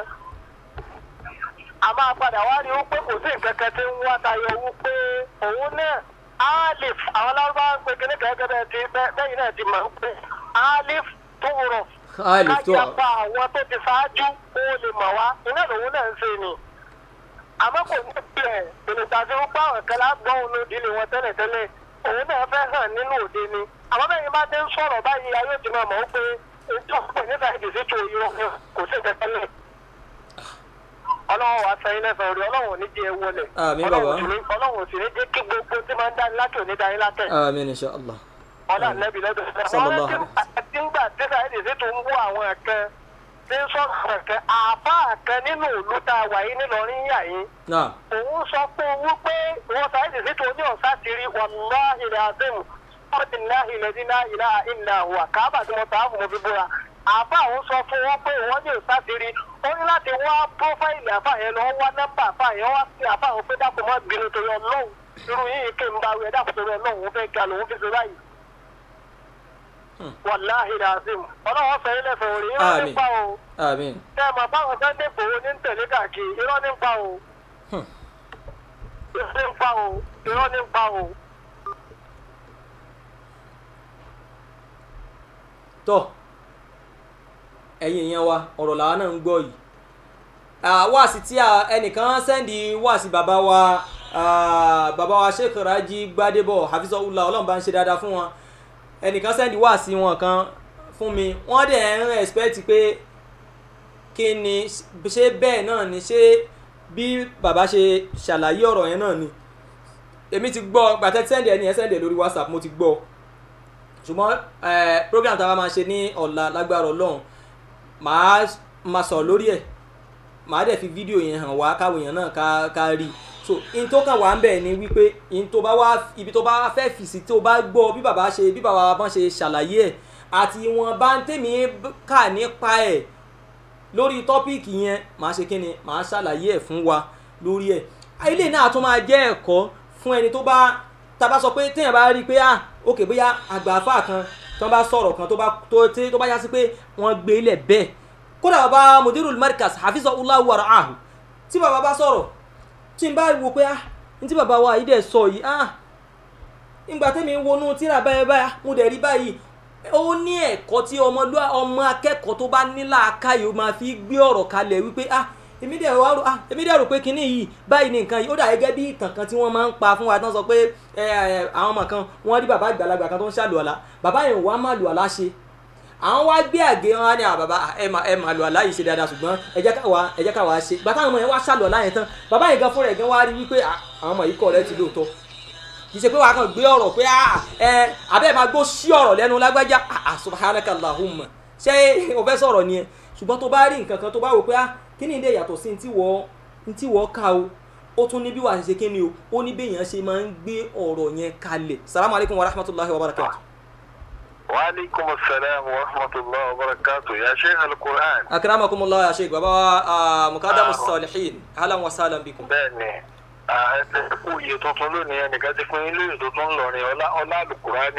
Speaker 6: a máa padà wá rí wípé kò sí nǹkan kan tí ń wá tayọ wípé òun náà alif àwọn lárúbáwá ń pe kíní kẹ́kẹ́ bẹ́ẹ̀ ti bẹ́yìn náà ti mọ̀ ń pè alif tó rọ̀
Speaker 3: alif tó
Speaker 6: kájàpá àwọn tó ti ṣáájú kó lè mọ̀ wá iná lòun náà ń ṣe ni àmọ́ kò ní bẹ̀rẹ̀ ìrìntà tí wọ́n pa àwọn kan lágbọ́n òun lòdì ni wọn tẹ́lẹ̀tẹ́lẹ̀ òun náà fẹ́ hàn nínú òde ni àmọ́ bẹ́ẹ̀ ni bá ti ń sọ̀rọ̀ báyìí ayé ti máa mọ̀ ó pé ètò ọ̀pọ̀ nígbà ìdìsí tó yọ kò sí ìtẹ́tẹ́lẹ̀ ọlọ́run wàá sẹ́yìn lẹ́sàn orí ọlọ́run ò ní jẹ́ ẹ wọlé
Speaker 3: Àmín, bàbá.
Speaker 6: ọlọ́run ò sì ní jẹ́ kí gbogbo tí máa ń dání lákè òní dání lákè
Speaker 3: amin insha allah
Speaker 6: ọ̀dà nẹ́bí lọ́dọ̀
Speaker 3: Sallallahu
Speaker 6: àwọn tí ń gbà tí sáyẹ́dì sí tó ń bú àwọn ẹ̀kẹ́ tí ń sọ̀rọ̀ ẹ̀kẹ́ àbá ẹ̀kẹ́ nínú ìlú tá a wà yìí nílọrin yà yín
Speaker 3: náà
Speaker 6: òun sọ pé wípé wọn sáyẹ́dì sí tó ní ọ̀sá ti rí wàláhì ilẹ̀ àdéhùn ọ̀dì náà ilẹ̀ dínà ìlà ìlà wà káàbà tí wọ́n ta á fún mi fi búra àbá òun sọ fún wọn pé wọ́n ní ọ̀sá ti rí ó ní láti wá prófáìlì àbá yẹn lọ wá nọ́mbà àbá yẹn wá sí àbá òun pé dákun mọ́ bínú torí ọlọ́run irú yìí kí n bá wí ẹ dákun torí ọlọ́run òun fẹ́ ga lòun fi ṣe báyìí wàláhì làzim ọlọ́wọ́ fẹ́ ilẹ̀ fẹ́ orí irọ́
Speaker 3: Àmín.
Speaker 6: nípa o
Speaker 3: amin
Speaker 6: tẹ́ ẹ mọ̀ báwọn Sunday Igboho ní ń tẹ̀lé káàkiri irọ́ nípa o irọ́ nípa o irọ́ nípa o.
Speaker 3: tọ́ ẹ̀yin èèyàn wa ọ̀rọ̀ làwa náà ń gbọ́ yìí Ah, wáàsí tí a- ẹnìkan sẹ́ndì wáàsí bàbá wa ah, bàbá wa Sheikh Raji Gbadebo hafizahullah ọlọ́run bá ń ṣe dáadáa fún wọn ẹnìkan sẹ́ndì wáàsí wọn kan fún mi wọ́n dẹ̀ ń expect pé kí ni ṣé bẹ́ẹ̀ náà ni ṣé bí bàbá ṣe ṣàlàyé ọ̀rọ̀ yẹn náà ni èmi ti gbọ́ gbàtẹ́ sẹ́ndì ẹni yẹn sẹ́ndì ẹ̀ lórí WhatsApp mo ti gbọ́ ṣùgbọ́n eh, program tá a bá máa ṣe ní ọ̀la lágbára ọlọ́run màá máa sọ̀rọ̀ lórí ẹ̀ màá dẹ̀ fi fídíò yẹn hàn wá káwọn èèyàn náà ká ká rí so in tó kàn wá ń bẹ̀ ni wípé in tó bá wá ibi tó bá fẹ́ fi sí tó bá gbọ́ bí bàbá ṣe bí bàbá bá ṣe ṣàlàyé ẹ̀ àti ìwọ̀n bá ń tèmi kà nípa ẹ̀ lórí tọ́píìkì yẹn màá ṣe kí ni màá ṣàlàyé ẹ̀ fún wa lórí ẹ̀ ilé náà tún máa jẹ́ ẹ̀kọ́ fún ẹni tó bá tá a bá sọ pé téèyàn bá rí i pé ah ok bóyá àgbààfà kan tó bá sọ̀rọ̀ kan tó bá tó tí- tó bá yá sí pé wọ́n gbé ilẹ̀ bẹ́ẹ̀ kódà bàbá mudirul markaz hafizahullahu wa ra'ahu tí bàbá bá sọ̀rọ̀ tí n bá wo pé ah ní tí bàbá wa yìí dẹ̀ sọ yìí ah ìgbà tẹ́mi ń wọnú tíra báyìí báyìí mo dẹ̀ rí báyìí ó ní ẹ̀kọ́ tí ọmọlúwa ọmọ akẹ́kọ̀ọ́ tó bá ní làákàyè ó máa fi gbé ọ̀rọ̀ kalẹ̀ wípé ah èmi dẹ̀ wá rò ah èmi dẹ̀ rò pé kinní yìí báyìí ni nǹkan yìí ó dà gẹ́gẹ́ bí ìtàn kan tí wọ́n máa ń pa fún wa tán sọ pé ẹ ẹ àwọn ọmọ kan wọ́n rí bàbá àgbàlagbà kan tó ń ṣàlùwàlá bàbá yẹn wàá má lùwàlá ṣe àwọn wá gbé àgé wọn á ní àwọn bàbá ẹ mà ẹ mà lùwàlá yìí ṣe dáadáa ṣùgbọ́n ẹ jẹ́ káwa ẹ jẹ́ káwa ṣe gbàtà àwọn ọmọ yẹn wá ṣàlùwàlá yẹn tán bàbá yẹn gan fúnra ẹ̀ gan wá rí wípé ah, àwọn ọmọ yìí kọ̀ rẹ́ ti lóòótọ́ kì í ṣe pé wàá kàn gbé ọ̀rọ̀ pé ah, ẹ abẹ́ máa gbó sí ọ̀rọ̀ lẹ́nu lágbájá ah, ah, subhanaka allahumma ṣé o fẹ́ sọ̀rọ̀ ni ẹ ṣùgbọ́n tó bá rí nǹkan kan tó bá wò pé ah kí ni ilé yàtọ̀ sí ní tí wọ́n ní tí wọ́n kà o ó tún ní bí wàá ṣe kí ni o ó ní béèyàn ṣe máa ń gbé ọ̀rọ̀ yẹn kalẹ̀ salamu alaykum wa rahmatulahi wa barakatu.
Speaker 4: وعليكم السلام ورحمة الله وبركاته يا شيخ القرآن
Speaker 3: akramakumullah ya sheik baba wa ah, mukadamu salihin halan wa salam bikum.
Speaker 4: bẹ́ẹ̀ni ẹsẹ̀ kú iye tuntun lónìí ẹnìkan ti fún ilé ìlú tuntun lọrin ọlá ọlá àlùkùránì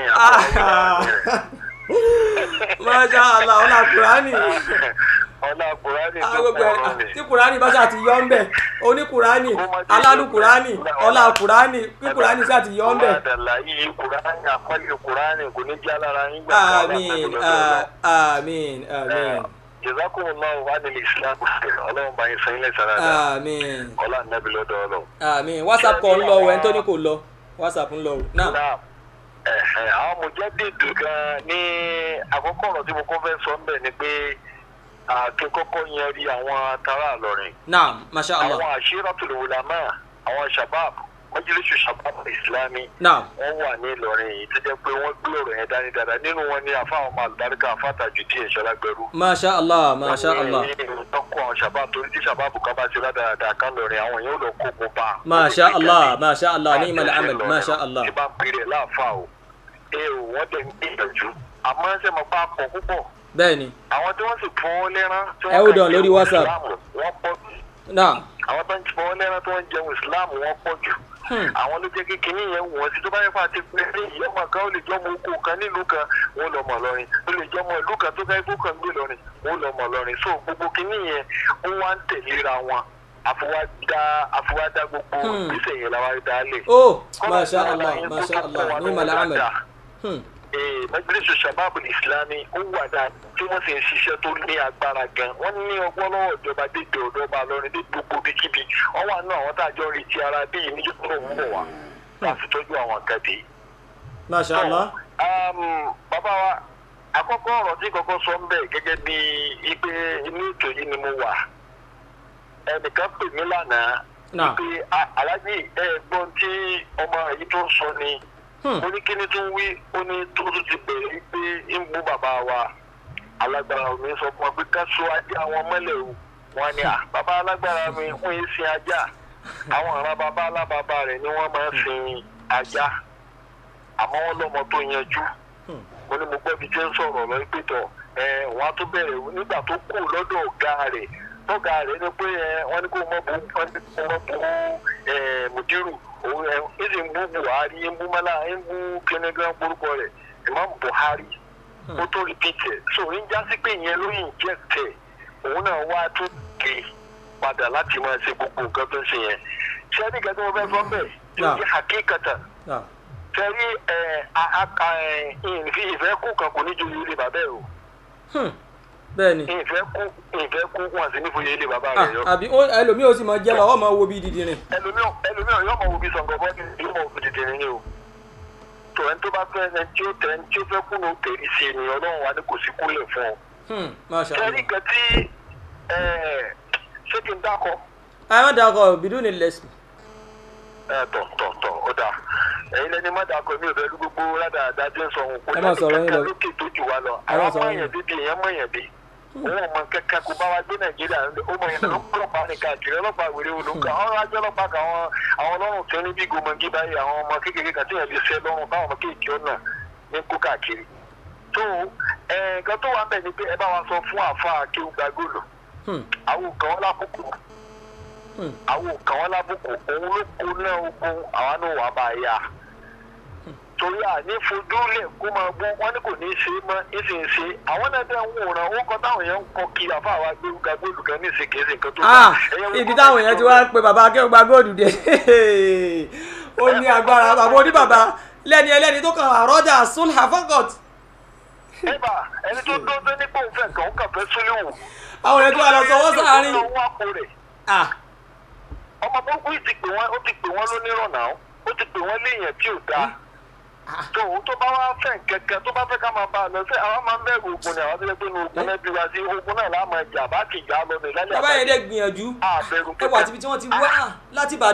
Speaker 3: masha allah ọlá kurani
Speaker 4: ọlá àlùkùránì
Speaker 3: Ah,
Speaker 4: tó
Speaker 3: gbogbo ẹ
Speaker 4: pọ̀ lónìí.
Speaker 3: tí kurani bá ṣáà ti yọ ń bẹ oní kurani alálù kurani ọlá kurani kí kurani ṣáà ti yọ ń bẹ.
Speaker 4: Ọlá yìí kùránì àpọ́lẹ̀ kùránì kò ní jẹ́ alára yín gbà
Speaker 3: àmín ah, àmín àmín
Speaker 4: jazakumullahu wa anil islam ọlọ́run bá yín sẹ́yìn lẹ́sẹ̀ rárá
Speaker 3: àmín
Speaker 4: ọlá nàbí lọ́dọ̀ ọlọ́run.
Speaker 3: àmín whatsapp kọ ń lọ o ẹni tó ní kò lọ whatsapp ń lọ o náà
Speaker 4: náà ẹ̀hẹ̀, àwọn mùjẹ́dìdì gan ní àkọ́kọ́ ọ̀rọ̀ tí mo kọ́ fẹ́ sọ ń bẹ̀ ni pé kí n kọ́kọ́ yẹn rí àwọn tara àlọ́rin
Speaker 3: náà masha allah
Speaker 4: àwọn àṣírọ́tòlù wùlámà àwọn shabab mọ́jìlísù shabab islami
Speaker 3: náà
Speaker 4: wọ́n wà ní ìlọrin yìí tó jẹ́ pé wọ́n gbé ọ̀rọ̀ yẹn dání dáadáa nínú wọn ni àfáwọn ọmọ àlùbáríkà àfàtàjù díẹ̀ ṣọlágbẹrú
Speaker 3: masha allah masha allah
Speaker 4: tọkọ àwọn shabab torí tí shabab kan bá ṣe ládàáda kan lọrin àwọn yóò lọ kó kó bá
Speaker 3: masha allah masha allah ní ìmọ̀lẹ̀ amal masha allah
Speaker 4: tí bá ń pèrè láàfáà o ẹ ò wọ́n dẹ̀ ń gbìyànjú àmọ́ ṣe mọ̀ bá pọ̀ púpọ̀
Speaker 3: bẹ́ẹ̀ni
Speaker 4: àwọn tí wọ́n sì fọ́ lẹ́rán tí
Speaker 3: Ẹ hold on lórí
Speaker 4: jẹun
Speaker 3: WhatsApp.
Speaker 4: Ìsìláàmù, wọ́n pọ̀ jù
Speaker 3: náà
Speaker 4: àwọn tó ń fọ́ lẹ́rán tí wọ́n ń jẹun ìsìláàmù wọ́n pọ̀ jù
Speaker 3: Hmm.
Speaker 4: àwọn ló jẹ́ kí kinní yẹn wọ̀n sí tó bá yẹ fún àti pé ní ìyọ́mọ kan ó lè jọ́ ọmọ oko kan nílùú kan wọ́n lọ mọ̀ lọ́rin ó lè jọ́ ọmọ ìlú kan tó fẹ́ kó kan gbé lọ́rin wọ́n lọ mọ̀ lọ́rin so gbogbo kinní yẹn ó wá ń tẹ̀léra wọn àfọwádá àfọwádá gbogbo
Speaker 3: Hmm.
Speaker 4: ìgbésẹ̀ yẹn làwọn dá lé.
Speaker 3: oh masha allah masha allah ní ìmọ̀lẹ̀ amal Hmm.
Speaker 4: majalisu shababu islami ó wà dáa tí wọ́n sì ń ṣiṣẹ́ tó ní agbára gan wọ́n ní ọgbọ́n lọ́wọ́ ìjọba dédé ọ̀dọ́ ọba lọ́rin dé gbogbo bíkíbi wọ́n wà nínú àwọn tá a jọ rí ti ara bí yìí níjọ́ tó ń bọ̀ wá láti tọ́jú àwọn nǹkan dé.
Speaker 3: masha allah
Speaker 4: Um, bàbá wa àkọ́kọ́ ọ̀rọ̀ tí kọ́kọ́ sọ ń bẹ̀ gẹ́gẹ́ bí ipe inú ètò yìí ni mo wà ẹnìkan pè mí lánàá
Speaker 3: náà
Speaker 4: pé "Ah, aláàjì ẹ̀gbọ́n tí ọmọ yìí tó ń sọ ni
Speaker 3: Hmm.
Speaker 4: ó ní kíni tó ń wí ó ní tó tún ti bẹ̀rẹ̀ pé ń bú bàbá wa alágbára mi sọ fún wa pé ká so ajá wọn mọ́lẹ̀ o wọn ni "Ah, bàbá alágbára mi wọ́n yé sin ajá àwọn ará bàbá alábàbà rẹ̀ ni wọ́n máa ń sin ajá àmọ́ wọ́n lọ́mọ tó yanjú
Speaker 3: Hmm.
Speaker 4: mo ní mo gbọ́ bí jẹ́ ń sọ̀rọ̀ lọ pé tọ̀ ẹ wọ́n á tún bẹ̀rẹ̀ nígbà tó kù lọ́dọ̀ ọ̀gá rẹ̀ lọ́gà rẹ̀ ni pé ẹ wọ́n ní kó mọ̀ bú wọ́n ní kó mọ̀ bú ẹ mùdírù òun ẹ ẹ sì ń bú buhari ń bú mọ́lá ń bú kínígan orúkọ rẹ̀ imam buhari ó tó rìpítẹ̀ so ń já sí pé ìyẹn ló yìn jẹ́ tẹ̀ òun náà wá tó ké padà láti máa ṣe gbogbo nǹkan tó ń ṣe yẹn ṣé ẹnì kan tí mo fẹ́ sọ bẹ́ẹ̀ tí ó
Speaker 3: Náà.
Speaker 4: jẹ́ hakíkata
Speaker 3: náà
Speaker 4: tẹ́rí ẹ̀ ìfi ìfẹ́ kú kan kò ní ju ilé bàbá ẹ̀ o
Speaker 3: Hmm. bẹ́ẹ̀ni
Speaker 4: ìfẹ́ kú ìfẹ́ kú wọn sì ní fòye ilé bàbá
Speaker 3: ah
Speaker 4: rẹ̀ yọ.
Speaker 3: àbí ó- ẹlòmíì ó sì máa jẹ́ lọ ọ máa wo bí dídì rìn
Speaker 4: ẹlòmíràn ẹlòmíràn yóò mọ wo bí sọ̀ngàn bọ́ọ̀dì yóò mọ wo tètè ní o. tó ẹni tó bá fẹ́ ẹni tí ó tẹ ẹni tí ó fẹ́ kú ní òkèèrè sí ènìyàn ọlọ́run wa ni kò sí kúlẹ̀ fún ọ.
Speaker 3: Hmm. masha
Speaker 4: tẹ́rí
Speaker 3: allah
Speaker 4: nǹkan tí ẹ̀, ṣé kí n dákọ̀
Speaker 3: ẹ má dàkọ bìdú ni lẹ́sìn
Speaker 4: ẹ̀, tọ̀ tọ̀ tọ̀ ó dáa ẹ̀yin lẹni má dákọ̀ mi ò fẹ́ lú gbogbo ládàáda tí ń sọ òun kò
Speaker 3: Ẹ má sọ̀rọ̀ yín lọ.
Speaker 4: lókè tó jù wá lọ
Speaker 3: Ẹ má
Speaker 4: àwọn
Speaker 3: sọ̀rọ̀ yín
Speaker 4: mọ̀nyàn bíbí èèyàn mọ̀nyàn bí òun ọmọ kẹkẹ kó bá wa gbé nàìjíríà ó mọ yẹn lọ ọlọ́pàá ní káàkiri ọlọ́pàá wèrè olùkọ àwọn ajọ ọlọ́pàá kan àwọn àwọn ọlọ́run tó ní bí gomọgí báyìí àwọn ọmọ kékeré kan tí yẹn lè ṣe lọ́rùn báwọn ọmọ kéèké ọ̀nà ní kó káàkiri tó ẹ nǹkan tó wà ń bẹ̀ ni pé ẹ bá wa sọ fún àfa akéwù gbàgòlò
Speaker 3: Hmm.
Speaker 4: àwọn kan wọn lábùkù
Speaker 3: Hmm.
Speaker 4: àwọn kan wọn lábùkù òun ló kó náà ogun àwọn náà wà bá a yá torí à ní fojú lẹ̀ kó máa bú wọn ní kò ní í ṣe é mọ́ ní sì ń ṣe é. àwọn náà dẹ̀ ń wòran ó kọ́ táwọn èèyàn ń kọ́ kí àfa àwa gbérúgà gbólùkẹ́ ní ìsìnkè sí nǹkan tó
Speaker 3: ah
Speaker 4: Ẹ̀yẹ́ wo
Speaker 3: ibi
Speaker 4: kọ́
Speaker 3: táwọn
Speaker 4: bá
Speaker 3: èèyàn ti
Speaker 4: ti
Speaker 3: wá pe bàbá akẹ́wọ̀n gba góòlù dé ó ní agbára bàbá oníbàbá lẹ́ni ẹlẹ́ni tó kàn àrọ́jà sulha fọ́kọ̀t
Speaker 4: ẹ̀bà ẹni tó dó tó nípò òun fẹ́ nǹkan ó kàn fẹ́ súnlẹ̀ wò.
Speaker 3: àwọn èèyàn tó wà lọ sọwọ́ sáárín
Speaker 4: Ó wá kó rẹ̀.
Speaker 3: ah
Speaker 4: ọmọ burúkú yìí ti pè wọ́n ó ti pè wọ́n lónírànà ó ti pè wọ́n léèyàn tí ò dáa. tó o tó bá wá fẹ́ kẹ̀kẹ́ tó bá fẹ́ ká máa bá a lọ sí àwọn máa ń bẹ̀rù ogun ni àwọn tó yẹ pé ní ogun náà bí wá sí ogun náà láà máa jà bá kì í já lọ ní lálẹ́
Speaker 3: bàbá yẹn dẹ̀ gbìyànjú
Speaker 4: àbẹ̀rù
Speaker 3: ẹ wà tíbi tí wọ́n ti wá láti ìbàdàn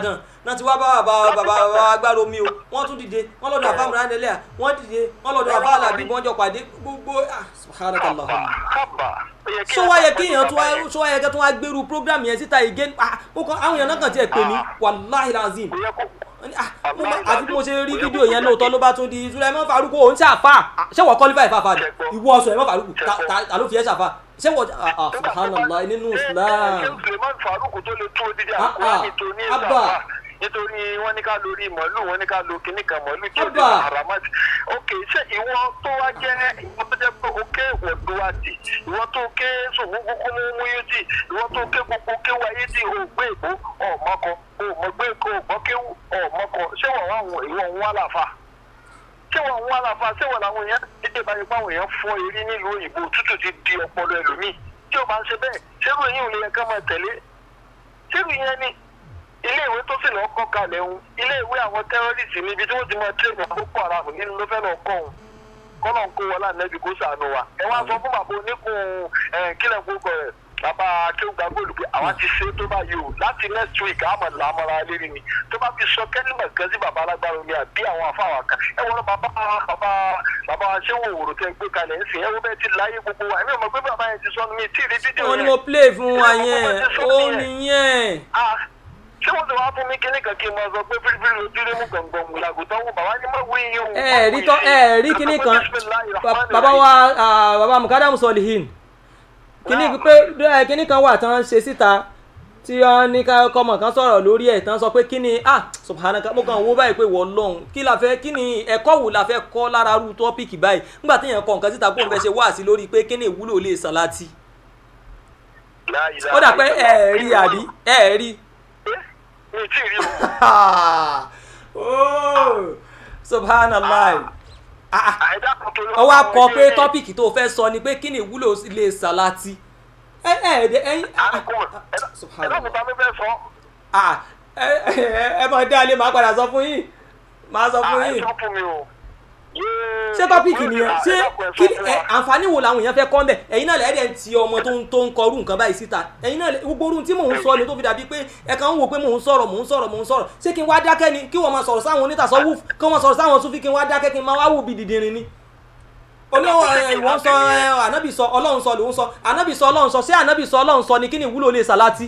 Speaker 3: náà ti wá bá bàbá bàbá bàbá agbára omi o wọ́n tún dìde wọ́n lọ́dọ̀ àfa mìíràn nílẹ̀ wọ́n dìde wọ́n lọ́dọ̀ àfa alábí wọ́n jọ pàdé gbogbo ah subhanakallah
Speaker 6: kábà ó yẹ kí
Speaker 3: so wá yẹ kí èèyàn tún wá so wá yẹ kí tún wá gbèrú program yẹn síta again ah mo kàn àwọn èèyàn náà kàn tiẹ̀ pè mí wàláhi lazim
Speaker 6: ó yẹ kó
Speaker 3: ah mo ma- àti bí mo ṣe rí fídíò yẹn lóòótọ́ ló bá tún di Sulaiman Faruku òun ṣàfà Ah, ṣé wọ́n qualify fàfà ni ìwọ Sulaiman Faruku ta ta- ta ló fi ẹ́ ṣàfà ṣé wọ́n ah ah subhanallah nínú Islam
Speaker 6: ṣé Suleiman Faruku tó lè tó dídí
Speaker 3: Ah,
Speaker 6: àkókò
Speaker 3: ah.
Speaker 6: nítorí
Speaker 3: Abba.
Speaker 6: ìsàfà nítorí wọn ní ká lórí màálù wọn ní ká lo kinní kan màálù tí ó lè
Speaker 3: Abba.
Speaker 6: haramati ok ṣé ìwọ tó wá jẹ ìwọ tó jẹ pé o ké wọdúwàdì ìwọ tó ké sòwòkú kó mú mú yóò dì ìwọ tó ké gbogbo kéwà yé dì o gbé èbó ọmọkọ o mọ gbé èkó ọgbọ kéwù ọmọkọ ṣé wọn wá wọn ìwọ ń wá làfà ṣé wọn ń wá làfà ṣé wọn làwọn èèyàn dídé báyìí pé àwọn èèyàn fọ eré nílùú òyìnbó tútù ti di ọpọlọ ẹlòmíì tí o bá ń ṣe bẹ́ẹ̀ ṣérú yìí ò lè yẹ ká máa tẹ̀lé ṣérú yẹn ni ilé ìwé tó sì lọ kọ́ kalẹ̀ ń ilé ìwé àwọn tẹ́rọ́rìsì níbi tí wọ́n ti máa tẹ́lẹ̀ àkókò ara mi nínú ló fẹ́ lọ kọ́ òun kọ́nà ń kó wọlé ànẹ́bí kó sànù wa ẹ wá sọ fún bàbá oníkun ẹ̀ kílẹ̀ gbogbo rẹ̀ bàbá akéwùgbà gbòòlù pé àwa ti ṣe tó bá yìí o láti next week àmọ̀ làmọ́ra lérí ni tó bá fi sọ kẹ́límọ̀ kan sí bàbá alágbára omi àbí àwọn afáwà kan ẹ wọ́n bàbá bàbá bàbá ṣéwò òwòrò tẹ gbé kalẹ̀ ń sìn ẹ wọ́n bẹ́ẹ̀ ti láyé gbogbo wa ẹ̀mí ọmọ gbé bàbá yẹn ti sọnù mi tí ì rí fídíò
Speaker 3: wọ́n ní
Speaker 6: yẹn.
Speaker 3: mo play fún wa yẹn
Speaker 6: Ṣé
Speaker 3: ó
Speaker 6: wọ́n ti sọ
Speaker 3: nìyẹn
Speaker 6: Ah, ṣé wọ́n ti wá fún mi kíní kan kí n máa sọ pé fírífírí ojú rí mú gbọ̀ngbọ̀n mú làgùtàn wò bàbá ní mọ̀ wí yín o.
Speaker 3: ẹ rí tọ́ ẹ rí kíní kan Ba- bàbá wa ah, bàbá mukadamu solihin kíní pé ẹ, kíní kan wà tán ṣe síta tí wọ́n ní ká kọ́mọ̀ kan sọ̀rọ̀ lórí ẹ̀ tán sọ pé kíni ah subhanaka mo kàn wó báyìí pé wọ́n lọ́hùn kí la fẹ́ kíni ẹ̀kọ́ wo la fẹ́ kọ́ lára rú tọ́pìkì báyìí nígbà tí èèyàn kọ nǹkan síta kó n fẹ́ ṣe wáàsí lórí pé kíni ìwúlò lè sàlátì ó dà pé ẹ rí àbí ẹ rí
Speaker 6: mi ì tí ì rí o.
Speaker 3: oh subhanallah ah ah
Speaker 6: àìdá kan tó ló.
Speaker 3: ó wá kọ pé tọ́pìkì tó fẹ́ sọ ni pé kí ni ìwúlò ilé sàlátì ẹ ẹ ẹ ẹyin
Speaker 6: àdìkùn ẹ̀dá
Speaker 3: subhanallah
Speaker 6: mi ta mi fẹ́ sọ.
Speaker 3: ah ẹ ẹ ẹ mọ̀ dá ilé màá padà sọ fún yín màá sọ fún yín
Speaker 6: àìsàn fún mi o. Yéé.
Speaker 3: ṣé tọ́pìkì nìyẹn ṣé
Speaker 6: Ẹ̀dá kan ẹ
Speaker 3: kí
Speaker 6: sọ fún
Speaker 3: ẹ
Speaker 6: wa.
Speaker 3: àǹfààní wo làwọn èèyàn fẹ́ kọ́ mbẹ̀ ẹ̀yin náà lẹ́ẹ̀dẹ̀ ń ti ọmọ tó ń tó ń kọrú nǹkan báyìí síta ẹ̀yin náà lẹ- gbogbo orun tí mò ń sọ ni tó fi dàbí pé ẹ kàn ń wò pé mò ń sọ̀rọ̀ mò ń sọ̀rọ̀ mò ń sọ̀rọ̀ ṣé kí n wá dákẹ́ ni kí wọ́n máa sọ̀rọ̀ sáwọn onítàsọ́wù kí wọ́n máa sọ̀rọ̀ sáwọn súnfí kí n wá dákẹ́ kí n máa wá wù bí dìdìrín ni olówó ẹ ìwọ́n sọ ẹ ànábì sọ ọlọ́run sọ lòun sọ ànábì sọ ọlọ́run sọ ṣé ànábì sọ ọlọ́run sọ ni kí ni ìwúlò lè sàlátì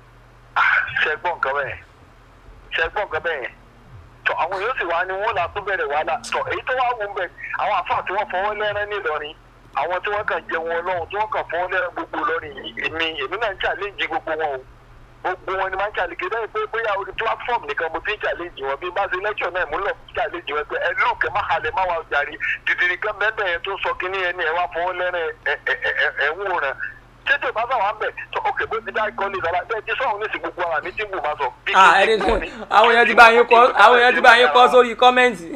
Speaker 6: ṣẹgbọn nǹkan bẹ́ẹ̀ ṣẹgbọn nǹkan bẹ́ẹ̀ tọ àwọn yóò sì wá ní wọn là tó bẹ̀rẹ̀ wàhálà tọ èyí tó wá wù ń bẹ àwọn àfáà tí wọ́n fọwọ́ lẹ́rán nílọrin àwọn tí wọ́n kàn jẹun Ọlọ́run tí wọ́n kàn fọwọ́ lẹ́rán gbogbo lọrin yìí èmi èmi náà ń challenge gbogbo wọn o gbogbo wọn ni máa ń challenge bẹ́ẹ̀ pé bóyá orí platform nìkan mo ti ń challenge wọn bí bá ṣe lecture náà mo lọ challenge wọn pé ẹ lóòkè má halẹ̀ má wà jàre dìdìrì kan bẹ́ẹ̀ yẹn tó sọ kínní yẹn ni ẹ wá fọwọ́ lẹ́rán ẹ ẹ ẹ ẹ ẹ ń wòran tètè bá sàwọn bẹ tó ọkẹ bó ti dá ikọ ní ìdára bẹ́ẹ̀ tí sọhún ní sí gbogbo ara mi tí ń bù máa sọ. bí
Speaker 3: ah
Speaker 6: kí n
Speaker 3: ẹni
Speaker 6: ti
Speaker 3: tó
Speaker 6: kú ni.
Speaker 3: àwọn èèyàn ti bá yín kọ àwọn èèyàn ti bá yín kọ sórí kọ́mẹ́ǹtì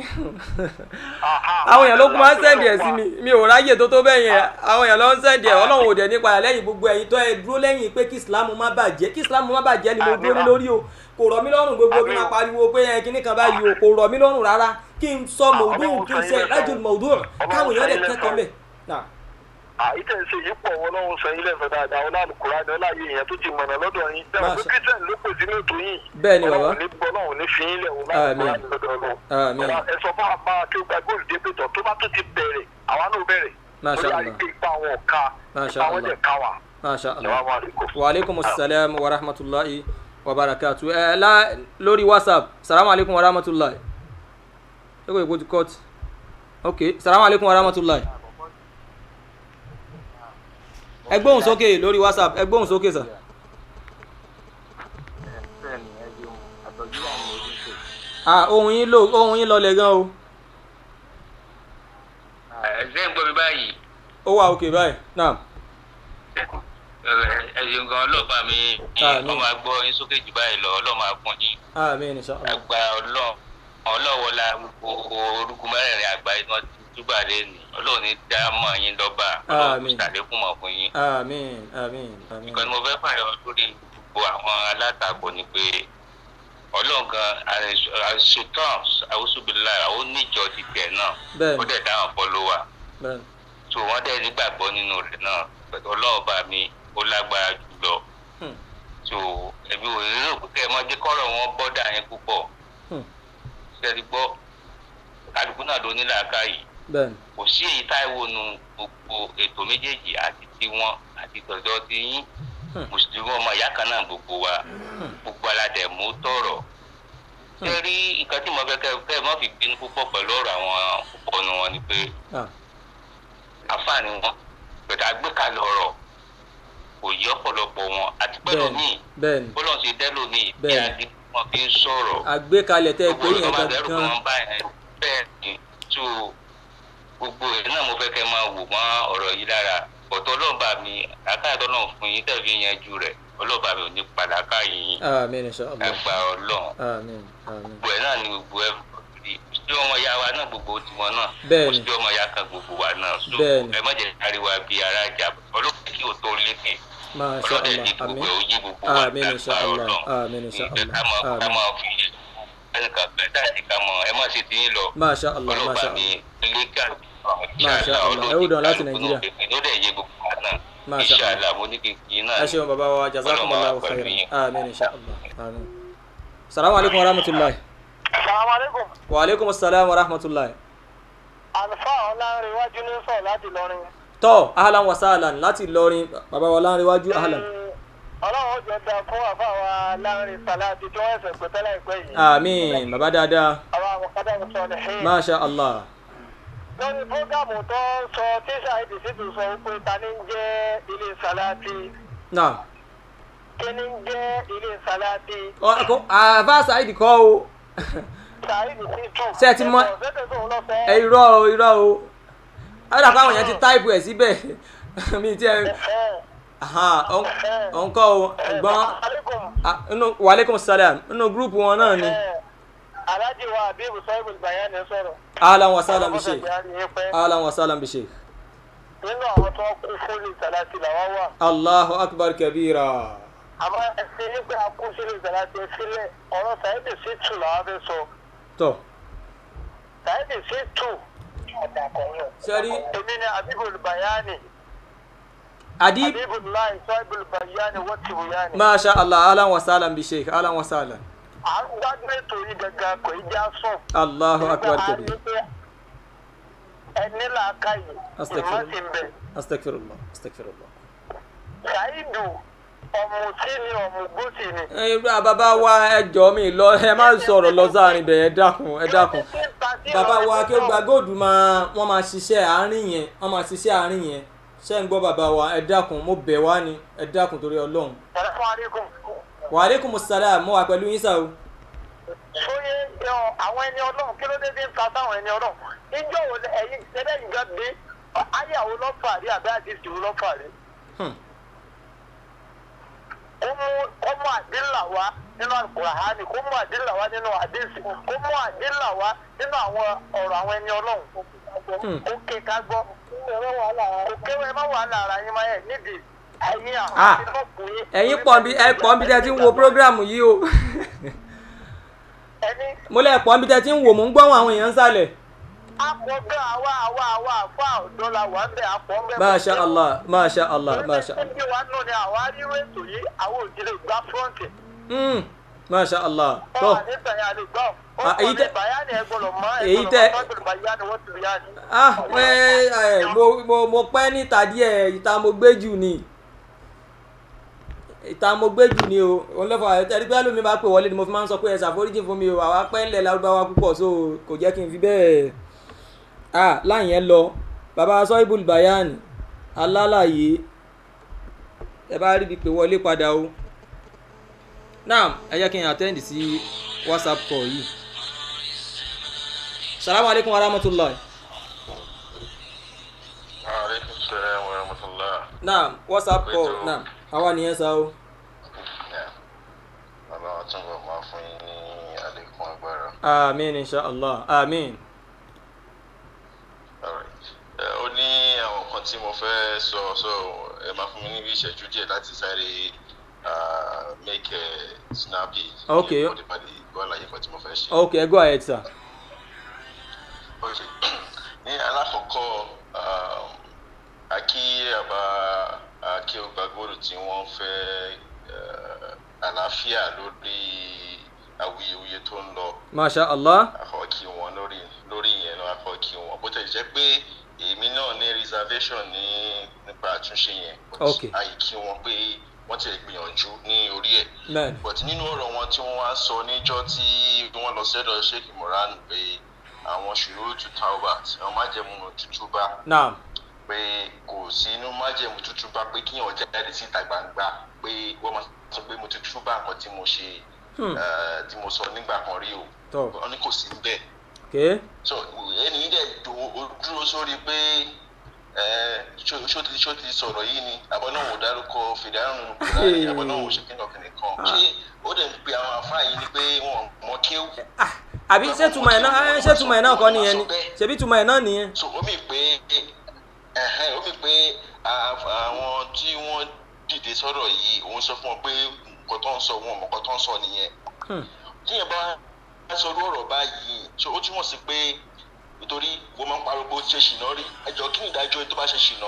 Speaker 3: àwọn èèyàn ló kún máa ń sẹ́ǹdì ẹ̀ sí mi mi ò ráyè tó tó bẹ́ẹ̀ yẹn àwọn èèyàn ló ń sẹ́ǹdì ẹ̀ ọlọ́run ò dẹ̀ nípa ẹ̀ lẹ́yìn gbogbo ẹ̀yin tó ẹ dúró lẹ́yìn pé kí ìsìlámù má bàjẹ́ kí ìsìlámù má bàjẹ́ ni mo dúró ní lórí o kò rọ̀ mí lọ́rùn gbogbo kí n máa pariwo pé ẹ kíní kan báyìí o kò rọ̀ mí lọ́rùn rárá kí n sọ mọ̀ọ́dún kí n ṣe rájò mọ̀ọ́dún káwọn èèyàn dẹ̀ kẹ́kọ̀ọ́ mẹ́.
Speaker 6: àyíkẹ́ ṣe yìí pọ̀ wọn lọ́wọ́ sọ yín lẹ́sọ̀ dáadáa wọn láàlú kura ni ọláyé èèyàn tó ti mọ̀nà lọ́dọ̀ yín dáa pé
Speaker 3: Masha.
Speaker 6: christian ló pè sí lóòótọ́ yín
Speaker 3: Bẹ́ẹ̀ ni, bàbá.
Speaker 6: ọlọ́run ní gbọ́ ọlọ́run ní fi yín lẹ̀ wọn láàlú kura ni lọ́dọ̀ ọlọ́run
Speaker 3: Àmín.
Speaker 6: Ọlá, ẹ sọ fún apá kí ó gba góòlù dé pẹ̀tọ̀ tó bá tó ti bẹ̀rẹ̀ àwa náà bẹ̀rẹ̀
Speaker 3: Masha
Speaker 6: Bóyá
Speaker 3: Allah.
Speaker 6: àrígbé ipa àwọn ọ̀ka
Speaker 3: Masha
Speaker 6: ipa àwọn
Speaker 3: Allah.
Speaker 6: jẹ̀ ká wa.
Speaker 3: masha allah
Speaker 6: Assalamu alaikum.
Speaker 3: wa aleykum salaam wa rahmatulahi wa barakatu ẹ la lórí whatsapp salamu aleykum wa rahmatulahi ṣé kò yẹ kó ti cut ok salamu aleykum wa rahmatulahi ẹ gbóhùn sókè lórí whatsapp ẹ gbóhùn sókè sà. ah ohun yín lò ohun yín lọlẹ̀ gan o
Speaker 7: ẹ̀sẹ̀ ń gbọ́ mi báyìí
Speaker 3: ó wà òkè báyìí naam
Speaker 7: ẹ̀sìn gan ọlọ́pàá mi
Speaker 3: Àmín.
Speaker 7: ọmọ agbọ́ yín sókè jù báyìí lọ ọlọ́mọ akún yín
Speaker 3: àmín insha Allah
Speaker 7: agba ọlọ́ ọlọ́wọ́lá gbogbo orúkú mẹ́rẹ̀ẹ̀rin àgbáyé tí wọ́n ti túbà lẹ́nu ọlọ́run ní dá mọ́ yín lọ́ba ọlọ́run
Speaker 3: Àmín.
Speaker 7: kò sàlékún mọ̀ fún yín.
Speaker 3: àmín àmín àmín
Speaker 7: nǹkan tí mo fẹ́ fàyọ lórí gbogbo àwọn alátakò ni pé ọlọ́run gan àṣetán àwùsùbílà ó níjọ ti tẹ̀ náà
Speaker 3: Bẹ́ẹ̀ni.
Speaker 7: ó dẹ̀ dáhùn fọ́lọ́wà
Speaker 3: bẹ́ẹ̀
Speaker 7: tó wọ́n dẹ̀ nígbàgbọ́ nínú rẹ̀ náà pẹ̀lú ọlọ́ọ̀bá mi ó lágbára jùlọ
Speaker 3: Hmm.
Speaker 7: tí so ẹbí wo lérò pé kẹ́ ẹ máa jẹ́ kọ́rọ̀ wọn bọ́dà yẹn púpọ̀
Speaker 3: Hmm.
Speaker 7: ṣẹ́ni gbọ́ kálukú náà ló ní làákàyè
Speaker 3: bẹ́ẹ̀ni
Speaker 7: kò sí èyí táìwò nu gbogbo ètò méjèèjì àti tiwọn àti tọ̀dọ̀ ti yín
Speaker 3: Hmm.
Speaker 7: mùsùlùmí ọmọ ìyá kan náà gbogbo wa gbogbo aládẹ mú tọrọ ṣé rí nǹkan tí mo fẹ́ kẹ́ kẹ́ ẹ má fi bínú púpọ̀ pẹ̀lú ọ̀rọ̀ àwọn púpọ̀ nu wọn ni pé
Speaker 3: ah
Speaker 7: àǹfààní wọn pẹ̀lú àgbékalẹ̀ ọ̀rọ̀ kò yí ọ̀pọ̀lọpọ̀ wọn àti pẹ̀lú
Speaker 3: bẹ́ẹ̀ni
Speaker 7: míì
Speaker 3: bẹ́ẹ̀ni
Speaker 7: bọ́lọ̀ ṣe dẹ́lò míì bí
Speaker 3: Bẹ́ẹ̀ni.
Speaker 7: adi wọn fi ń sọ̀rọ̀
Speaker 3: àgbékalẹ̀ tẹ́ ẹ pé
Speaker 7: gbogbo
Speaker 3: yẹn
Speaker 7: ìjọba dẹrù
Speaker 3: gangan
Speaker 7: kan bá yẹn bẹ́ẹ̀ ni tó gbogbo ẹ̀ náà mo fẹ́ kẹ́ máa wò mọ́ ọ̀rọ̀ yìí lára ọ̀tọ̀ ọlọ́ọ̀bà mi àkáyọ̀tọ̀ náà fún yín tẹ̀ fi yanjú rẹ̀ ọlọ́ọ̀bà mi ò ní padà káyìn
Speaker 3: àmín inshallah
Speaker 7: ẹgbà ọlọ́run
Speaker 3: àmín àmín
Speaker 7: gbogbo ẹ̀ náà ni gbogbo ẹ̀ mùsùlùmí ọmọ ya wa náà gbogbo tiwọn náà
Speaker 3: Bẹ́ẹ̀ni.
Speaker 7: mùsùlùmí ọmọ ya kan gbogbo wa náà so
Speaker 3: Bẹ́ẹ̀ni.
Speaker 7: ẹ má jẹ́ káríwá bíi ara jà ọlọ́pàá kí o tó lékè
Speaker 3: masha
Speaker 7: ọlọ́dẹ
Speaker 3: allah
Speaker 7: ní gbogbo
Speaker 3: àmín
Speaker 7: ẹ̀ ó yí gbogbo wa
Speaker 3: àmín inshallah àmín inshallah
Speaker 7: ká máa ká
Speaker 3: àmín
Speaker 7: máa fi ẹnìkan bẹ́ẹ̀ dáàdì ká mọ̀ ẹ má ṣe ti yín lọ
Speaker 3: masha allah masha
Speaker 7: ọlọ́pàá
Speaker 3: allah
Speaker 7: mi lẹ́gà
Speaker 3: Masha Allah. Ẹ ó dàn láti Nàìjíríà.
Speaker 7: ló dẹ̀ yé gbogbo wa náà
Speaker 3: Masha Allah.
Speaker 7: inshallah mo ní kí n kí náà
Speaker 3: ẹ ṣeun bàbá wa jazakumullahu
Speaker 7: Ọlọ́run máa pẹ̀lú
Speaker 3: khairan
Speaker 7: yín.
Speaker 3: àmín inshallah àmín salamu alaykum wa rahmatulahi
Speaker 6: salaamaleykum
Speaker 3: wa aleykum salaam wa rahmatulahi
Speaker 6: alfa ọlánrewájú ní sọ láti lọrin.
Speaker 3: tọ́ ahlan wa sahlan láti Ìlọrin bàbá wa láńrewájú ahlan
Speaker 6: ọlọ́run ó jẹ́ da fún àfa wa láàrin sàláàtì tí wọ́n ẹ̀sẹ̀ pé tẹ́lẹ̀ ìpẹ́ yìí.
Speaker 3: àmín bàbá dáadáa
Speaker 6: àwọn àmọ̀kádà ń sọ ní hìn.
Speaker 3: masha allah
Speaker 6: lórí fúgàmù tó ń sọ tí ṣáìdì sì tún sọ pé ta ni ń jẹ́ ilé sàláàtì
Speaker 3: náà
Speaker 6: kí ni ń jẹ́ ilé sàláàtì
Speaker 3: Ọ- kò- àbá saidi kọ́ o
Speaker 6: ṣáìdì sì tún.
Speaker 3: Ṣé ẹ ti mọ̀-
Speaker 6: ẹ̀kọ́ ṣẹ́tẹ̀ tó ń lọ fẹ́.
Speaker 3: ẹ irọ́ o irọ́ o àwọn àpá àwọn èèyàn ti táìpù ẹ̀ síbẹ̀ mi ti ẹ ọ̀nkọ́ o ẹ̀gbọ́n ah, inú wàlẹ́kùn salam inú gúrùpù wọn náà ni
Speaker 6: aláàjì wa àbíbù sọ́yìnbù bayani sọ̀rọ̀.
Speaker 3: ahlan wa sahlan bi
Speaker 6: Ọlọ́mọdé
Speaker 3: sheikh
Speaker 6: yára yín pẹ́.
Speaker 3: ahlan wa sahlan bi sheikh
Speaker 6: nínú àwọn tó kú fún ilé sàláàtì làwọn wà.
Speaker 3: allahu akbar kabira
Speaker 6: àmọ́ ẹsẹ̀ nígbà kú sílé sàláàtì sílẹ̀ ọ̀rọ̀ sàyẹ́dì sí tù làwọn fẹ́ sọ.
Speaker 3: tọ́
Speaker 6: sàyẹ́dì sí tù.
Speaker 3: sẹ́rí
Speaker 6: èmi ni àbíbù bayani.
Speaker 3: adib
Speaker 6: àbíbù láì sọ́yìnbù bayani wọ́n ti wù yáni.
Speaker 3: masha allah ahlan wa sahlan bi sheikh ahlan wa sahlan
Speaker 6: à ń gbádùn ètò yìí gangan kò í já sùn.
Speaker 3: allahu akbar
Speaker 6: Nígbà
Speaker 3: kabira
Speaker 6: á ní pé ẹni làákàyè
Speaker 3: Astaghfirullah.
Speaker 6: ìmọ̀ sí ń bẹ̀.
Speaker 3: astagfirullah astagfirullah.
Speaker 6: ṣáìdù ọ̀mùtí ni ọ̀mùgbòsì ni.
Speaker 3: ẹ bàbá wa ẹ jọ mi lọ ẹ má sọ̀rọ̀ lọ sáàrin bẹ̀ ẹ dákun ẹ dákun bàbá wa kí ó gba góòdù máa wọ́n máa ṣiṣẹ́ àárín yẹn wọ́n máa ṣiṣẹ́ àárín yẹn ṣé ń gbọ́ bàbá wa ẹ dákun mo bẹ̀ wá ni ẹ dákun torí ọlọ́run.
Speaker 6: Assalamu alaikum.
Speaker 3: wa aleykum salaam mo wà pẹ̀lú yín sá o.
Speaker 6: sóyè yọ àwọn ẹni ọlọ́run kí ló dé dé ń ta sáwọn ẹni ọlọ́run ìjọ wo lẹ- ẹ̀yin ṣẹlẹ̀ yìí gan dé ayàwó lọ́fàrí àbí àdìsí wo lọ́fàrí.
Speaker 3: Hmm.
Speaker 6: kó mú kó mú àdínlà wá nínú àkùràhánì kó mú àdínlà wá nínú àdìsí kó mú àdínlà wá nínú àwọn ọ̀rọ̀ àwọn ẹni ọlọ́run.
Speaker 3: Hmm.
Speaker 6: ó ké ká gbọ́ kò kéwọ́ ẹ má wàhálà ara yín máa yẹ nídìí ẹ̀yin àwọn
Speaker 3: Ah.
Speaker 6: àti lọ́kùnrin.
Speaker 3: ẹ̀yin pọ̀ bí ẹ pọ̀ bí tẹ́ ti ń wo prógráàmù yìí o
Speaker 6: ẹni
Speaker 3: mo lẹ́ pọ̀ bí tẹ́ ti ń wò mò ń gbọ́ àwọn èèyàn ń sálẹ̀.
Speaker 6: akọgbẹ àwa àwa àwa àfa ọdọ la wà bẹ àpọ bẹ.
Speaker 3: masha allah masha allah masha allah.
Speaker 6: ẹni wa nù ni àwa ríro ètò yìí àwọn òjìlè gba fúrọ́ǹtì.
Speaker 3: Mm, masha allah
Speaker 6: ọ
Speaker 3: tó
Speaker 6: wà níta yà lè gbọ́. ó
Speaker 3: Ah,
Speaker 6: kọ́
Speaker 3: èyí
Speaker 6: ní
Speaker 3: tẹ-
Speaker 6: bàyánì ẹgbọ́dọ̀ mọ́
Speaker 3: èyí tẹ-
Speaker 6: ẹgbọ́dọ̀ bàyánì wọ́n ti rí yá ni.
Speaker 3: ah ẹ ẹ mo mo mo pẹ́ níta díẹ̀ ìta mo gbé jù ni ìta mo gbé jù ni o òun lọ́fọ̀ ẹ̀rí bí alómi bá pè wọlé ni mo fi máa ń sọ pé ẹ ṣàforíjì fún mi o àwa pẹ́ ńlẹ̀ lárúbáwá púpọ̀ so kò jẹ́ kí n fi bẹ́ẹ̀ ah láyẹn lọ bàbá sọ́ìbùl bayan alálàyé ẹ bá rí ibi pé wọlé padà o náà ẹ jẹ́ kí n attend sí whatsapp call yìí salamu alaykum wa rahmatulahi.
Speaker 8: aleykum salaam wa rahmatulah.
Speaker 3: naam whatsapp call
Speaker 8: Pẹ̀tù.
Speaker 3: naam àwa nìyẹn sá o.
Speaker 8: bàbá wa tún bọ̀ máa fún yín ní àlékún agbára.
Speaker 3: amiin inshallah amiin.
Speaker 8: Alright. Ẹ, ó ní àwọn nǹkan tí mo fẹ́ sọ sọ ẹ máa fún mi níbi ìṣẹ́jú díẹ̀ láti sáré ah, make a snappy.
Speaker 3: Okay.
Speaker 8: Kí n lè gbọ́ àlàyé kan tí mo fẹ́ ṣe.
Speaker 3: okay go ahead sir.
Speaker 8: Okay. ní alákọ̀ọ́kọ́ um, akí àbá akí ọgbàgbọ́dọ̀ tí wọ́n fẹ́ uh, àlàáfíà lórí awuyewuye tó ń lọ
Speaker 3: masha allah
Speaker 8: akọkí wọn lórí lórí ìyẹn náà akọkí wọn bó tẹ̀ jẹ́ pé èmi náà ní reservation ní nípa àtúnṣe yẹn but
Speaker 3: Okay.
Speaker 8: àyíkí wọn pé wọ́n ti gbìyànjú ní orí ẹ̀
Speaker 3: bẹ́ẹ̀ni
Speaker 8: but nínú ọ̀rọ̀ wọn tí wọ́n wá sọ níjọ́ tí wọ́n lọ sẹ́dọ̀ sheikh moran pé àwọn ṣòro tu taubat àwọn májẹ̀mú tútù bá
Speaker 3: naam
Speaker 8: pé kò sí inú májẹ̀mú tútù bá pé kíyàn jáde síta gbangba pé wọ́n máa sọ pé mo ti tútù bá nǹkan tí mo ṣe
Speaker 3: Hmm.
Speaker 8: eh, tí mo sọ nígbà kan rí o
Speaker 3: tọ
Speaker 8: wọ́n ní kò sí bẹ́ẹ̀
Speaker 3: ok
Speaker 8: so ẹni yìí dẹ̀ do ó dúró sórí pé ẹ ṣó ṣó ti ṣó ti sọ̀rọ̀ yìí ni àbọ̀ náà wò dárúkọ fìdáhùn nínú kúránì àbọ̀ náà wò ṣe kíkan kìnìún kan ṣé ó dẹ̀ ń pe àwọn àfáà yìí ni pé wọn mọ kéwù
Speaker 3: ah àbí ṣé túmọ̀ ẹ̀ náà ẹ, ṣé túmọ̀ ẹ̀ náà kọ́ nìyẹn ni ṣebí túmọ̀ ẹ̀ náà nìyẹn
Speaker 8: so ó mì pé ẹ̀hẹ́n ó mì pé à- àwọn tí wọ́n dìde sọ̀rọ̀ yìí òun sọ fún wọn pé nǹkan tó ń sọ wọn mọ̀ nǹkan tó ń sọ nìyẹn
Speaker 3: Hmm.
Speaker 8: tíyẹn bá sọ irú ọ̀rọ̀ báyìí so ó túmọ̀ sí pé nítorí wọ́n máa ń pariwo pé ó ṣe ṣìnà rí ẹjọ́ kí ni ìdájọ́ ẹni tó bá ṣe ṣìnà.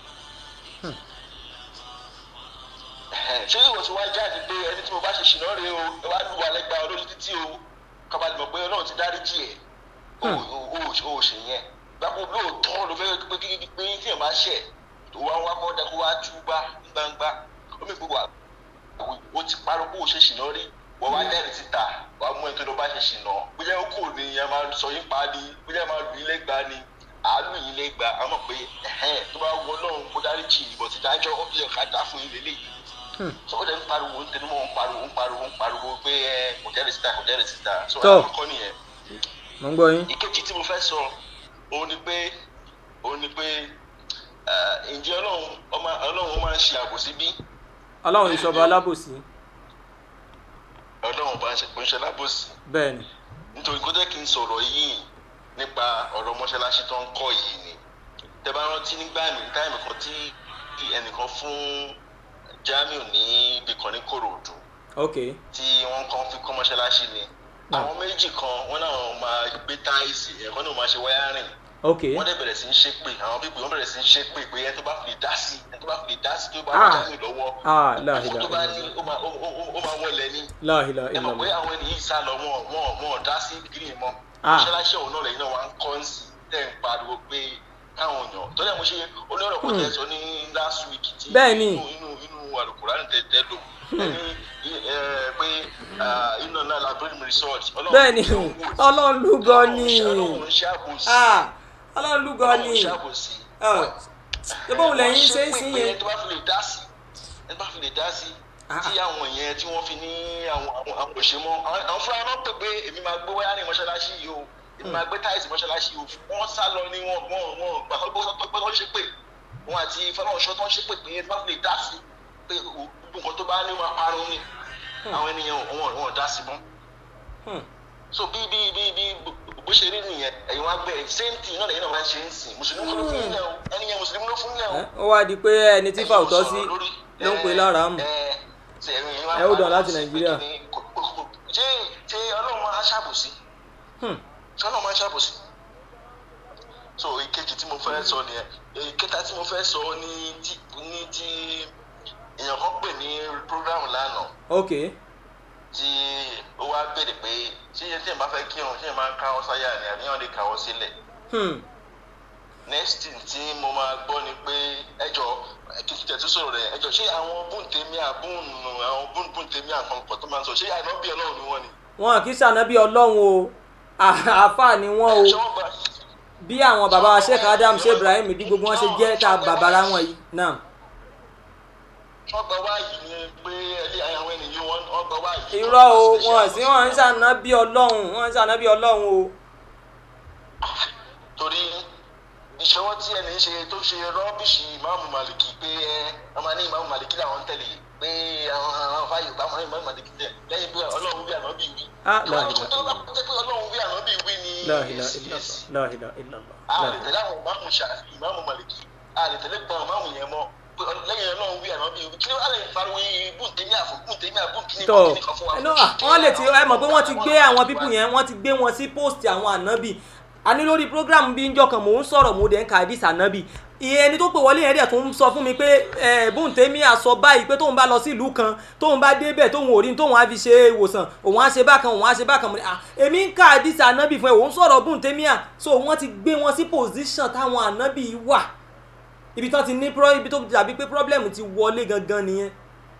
Speaker 8: Ẹ̀hẹ́n, ṣé ìwọ tí wá jáde pé ẹni tí mo bá ṣe ṣìnà rí o ẹ wá lù wà lẹ́gbàá olórí títí o kábàlì mọ̀ pé ọlọ́run ti dáríjì ẹ̀ o ò ò ṣe yẹn gbàgbọ́ lóòótọ́ ló fẹ́ pé kí pé tíyẹn bá ṣẹ̀ tó wá wá kọ́ dẹ́kun wá túbá ní gbangba ó mi gbogbo o ti parọ́ bó o ṣe ṣìnà rí wọ́n wá dẹ́rìn síta wàá mú ẹni tó lọ bá ṣe ṣìnà bóyá ó kò ní ẹ máa sọ yín pa ni bóyá máa lù yín lẹ́gba ni àálù yín lẹ́gba a mọ̀ pé ẹ̀hẹ́n tó bá wọ náà kó dárí jì ìbọn ti dájọ́ ó bí ẹ̀ka dá fún yín lélẹ́yìí so ó dẹ̀ ń pariwo ń tẹnumọ́ ń pariwo ń pariwo ń pariwo pé ẹ kò jẹ́rìí síta kò jẹ́rìí síta so
Speaker 3: Tó.
Speaker 8: àkọ́kọ́ nìyẹn
Speaker 3: mo ń gbọ́ yín
Speaker 8: ìkejì tí mo fẹ́ sọ òun ni pé òun ni pé eh, ǹjẹ́ ọlọ́run ọmọ ọlọ́run máa ń ṣe àbòsí bí
Speaker 3: ọlọ́run ìṣọba alábòsí
Speaker 8: ọlọ́run bá ń ṣe kò ń ṣe lábòsí
Speaker 3: bẹ́ẹ̀ni
Speaker 8: nítorí kó jẹ́ kí n sọ̀rọ̀ yìí nípa ọ̀rọ̀ mọ́ṣáláṣí tó ń kọ́ yìí ni tẹ bá rántí nígbà mi táìmù kan tí ẹnìkan fún Jamiu ní ibì kan ní Kòròdú
Speaker 3: ok
Speaker 8: tí wọ́n kàn fi kọ́ mọ́ṣáláṣí ni àwọn méjì kan wọ́n náà máa gbé táìsì ẹ̀kọ́ náà máa ṣe wáyárìn
Speaker 3: ok
Speaker 8: wọ́n dẹ̀ bẹ̀rẹ̀ sí ń ṣépè àwọn bíbí wọ́n bẹ̀rẹ̀ sí ń ṣépè pé ẹni tó bá fi lè dá sí ẹni tó bá fi lè dá sí tó bá
Speaker 3: Ah.
Speaker 8: wọ́n Jamiu lọ́wọ́
Speaker 3: ah
Speaker 8: owó
Speaker 3: láhìlá
Speaker 8: tó bá ní ó máa ó- ó- ó máa wọlé ní
Speaker 3: láhìlá
Speaker 8: ẹ mọ̀ pé
Speaker 3: ìlànà
Speaker 8: àwọn ènìyàn sá lọ wọn wọn wọn dá sí gírí mọ́
Speaker 3: Ah.
Speaker 8: mọ́ṣáláṣí ọ̀hún náà lẹ́yìn náà wà ń kọ́ ń sí tẹ̀ ń pariwo pé káwọn èèyàn tó dẹ̀ mo ṣe olórọ̀ kò tẹ̀ sọ ní last week tí
Speaker 3: Bẹ́ẹ̀ni.
Speaker 8: inú inú inú alukurani tẹ̀ tẹ̀ lò ẹni ẹ, pé ah, iná náà labyrinth resort Ọlọ́run
Speaker 3: bẹ́ẹ̀ni
Speaker 8: tí ó wò sí.
Speaker 3: ọlọ́run lúgọ ni
Speaker 8: Ọlọ́run ń ṣàbòsí
Speaker 3: ah ọlọ́run lúgọ
Speaker 8: Ọlọ́run
Speaker 3: ni
Speaker 8: ń ṣàbòsí
Speaker 3: Ah, ṣé bóun lẹ́yìn ṣe ń sìn
Speaker 8: ẹni
Speaker 3: yẹn
Speaker 8: tó bá fi lè dá sí ẹni tó bá fi lè dá sí
Speaker 3: Ah.
Speaker 8: tí àwọn yẹn tí wọ́n fi ní àwọn àwọn àwọn òṣèmọ́ àwọn àwọn fúnra náà pè pé èmi máa gbé wáyà ní mọ́ṣáláṣí yìí o èmi máa gbé táìsì mọ́ṣáláṣí yìí o wọ́n sá lọ ní wọn wọn wọn gbà tó gbọ́ pé wọ́n ṣe pé wọn àti fọlọ́ọ̀ṣọ́ tó ń ṣe pé pé ẹni tó bá fi lè dá sí pé gbogbo nǹkan tó bá ní wọn parun ni àwọn ènìyàn wọn wọn dá sí mọ́
Speaker 3: Hmm.
Speaker 8: so bí bí bí bí bó ṣe rí nìyẹn ẹ̀yin wá gbé same thing náà lẹ́yìn náà máa ń ṣe ń sìn mùsùlùmí ló fún yín náà o ẹni yẹn mùsùlùmí ló fún yín náà o
Speaker 3: Eh, ó wá di pé ẹni tí fàwùtọ́ sí ló ń pè lára mù Ẹ ó dàn láti Nàìjíríà.
Speaker 8: ṣé ṣé ọlọ́run máa ṣàbòsí
Speaker 3: Hmm.
Speaker 8: ṣé ọlọ́run máa ṣàbòsí. so ìkejì tí mo fẹ́ sọ nìyẹn ìkẹta tí mo fẹ́ sọ ní ti ní ti èèyàn kan pè ní program lánàá
Speaker 3: ok
Speaker 8: tí ó wá béèrè pé ṣé iye tí èèyàn bá fẹ́ kírun ṣé èèyàn máa ń káwọ́ sáyà ni àbí èèyàn lè káwọ́ sílẹ̀
Speaker 3: hmm.
Speaker 8: next thing tí mo máa gbọ́ ni pé ẹjọ́ kí n tẹ̀tú sọ̀rọ̀ rẹ̀ ẹjọ́ ṣé àwọn búntèmí àbúnnù àwọn bún- búntèmí àkànkọ̀ tó máa ń sọ ṣé àìnábì ọlọ́run ni wọ́n ni.
Speaker 3: wọn kì í ṣànábì ọlọ́run o àáfàá ni wọ́n o
Speaker 8: ṣé wọ́n gba
Speaker 3: bí àwọn bàbá wa sheikh adam sheikh ibrahim bí gbogbo wọn ṣe jẹ́ ta bàbára wọn yìí náà
Speaker 8: wọ́n gba wáyì ni pé ẹlẹ́ àwọn ènìyàn wọn wọ́n gba wáyì.
Speaker 3: irọ́ o wọn sí wọn ń ṣànábì ọlọ́run wọn ń ṣànábì ọlọ́run o
Speaker 8: torí ìṣọwọ́ tí ẹni ṣe tó ṣe rọ́bìṣì ìmáàmù màlìkì pé ẹ ọmọ ní ìmáàmù màlìkì làwọn ń tẹ̀lé pé àwọn àwọn fáyọ̀ bá wọn ìmáàmù màlìkì tẹ̀ lẹ́yìn pé ọlọ́run wí ànábì wí.
Speaker 3: Ah, la
Speaker 8: ìwádìí
Speaker 3: ilaha
Speaker 8: tó bá jẹ́ pé ọlọ́run wí ànábì wí ni
Speaker 3: la ilaha
Speaker 8: èsì
Speaker 3: illallah
Speaker 8: èsì.
Speaker 3: la ilaha illallah
Speaker 8: a
Speaker 3: la
Speaker 8: lè
Speaker 3: ilaha
Speaker 8: tẹ̀lé àwọn ìmáàmù ṣàfi ìmáàmù màlìkì a lè tẹ̀lé gbọ́n ìmáàmù yẹn mọ́ pé ọ- lẹ́yìn ọlọ́run wí ànábì wí kí ló wà lè pariwo bùntẹ́mí àfọ̀ bùntẹ́mí àbùnkíní
Speaker 3: tọ ẹnu wọn lè ti ẹ mọ̀ pé wọ́n ti gbé àwọn pípù yẹn wọ́n ti gbé wọn sí post àwọn ànábì a ní lórí program bí njọ́ kan mò ń sọ̀rọ̀ mò ń dẹ̀ ń ka hadith ànábì ìyẹn ẹni tó pè wọlé yẹn dẹ̀ tó ń sọ fún mi pé ẹ bóun tèmi àsọ báyìí pé tóun bá lọ sí ìlú kan tóun bá débẹ̀ tóun ò rí tóun á fi ṣe ìwòsàn òun á ṣe bákan òun á ṣe bákan mo ní à èmi ń ka àdìsí ànábì fún ẹ òun sọ̀rọ̀ bóun tèmi à so wọ́n ti gbé wọn sí position táwọn ànábì wà ibi tán ti ní pro ibi tó dàbí pé problem ti wọlé gangan nìyẹn.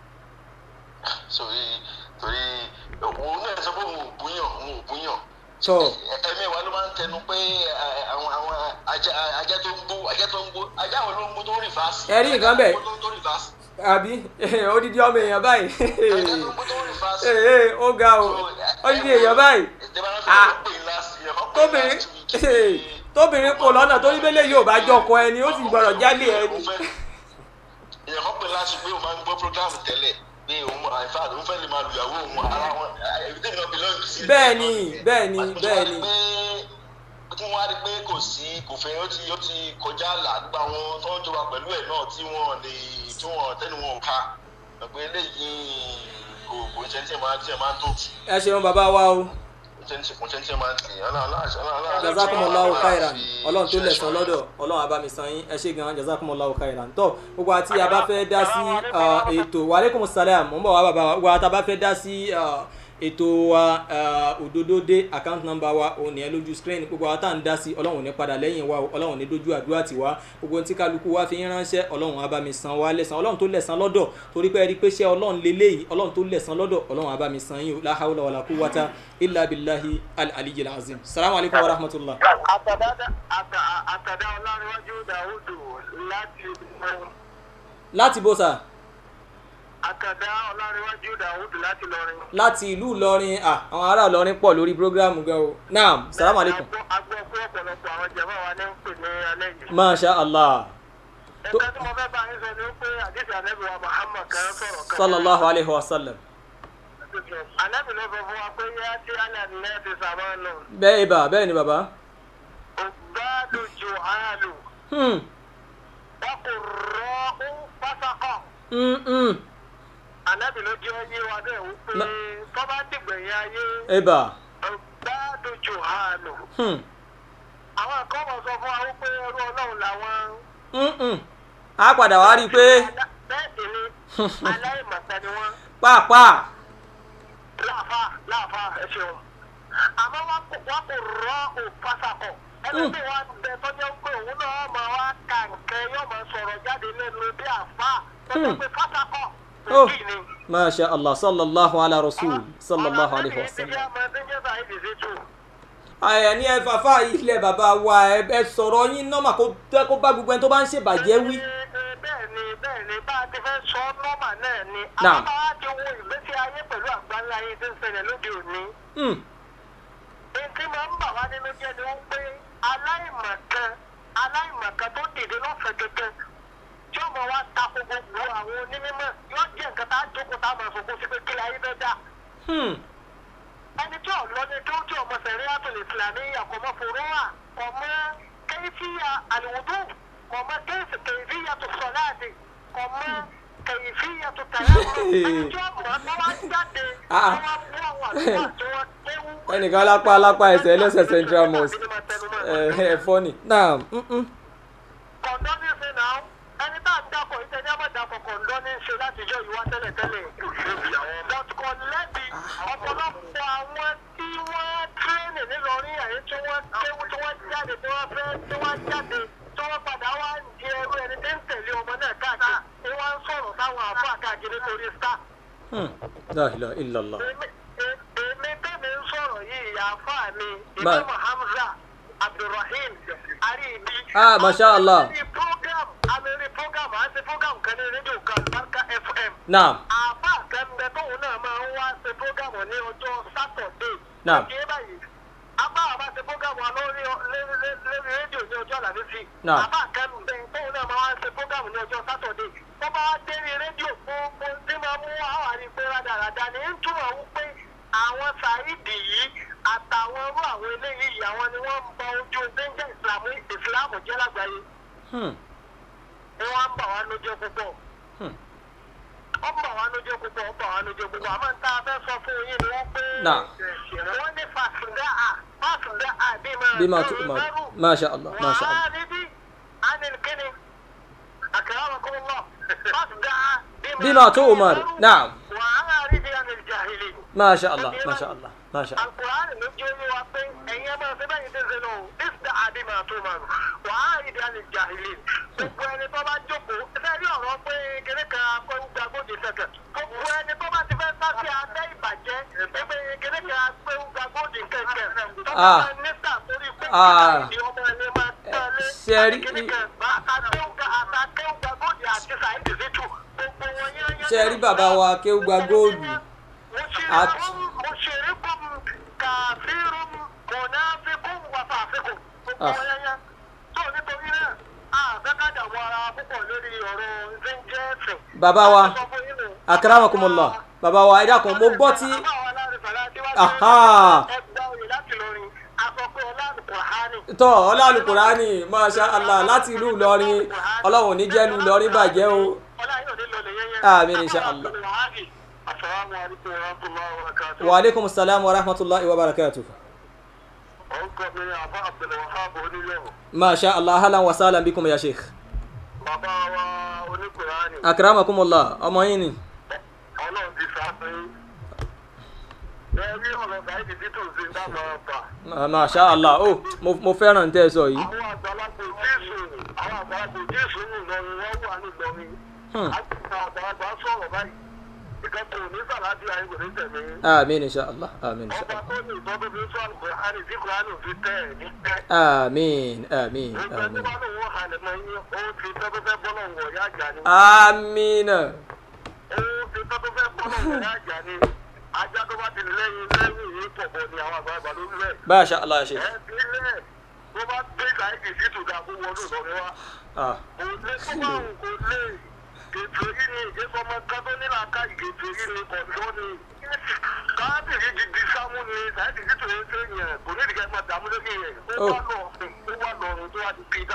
Speaker 8: sórí torí òun náà sọ pé òun ò búyàn òun ò búyàn
Speaker 3: tọ
Speaker 8: ẹ̀mí wa ló máa ń tẹnu pé ẹ, àwọn àwọn ajá ajá tó ń gbó ajá tó ń gbó ajá wo ló ń gbó tó ń rìfáàsì
Speaker 3: Ẹ rí nǹkan bẹ́ẹ̀.
Speaker 8: ajá tó ń gbó tó ń rìfáàsì
Speaker 3: àbí odidi ọmọ èèyàn báyìí
Speaker 8: ajá tó ń gbó tó ń rìfáàsì.
Speaker 3: ee ee, ó ga o odidi èèyàn báyìí Ah. tóbìnrin tóbìnrin kò lọ́nà tó ní bẹ́lẹ̀ yóò bá jọkọ ẹni ó sì gbọ́dọ̀ jálè ẹni.
Speaker 8: èèyàn kan pè láti pé òun máa ń gbọ́ program tẹ́lẹ̀ pé òun in fact òun fẹ́ lè máa lu ìyàwó òun ara wọn ẹbí tèmi náà belong sí.
Speaker 3: bẹ́ẹ̀ni bẹ́ẹ̀ni bẹ́ẹ̀ni
Speaker 8: tí wọ́n á rí pé kò sí kò fẹ́ ó ti ó ti kọjá àlà gbogbo àwọn tó ń jọba pẹ̀lú ẹ̀ náà tí wọ́n lè tí wọ́n tẹ́nu wọn ò ká pé eléyìí kò kò ń ṣe tí ẹ máa tí ẹ máa ń tó tì
Speaker 3: ẹ ṣeun bàbá wa o
Speaker 8: kò ń ṣe kò ń ṣe tí ẹ máa ń tì ọlọ́run
Speaker 3: jazakumullahu khairan ọlọ́run tó lẹ̀sán lọ́dọ̀ ọlọ́run abami san yín ẹ ṣe gan jazakumullahu khairan tó gbogbo àti a bá fẹ́ dá sí ah, ètò wa aleykum salam mo ń bọ̀ wá bàbá wa gbogbo àti a bá fẹ́ dá sí ah, ètò wa ah, òdodo dé account number wa òun nìyẹn lójú screen gbogbo àwọn tá à ń dá sí ọlọ́run ò ní padà lẹ́yìn wa o, ọlọ́run ò ní dojú àdúrà tiwa gbogbo ohun tí kálukú wa fi ń ránṣẹ́ ọlọ́run abami san wa lẹ́sàn ọlọ́run tó lẹ̀sán lọ́dọ̀ torí pé ẹ rí i pé ṣé ọlọ́run lélẹ́yìí ọlọ́run tó lẹ̀sán lọ́dọ̀ ọlọ́run abami san yín o la hawla wala quwwata illa billahi al-aliyyil azim salamu alaykum wa rahmatullah.
Speaker 6: àtàdá àtà- àtàdá ọlárẹ̀wájú dàwùdù láti
Speaker 3: láti bó sà
Speaker 6: àtàdá ọlárẹ̀wájú dàwùdù láti lọrin.
Speaker 3: láti ìlú ìlọrin à àwọn ará ìlọrin pọ̀ lórí programu gan o naam salamu alaykum
Speaker 6: agbọ́ pé ọ̀pọ̀lọpọ̀ àwọn jẹ̀mọ́ wa ní ń pè ní alẹ́ yìí.
Speaker 3: masha allah
Speaker 6: ẹ̀ka tí mo fẹ́ bá yín sọ ni pé àdìsí ànábì wa muhammad kan sọ̀rọ̀ kan.
Speaker 3: sallallahu alayhi wa sallam
Speaker 6: ànábì ló sọ fún wa pé yá tí alẹ́ nílẹ̀ ti sàmọ́ nù.
Speaker 3: bẹ́ẹ̀ ibà bẹ́ẹ̀ ni bàbá
Speaker 6: ògbádùn jù áàlù
Speaker 3: hmm
Speaker 6: wọn kò rọ ó pásákọ̀.
Speaker 3: hmm hmm
Speaker 6: ànábì ló jẹ́ yé wa bẹ́ẹ̀ wípé
Speaker 3: Na-
Speaker 6: tọ́ba dìgbẹ̀yìn ayé
Speaker 3: ibà
Speaker 6: ògbádùn jù áàlù.
Speaker 3: hmm
Speaker 6: àwọn kan mọ̀ sọ fún wa wípé ẹrú ọlọ́run làwọn.
Speaker 3: hmm hmm a padà wá rí i pé
Speaker 6: bẹ́ẹ̀ sì ni aláìmọ̀tẹ́ ni wọ́n.
Speaker 3: pàápàá
Speaker 6: láàfà láàfà ẹ ṣeun àmọ́ wọn kò wọn kò rọ òfàsàkọ̀ ẹni tí wọn bẹ tọ́jú pé òun náà máa wá ka nǹkan yóò máa sọ̀rọ̀ jáde lẹ́nu bí àfà tọ́jú pé fàsàkọ̀
Speaker 3: oh
Speaker 6: méjì ni.
Speaker 3: masha allah sallallahu ala rasul sallallahu alayhi wa sallam. àyà ní ẹ fàfà ilẹ̀ bàbá wa ẹ ẹ sọ̀rọ̀ yín nọ́mà kó tẹ́ kó bá gbogbo ẹni tó bá ń ṣèbàjẹ́ wí.
Speaker 6: bẹ́ẹ̀ ni bẹ́ẹ̀ ni bá a ti fẹ́ sọ nọ́mà náà ni
Speaker 3: Naam.
Speaker 6: àwọn máa ti wo ìgbésí ayé pẹ̀lú àgbáńlá ayé tí ń ṣẹlẹ̀ lóde òní.
Speaker 3: Hmm.
Speaker 6: Ètí máa ń bà wá nínú jẹ́ ni wọ́n pé aláìmọ̀kan aláìmọ̀kan tó dìde lọ́fẹ̀ẹ́ gẹ́gẹ́ tí ọmọ wa tako gbogbo àwọn onímọ̀ yóò jẹ́ nǹkan tá a jókòó tá a máa fòkó sí pé kílẹ̀ ayé fẹ́ dà.
Speaker 3: Hmm.
Speaker 6: Ẹni tí ọ̀lọ́ ni tó tí ọmọ sẹ̀rí àtòlè ìsìlámì àkọ́mọ́ fòrónà kọ̀mọ́ kẹ́yìfìyà àlùwùdù kọ̀mọ́ kẹ́yìfìyà tó sọ̀láàdì kọ̀mọ́ kẹ́yìfìyà tó tàyàmù ẹni tí ọmọ tó wá jáde
Speaker 3: Ah.
Speaker 6: tó wá mú àwọn àlùfáà tí wọ́n kéwú.
Speaker 3: ẹnìkan lápá lápá ẹsẹ̀ ẹlẹ́sẹ̀ central mosque ẹ ẹ fọ́nì. naam hmm, hmm.
Speaker 6: kọ̀ǹdọ́ ní ṣe náà ẹni tá à ń dákọ̀ ìṣe ní àmọ̀dàkọ̀ kọ̀ǹdọ́ ní ṣe látijọ́ ìwá tẹ́lẹ̀tẹ́lẹ̀. but kò lẹ́bi ọ̀pọ̀lọpọ̀ àwọn tí wọ́n tírẹ́nì nílọrin àyè tí wọ́n kéwú tí wọ́n jáde tí wọ́n fẹ́ tí wọ́n jáde tí wọ́n padà wá ń di ẹrú ẹni tí ń tẹ̀lé ọmọ náà káàkiri tí wọ́n ń sọ̀rọ̀ táwọn àfọ àkàkiri nítorí star.
Speaker 3: Hmm. la ilaha illallah.
Speaker 6: Èmi- è- èmi tẹ́mi ń sọ̀rọ̀ yìí ìyá àfọ mi
Speaker 3: Ba-
Speaker 6: ìmáàmù Hamza Abdulrahim Aribi.
Speaker 3: Ah, masha Allah.
Speaker 6: Àwọn ẹni program amẹ́rí program à ń ṣe program kan ní rédíò kan Barka FM.
Speaker 3: naam
Speaker 6: Àbá àkẹ́mbẹ tóun náà máa ń wá ṣe program ní ọjọ́ Sátọ̀dé.
Speaker 3: Naam.
Speaker 6: Ṣé báyìí? Àbá àbá ṣe program wa lórí lórí lórí rédíò ní ọjọ́ Àlàmísì.
Speaker 3: Naam.
Speaker 6: Àbá àkẹ́mbẹ tóun náà máa wá ṣe program ní ọjọ́ Sátọ̀dé. Wọ́n bá wá dé ní rédíò gbogbo tí máa mú àwọn àrígbé rádaràda ní ń túmọ̀ wípé àwọn Saheed yìí àtàwọn irú àwọn eléyìí àwọn ni wọ́n ń bọ ojú déńjẹ́ ìsìlámù ìsìlámù jẹ́ lágbàáyé
Speaker 3: Hmm.
Speaker 6: ni wọ́n ń bà wá lójú púpọ̀.
Speaker 3: Hmm.
Speaker 6: ó ń bà wá lójú púpọ̀ ó ń bà wá lójú púpọ̀ àmọ́ tá a fẹ́ sọ fún yín ni wọ́n pé
Speaker 3: Náà.
Speaker 6: wọ́n ní fàṣùdá à fàṣùdá à bí máa
Speaker 3: bima tu ma masha allah masha allah.
Speaker 6: wàá níbí ánìkíni
Speaker 3: bima tu'mar naam
Speaker 6: وأعرض عن الجاهلين
Speaker 3: masha allah masha allah masha allah
Speaker 6: القرآن نجي وقين أيما سبعين تزنو افتح بما تؤمر وأعرض عن الجاهلين gbogbo ẹni tó bá jókòó sẹ́rí ọ̀rọ̀ pé kéré kan pé ó gba gbòdì sẹ̀kẹ̀ gbogbo ẹni tó bá ti fẹ́ sáfì abẹ́ ìbàjẹ́ pé kéré kan pé ó gba gbòdì kẹ̀kẹ́ tó bá
Speaker 3: Ah.
Speaker 6: máa níta torí pé
Speaker 3: Ah.
Speaker 6: ìdí ọmọ ẹni máa tẹ̀lé
Speaker 3: Sẹ́rí-
Speaker 6: kéré kan bá àtàkéwùgbà àtàkéwùgbà gbòdì àti sàìdì sítù gbogbo wọn yẹn yẹn.
Speaker 3: ṣe rí bàbá wa kéwùgbà góòlù At-
Speaker 6: مشركم كافر منافق وفاسق
Speaker 3: Ah.
Speaker 6: tó nítorí náà àfẹ́kàdà wọ ara púpọ̀ lórí ọ̀rọ̀ ṣe ń jẹ́ ẹ̀sìn.
Speaker 3: bàbá wa
Speaker 6: Sọ fún yín nù.
Speaker 3: akramakumullah bàbá wa ẹ dákun mo gbọ́ tí
Speaker 6: Àbá wa láàrin fàlà tí wá
Speaker 3: Aha.
Speaker 6: sí ẹgbẹ́ òye láti lórin àsọpọ̀ ọlọ́run kùránì.
Speaker 3: tọ́ ọlọ́àlùkùránì masha allah láti ìlú ìlọrin ọlọ́run ò ní jẹ́ ìlú ìlọrin bàjẹ́ o
Speaker 6: Ọlá yóò ní lọ lè yẹyẹ.
Speaker 3: Àmín, insha Allah.
Speaker 6: Assalamu alaikum wa rahmatullahi wa barakatuh.
Speaker 3: wa aleykum salaam wa rahmatulahi wa barakatuh
Speaker 6: Orúkọ mi ni Àbá Abdulwahab Oníyẹ̀wò.
Speaker 3: masha allah halan wa salam bikum ya sheikh
Speaker 6: Bàbá wa oníkùránì.
Speaker 3: akramakumullah ọmọ yín ni
Speaker 6: Ọlọ́run ti ṣàfihàn. Bẹ́ẹ̀ rí ọ̀rọ̀ Báyìí títù sí ń dábọ̀ ọ̀pá.
Speaker 3: Ma- masha allah o mo mo fẹ́ràn tẹ́ ẹ sọ yìí
Speaker 6: Àwọn àgbàlagbà Jésù àwọn àgbàlagbà Jésù ń lọrin wọ́n wà ní Ìlọrin.
Speaker 3: Hmm.
Speaker 6: Àgbà àgbàlagbà sọ̀rọ̀ báyìí. Ìkẹ́kọ̀ọ́ ní Sàládì Ayéwò ní tẹ̀mí.
Speaker 3: amin insha allah amin insha
Speaker 6: Ọba
Speaker 3: allah
Speaker 6: tó ní ìtọ́jú fi sọ àlùkùránì tí kùránì fi tẹ̀ ẹ̀ ní tẹ́.
Speaker 3: amin amin
Speaker 6: Gbogbo ẹni
Speaker 3: amin
Speaker 6: bá lòun wọ́n halẹ̀ mọ́ yín, ó ti tọ́jú fẹ́ bọ́ lọ́wọ́ ọ̀yá àjà ni.
Speaker 3: amina
Speaker 6: Ó ti tọ́jú fẹ́ bọ́ lọ́wọ́ ọ̀yá àjà ni. Ajá tó bá ti lẹ́yìn lẹ́yìn yìí pọ̀ bọ̀ ni àwọn àgbàlagbà ló ń lẹ̀.
Speaker 3: masha allah sheikh
Speaker 6: Ẹ ti lẹ̀ tó bá gbé káyìí sí tòdà kó wọnú ìlọrin wá.
Speaker 3: ah
Speaker 6: Kò lé tó bá òun kò lé. Ètò yìí ni ìgbésọmọ kan tó nílà ká ìgbésò yìí ni kọ̀ọ̀dọ́ ni. Káàbìrì ti di sámú ni káyìí sí tòun ṣe yẹn kò ní ìdíkẹ́ máa dààmú lókè yẹn. Ó wá lọ ó wá lọ́run tó wá di pídà.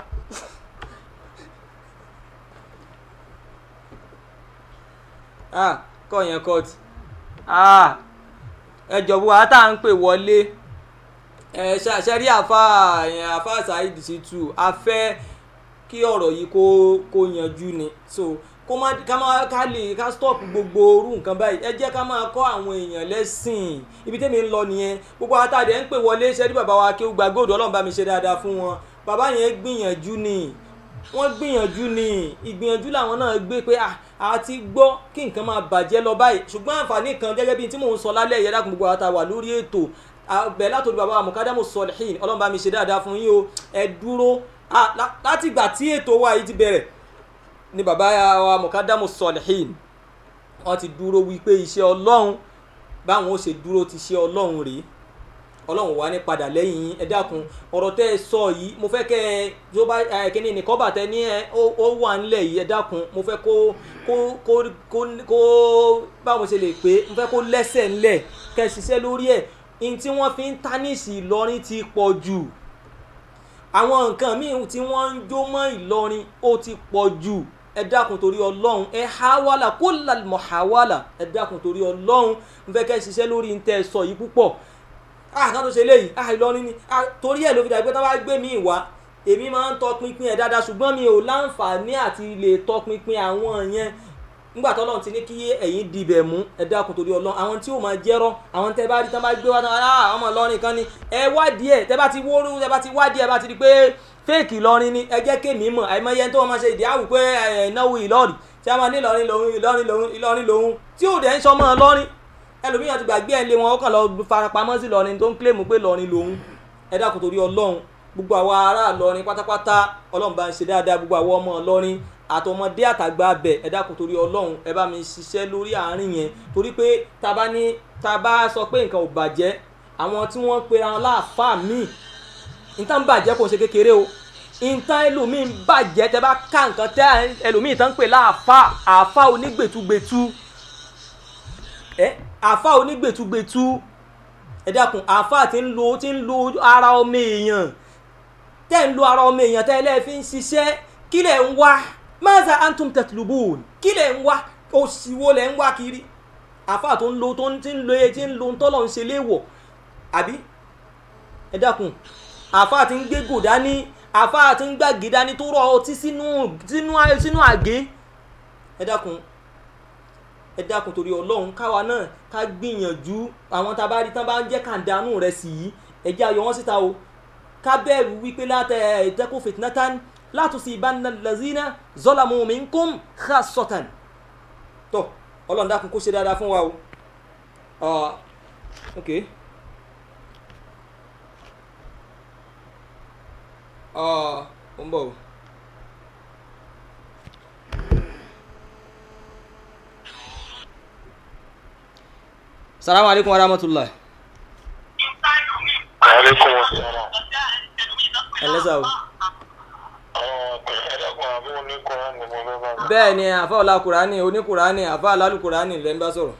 Speaker 3: ah kọ́ yẹn kọ́ọ̀tì ah ẹ jọ̀wọ́ wa tá à ń pè wọlé ẹ ṣe rí àfa yẹn àfa saheed shitu a fẹ́ kí ọ̀rọ̀ yìí kó kó yanjú ni so kó má ká má ká lè ká stop gbogbo orú nǹkan báyìí ẹ jẹ́ ká máa kọ́ àwọn èèyàn lẹ́sìn ibi tẹ́mi ń lọ nìyẹn gbogbo àtàdé ń pè wọlé ṣe rí bàbá wa kí ó gba góòdù ọlọ́run bá mi ṣe dáadáa fún wọn bàbá yẹn gbìyànjú ni wọ́n gbìyànjú ni ìgbìyànjú làwọn náà gbé pé à a ti gbọ́ kí nǹkan máa bàjẹ́ lọ báyìí ṣùgbọ́n àǹfààní kan gẹ́gẹ́ bíi tí mò ń sọ lálẹ́ yẹn dákun gbogbo àtàwà lórí ètò bẹ́ẹ̀ látòdì bàbá mukadamu sọlẹ́hìn ọlọ́run bá mi ṣe dáadáa fún yín o ẹ dúró Ah, lá- láti ìgbà tí ètò wa yìí ti bẹ̀rẹ̀ ni bàbá wa mukadamu sọlẹ́hìn wọ́n ti dúró wípé iṣẹ́ ọlọ́run báwọn ó ṣe dúró ti ṣe ọlọ́run rèé ọlọ́run wà ní padà lẹ́yìn yín ẹ dákun ọ̀rọ̀ tẹ́ ẹ sọ yìí mo fẹ́ kẹ́ ẹ tó bá ẹ kíní nìkan bàtẹ́ ní ẹ ó- ó wà ńlẹ̀ yìí ẹ dákun mo fẹ́ kó kó kó kó kó báwo ṣe lè pé mo fẹ́ kó lẹ́sẹ̀ ńlẹ̀ kẹ́ ẹ ṣiṣẹ́ lórí ẹ̀ ní tí wọ́n fi ń tánìsì Ìlọrin ti pọ̀ jù àwọn nǹkan míì tí wọ́n ń jó mọ́ Ìlọrin ó ti pọ̀ jù ẹ dákun torí ọlọ́run ẹ hawala kó lalmọ̀ hawala ẹ dákun torí ọlọ́run mo fẹ́ kẹ́ ẹ ṣiṣẹ́ lórí ní tẹ́ ẹ sọ yìí púpọ̀ ah kan tó ṣe léyìí ah Ìlọrin ni ah torí ẹ̀ ló fi dàgbé tí wọ́n bá gbé mi wá èmi máa ń tọpinpin ẹ̀ dáadáa ṣùgbọ́n mi ò láǹfààní àti lè tọpinpin àwọn yẹn nígbà tó Ọlọ́run ti ní kí ẹ̀yin dibẹ̀ mú ẹ dákun torí Ọlọ́run àwọn tí ò máa jẹ́rọ́ àwọn tẹ́ bá rí tán bá gbé wá tán ah ọmọ Ìlọrin kan ni ẹ wádìí ẹ̀ tẹ́ bá ti wóró tẹ́ bá ti wádìí ẹ̀ bá ti di pé fẹ́ẹ̀kì Ìlọrin ni ẹ jẹ́ kémi mọ̀ àìmọye tó máa ṣe ìdí àwù pé ẹ̀ náwó Ìlọrin tí a máa ní Ìlọrin lòun Ìlọrin lòun Ìlọrin lòun tí ò dẹ̀ ń sọmọ Ìlọrin ẹlòmíràn ti gbàgbé ẹ̀ lé wọn ó kàn lọ farapamọ́ sí Ìlọrin tó ń kílèmù pé Ìlọrin lòun ẹ dákun torí Ọlọ́run gbogbo àwa ará Ìlọrin pátápátá Ọlọ́run bá ń ṣe dáadáa gbogbo àwọn ọmọ Ìlọrin àtọmọdé àtàgbà bẹ ẹ dákun torí Ọlọ́run ẹ bá mi ṣiṣẹ́ lórí àárín yẹn torí pé tá a bá ní tá a bá sọ pé nǹkan ò bàjẹ́ àwọn tí wọ́n pe ara láàfáà míì nǹkan bàjẹ́ kò ṣe kékeré o nǹkan ẹlòmíì bàjẹ́ tẹ bá ká nǹkan tẹ ẹlòmíì tán ń pè láàfáà àáfáà onígbètúgbètú ẹ àáfáà onígbètúgbètú ẹ dákun àáfàá tí ń lo tí ń lo ara ọmọ èèyàn tẹ́ ń lo ara ọmọ èèyàn tẹ́ ẹ lẹ́ẹ̀ fi ń ṣiṣẹ́ kí lẹ̀ ń wá maza antum tatlubun kí lẹ̀ ń wá òṣìwò lẹ̀ ń wá kiri àáfàá tó ń lo tó ń tí ń lo tí ń lo tọ́lọ̀ ń ṣe léèwọ̀ àbí ẹ dákun àáfàá tí ń gbé gòdá ní àáfàá tí ń gbàgé dání tó rọ ọtí sínú sínú sínú àgé ẹ dákun ẹ dákun torí ọlọ́run káwa náà ká gbìyànjú àwọn tá a bá rí tán bá ń jẹ́ kàńdánù rẹ̀ sí yìí ẹ jẹ́ ayọ̀ wọn síta o ká bẹ̀rù wípé látẹ̀ ẹ̀ẹ́dẹ́kùn fìtínátán látúnṣe ìbánilá lazina zọ́làmù minkum khasatan tó ọlọ́run dákun kó ṣe dáadáa fún wa o uh, okay uh, ó ń bọ̀ o. salamu alaikum wa rahmatulah.
Speaker 8: aleykum salaam.
Speaker 3: ẹ lẹ́sà o.
Speaker 8: ẹ̀ẹ́dẹ́gbọ̀n àbí oníkọ́ra ni mo fẹ́ bá mi.
Speaker 3: bẹ́ẹ̀ ni àfa ọ̀la kùránì oníkùránì àfa àlálù kùránì lẹ́ ń bá sọ̀rọ̀.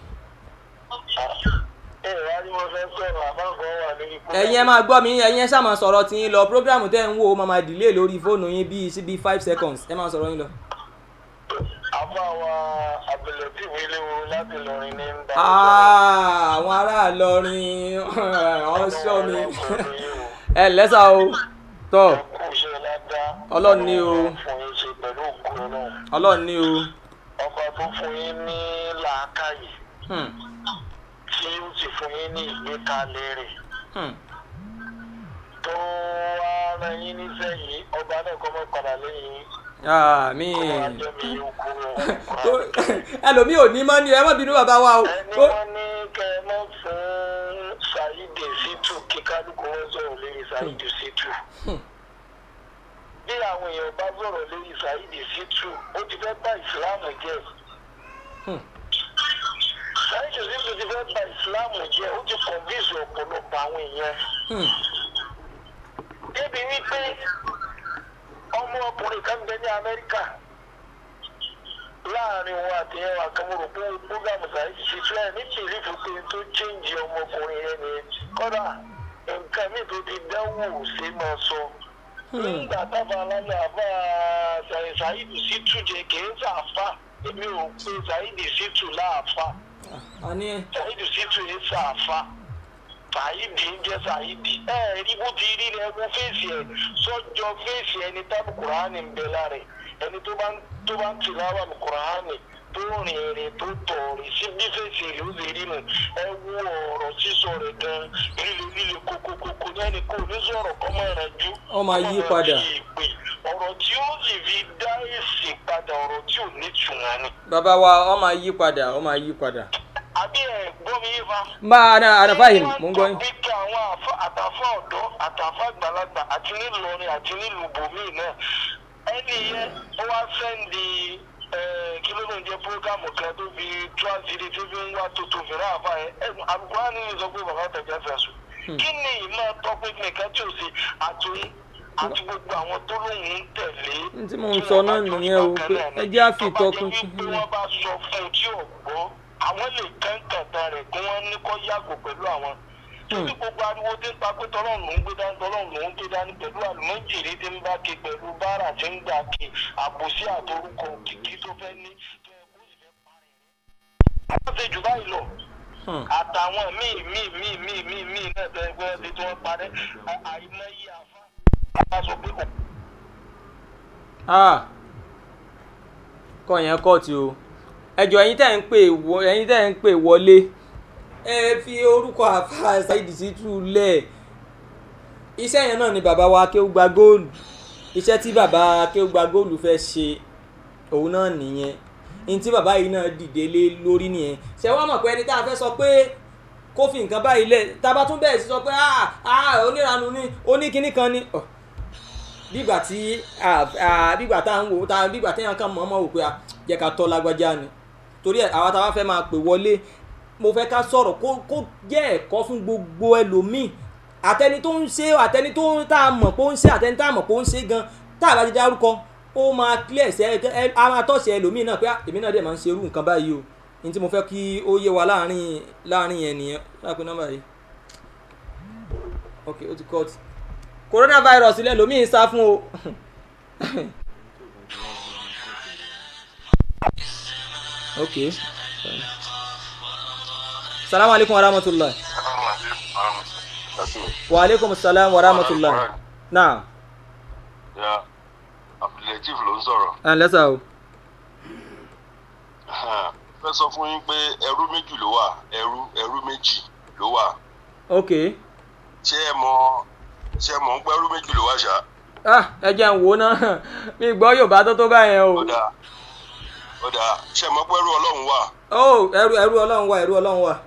Speaker 8: ẹ wá ní mo fẹ́ sọ̀rọ̀ àbáǹkọ́ wà lórí kó.
Speaker 3: ẹ̀yin ẹ máa gbọ́ mi ẹ̀yin ẹ ṣáà máa sọ̀rọ̀ tí yín lọ programu tẹ́ ń wò ó máa máa delay lórí fóònù yín bíi sí bíi five seconds ẹ máa sọ̀rọ̀ yín lọ.
Speaker 8: àbá wa abẹ̀lẹ̀tì ilé wo láti lọrin ní ń bá.
Speaker 3: Ah, àwọn ará Ìlọrin ọ̀ṣọ́ mi ẹ lẹ́sà o tọ́
Speaker 8: kú iṣẹ́ ládá.
Speaker 3: Ọlọ́run ní o.
Speaker 8: fún yín ṣe pẹ̀lú ògùn náà.
Speaker 3: ọlọ́run ní o.
Speaker 8: ọba tó fún yín ní làákàyè
Speaker 3: Hmm,
Speaker 8: tí ó sì fún yín ní ìgbékalẹ̀ rẹ̀.
Speaker 3: hmm.
Speaker 8: tó wá rán yín níṣẹ́ yìí ọba náà kọ́ mọ́ padà lẹ́yìn yín.
Speaker 3: àmín.
Speaker 8: wá jẹ́ mi yóò kú o.
Speaker 3: ẹlòmíì ò ní mọ́ ni ẹ má bínú bàbá wa o.
Speaker 8: ẹni
Speaker 3: Ó-
Speaker 8: wọn ní kẹ ẹ mọ fún ṣáídì ṣítù kí kálukú wọn sọ̀rọ̀ lórí ṣáídì ṣítù bí àwọn èèyàn bá sọ̀rọ̀ lórí ṣáídì ṣítù ó ti fẹ́ bá ìsìláàmù jẹ́
Speaker 3: Hmm.
Speaker 8: ṣáídì ṣítù ti fẹ́ bá ìsìláàmù jẹ́ ó ti kọ̀ǹfíìsì ọ̀pọ̀lọpọ̀ àwọn èèyàn
Speaker 3: Hmm,
Speaker 8: débi wípé ọmọ ọkùnrin kan bẹ ní amẹ́ríkà láàrin wọn àti ẹwà kan mo rò pé búgàmù sàyẹ́sì ṣe fẹ́ ní tìlífù pé tó chéǹjì ọmọkùnrin yẹn nìyẹn kọ́dà nǹkan mi tó ti dánwò ṣe máa sọ. nígbà tábà alálẹ̀ àbá sàyẹ́sì sí túnjẹ kìí sàáfà èmi ò pe sàyẹ́sì sí tù láàfà
Speaker 3: àní
Speaker 8: sàyẹ́sì sí tù ní sàáfà sàyídì ń jẹ́ sàyídì ẹ rí bó ti rí rẹ wo fèsì ẹ sọjọ fèsì ẹni tábù kùránì ń bẹ lára ẹ ẹni tó bá ń tó bá ń tìláwà ní kùránì tó rìn ìrìn tó tọ̀ rìn sí bí fèsì rẹ ó lè rí nù ẹ wo ọ̀rọ̀ sísọ rẹ gan líle líle kókókókó ní ẹni kó ní sọ̀rọ̀ kọ́ máa rẹ̀ jú
Speaker 3: Ó máa yí padà.
Speaker 8: ọ̀rọ̀ tí ó sì fi dá èsì padà ọ̀rọ̀ tí ò ní tùmọ̀ ni
Speaker 3: bàbá wa ọ máa yí padà ọ máa yí padà.
Speaker 8: àbí ẹ̀ gbọ́ mi yé fa
Speaker 3: máa na àdàfáyìm mò ń gbọ́ yín.
Speaker 8: bí kí àwọn àfa- àtàfà ọ̀dọ́ àtàfà àgbàlagbà àti nílùú àti nílùú bòmíì náà ẹni yẹn ó wá sẹ́ndì kí ló ló ń jẹ́ prógámù kan tó fi tú àṣírí tó fi ń wá tuntun fìrà àfa yẹn ẹ̀gbọ́n àbúkọ́ ní sọ pé bàbá tẹ̀jẹ̀ fẹ̀sùn kí ni ìmọ̀ tọ́pẹ́ nìkan tí ò sí àtúnyí àti gbogbo àwọn tó lóun ń tẹ̀lé.
Speaker 3: N tí mò ń sọ náà nìyẹn o, pé ẹ jẹ́ á fi ìtọ́pinpin
Speaker 8: bí wọ́n bá sọ fún un tí ò gbọ́ àwọn lè kẹ́ńkẹ̀ta rẹ̀ kí wọ́n ní kó yàgò pẹ̀lú àwọn. Tóbi gbogbo ariwo tí ń pa pé tọ́lọ́run ló ń gbé dání tọ́lọ́run ló ń gbé dání pẹ̀lú àlùmọ́jìrì tí ń bá ke pẹ̀lú báárà tí ń gbà ke àbòsí àtorúkọ kìkì tó fẹ́ ní tó yẹ kó sì fẹ́ parẹ́ rẹ̀. Àwọn ṣe jù báyìí lọ
Speaker 3: Hmm.
Speaker 8: àtàwọn míì míì míì míì míì míì náà tẹ́ ẹgbẹ́ ẹbí tí wọ́n parẹ́ à- àìmọye àfa àfa sọ pé kò
Speaker 3: Ah, kọ́ yẹn kọ́ọ̀tì o ẹjọ́ ẹ̀yin tẹ́ ń pè wọ ẹ̀yin tẹ́ ń pè wọlé ẹ fi orúkọ àfa Saheed Shittu lẹ̀ iṣẹ́ yẹn náà ni bàbá wa Akéwùgbà góòlù iṣẹ́ tí bàbá Akéwùgbà góòlù fẹ́ ṣe òun náà nìyẹn ní tí bàbá yìí náà dìde lé lórí nìyẹn ṣé wàá mọ̀ pé ẹni tá a fẹ́ sọ pé kó fi nǹkan báyìí lẹ̀ tá a bá tún bẹ̀rẹ̀ sí sọ pé ah ah oníranu ni oníkinní kan ni. Oh bígbà tí bígbà tá à ń wò tá bígbà téèyàn kan mọ̀ọ́mọ̀ wò pé a jẹ́ ká tọ́ lágbájá ni torí ẹ̀ àwa táwa fẹ́ máa pè wọlé mo fẹ́ ká sọ̀rọ̀ kó kó jẹ́ ẹ̀kọ́ fún gbogbo ẹlòmíì àtẹni tó ń ṣe àtẹni tó ń tá a mọ̀ pé ó ń ṣe àtẹni tá a mọ̀ pé ó ń ṣe gan tá a bá ti dárúkọ ó máa clear ṣe ẹ a máa tọ̀sí ẹlòmíì náà pé ah, èmi náà dẹ̀ máa ń ṣe irú nǹkan báyìí o ní tí mo fẹ́ kí ó yé wa láàrin láàrin yẹn nìyẹn láàpẹ nọ́mbà yìí ok ó ti cut coronavirus ilẹ̀ lómi ń sá fún o. ok salamu alaikum wa rahmatulah wa alaikum salam wa rahmatulah naam
Speaker 8: ya abdulatif ló ń sọ̀rọ̀
Speaker 3: ẹ ǹlẹ́ sà o
Speaker 9: fẹ́ sọ fún yín pé ẹrú méjì ló wà ẹrú ẹrú méjì ló wà
Speaker 3: ok
Speaker 9: ṣé ẹ mọ ṣé ẹ mọ ń pẹ́ ẹrú méjì ló wà ṣá
Speaker 3: ah ẹ jẹ́ ń wò ó náà mi gbọ́ yorùbá tó tó báyẹn o
Speaker 9: ó dáa ó dáa ṣé ẹ mọ pé ẹrú ọlọ́run wà
Speaker 3: ó ẹrú ẹrú ọlọ́run wà ẹrú ọlọ́run wà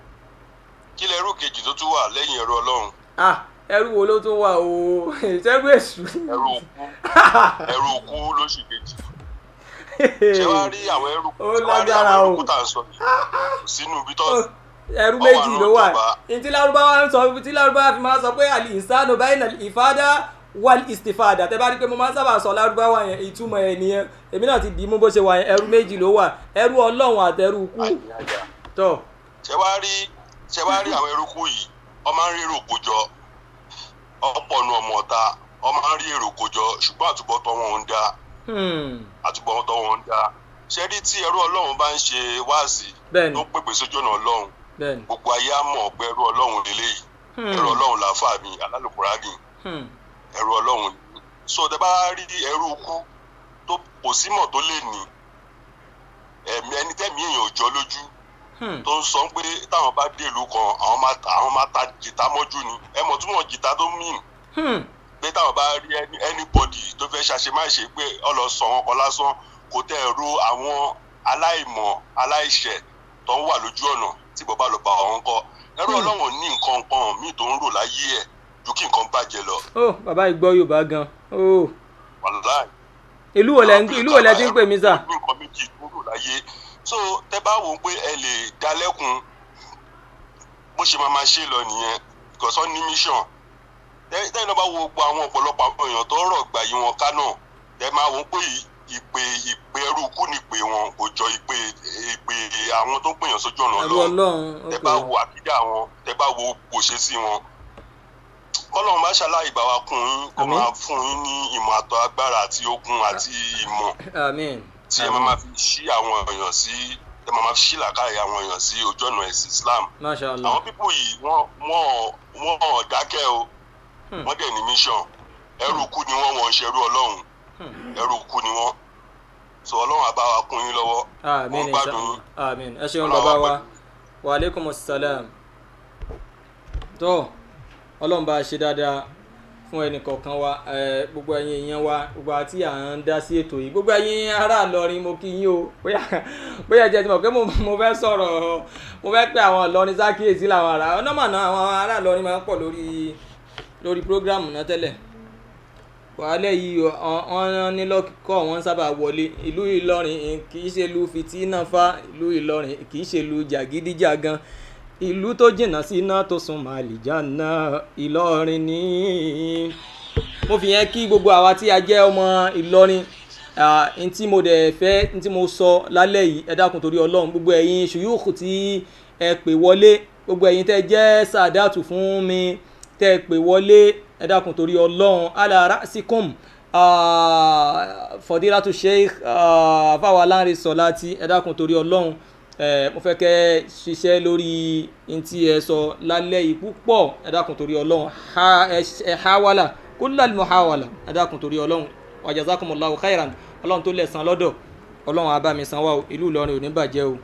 Speaker 9: kí lẹ ẹrú kejì tó tún wà lẹ́yìn ẹrú ọlọ́run
Speaker 3: ah ẹrú wo ló tún wà o ìṣẹ́rú èṣù
Speaker 9: ẹrú òkú ẹrú òkú ló sì kejì ṣé wàá rí àwọn ẹrú
Speaker 3: Ó
Speaker 9: ṣé wàá rí
Speaker 3: lágbára
Speaker 9: àwọn
Speaker 3: o.
Speaker 9: ẹrú kú tá à ń sọ yìí kò sínú ibi tó
Speaker 3: ẹrú
Speaker 9: Ó wà
Speaker 3: méjì ló wà
Speaker 9: lóòótọ́ bá.
Speaker 3: ntí lárúbáwá ń sọ tí lárúbáwá fi máa sọ pé àlì ìsánù báyìí nà ìfádà wal istifada tẹ bá rí i pé mo máa ń sábà sọ lárúbáwá yẹn ìtumọ̀ ẹ̀ nìyẹn èmi náà ti dì í mú bó ṣe wà yẹn ẹrú méjì ló wà ẹrú ọlọ́run àtẹrú kú
Speaker 9: àyíyájà
Speaker 3: tọ
Speaker 9: ṣé wàá rí ṣé wàá rí àwọn eruku yìí wọ́n máa ń rí èrò kójọ ọ̀pọ̀ nu ọmọ ọ̀ta wọ́n máa ń rí èrò kójọ ṣùgbọ́n àtúbọ̀tán wọn ń dá
Speaker 3: hmm,
Speaker 9: àtúbọ̀tán wọn ń dá ṣé rí tí ẹrú ọlọ́run bá ń ṣe wáàsí
Speaker 3: bẹ́ẹ̀ni
Speaker 9: tó pèpè sójú ọ̀nà ọlọ́run
Speaker 3: bẹ́ẹ̀ni
Speaker 9: gbogbo ayé á mọ̀ pé ẹrú ọlọ́run lélẹ́yìí
Speaker 3: hmm,
Speaker 9: ẹrú ọlọ́run làáfà mi alálùkùránì
Speaker 3: hmm,
Speaker 9: ẹrú ọlọ́run ni. so tẹ bá rí ẹrú kú tó kò símọ̀ tó lè ní ẹ̀mí ẹni tẹ́mi èèyàn ò jọ lójú
Speaker 3: hmm,
Speaker 9: tó ń sọ pé táwọn bá dé ìlú kan àwọn máa ta àwọn máa ta jìtá mọ́jú ni ẹ mọ̀ túmọ̀ jìtá tó mìn
Speaker 3: hmm,
Speaker 9: pé táwọn bá rí ẹni anybody tó fẹ́ ṣàṣemáṣe pé ọlọ́sàn wọn kan lásán kò tẹ́ ẹ̀ ro àwọn aláìmọ̀ aláìṣẹ̀ tó ń wà lójú ọ̀nà tí bàbá lọ bá wọn kọ́ ẹrú ọlọ́run ní nǹkan kan míì tó ń rò láyé ẹ̀ ju kí nǹkan bàjẹ́ lọ
Speaker 3: ó bàbá yìí gbọ́ yorùbá gan ó
Speaker 9: wàláì
Speaker 3: ìlú wo lẹ ń ìlú wo lẹ ti ń pè mí sà
Speaker 9: ní nǹkan méjì tó rò láyé so tẹ bá wò ó pé ẹ lè dalẹ́kun bó ṣe máa máa ṣe lọ nìyẹn ìkọ̀sọ́ ní mission tẹ́yìn náà bá wo gbogbo àwọn ọ̀pọ̀lọpọ̀ àwọn èèyàn tó rọ̀ gbà yí wọn ká náà tẹ máa wò ó pé ìpè ìpè ẹrú kú ni ìpè wọn kò jọ ìpè ìpè àwọn tó ń pèèyàn sójú ọ̀nà
Speaker 3: ẹrú
Speaker 9: lọ
Speaker 3: ọlọ́run
Speaker 9: tẹ
Speaker 3: ok
Speaker 9: bá wo àkídà wọn tẹ bá wo òṣè sí wọn kọ́lọ́run bá ṣàlàyé bá wa kún yín kó
Speaker 3: Àmín.
Speaker 9: máa fún yín ní ìmọ̀ àtọ̀ agbára àti okun àti ìmọ̀
Speaker 3: amen
Speaker 9: tí ẹ máa ma fi ṣí àwọn èèyàn sí ẹ máa ma fi ṣí làkàyè àwọn èèyàn sí ojú ọ̀nà ẹ̀sìn Islam
Speaker 3: masha allah
Speaker 9: àwọn pípò yìí wọ́n wọ́n wọ́n ò dákẹ́ o
Speaker 3: Hmm.
Speaker 9: wọ́n dẹ̀ ní mission ẹrú kú ni wọ́n wọ́n ń ṣerú ọlọ́run
Speaker 3: Hmm.
Speaker 9: ẹrú kú ni wọ́n so ọlọ́run á bá wa kún yín lọ́wọ́
Speaker 3: amen
Speaker 9: wọ́n gbádùn
Speaker 3: inshallah
Speaker 9: yín
Speaker 3: amen ẹ ṣeun
Speaker 9: Ọlọ́run
Speaker 3: bàbá
Speaker 9: wà
Speaker 3: wa
Speaker 9: pẹ̀lú
Speaker 3: wa aleykum salam tó ọlọ́run bá a ṣe dáadáa fún ẹnì kọ̀ọ̀kan wa ẹ, gbogbo ẹ̀yin èèyàn wa gbogbo àti à ń dá sí ètò yìí gbogbo ẹ̀yin ará Ìlọrin mo kí yín o bóyá bóyá jẹ́ ti mọ̀ pé mo mo fẹ́ sọ̀rọ̀ mo fẹ́ pé àwọn Ìlọrin sákìyèsí làwọn ará ọ̀nà mọ̀nà àwọn ará Ìlọrin máa ń pọ̀ lórí lórí prógráàmù náà tẹ́lẹ̀ wàhálà yìí wọn ní lọ́kọ̀ wọn sábà wọlé ìlú Ìlọrin kì í ṣe ìlú fìtínà fa ìlú Ìlọrin kì í ṣe ìlú jàgídíjàgan ìlú tó jìnnà sí iná tó sún màlìjánà Ìlọrin ní. mo fi yẹn kí gbogbo àwa tí a jẹ́ ọmọ Ìlọrin n tí mo dẹ̀ fẹ́ n tí mo sọ lálẹ́ yìí ẹ dákun torí Ọlọ́run gbogbo ẹ̀yin ṣùyúùkù tí ẹ pè wọlé gbogbo ẹ̀yin tẹ́ jẹ́ sàdátù fún mi tẹ́ ẹ pè wọlé ẹ dákun torí Ọlọ́run ala ra'sikum fọdílátù sheikh fáwọn aláǹrẹ sọláti ẹ dákun torí Ọlọ́run mo fẹ́ kẹ́ ṣiṣẹ́ lórí ntí ẹ sọ lálẹ́ yìí púpọ̀ ẹ dákun torí Ọlọ́run ẹ hawala kullal muhawala ẹ dákun torí Ọlọ́run wa jazakumullahu khairan Ọlọ́run tó lẹ̀san lọ́dọ̀ Ọlọ́run á bá mi san wá o ìlú Ìlọrin ò ní bàjẹ́ o.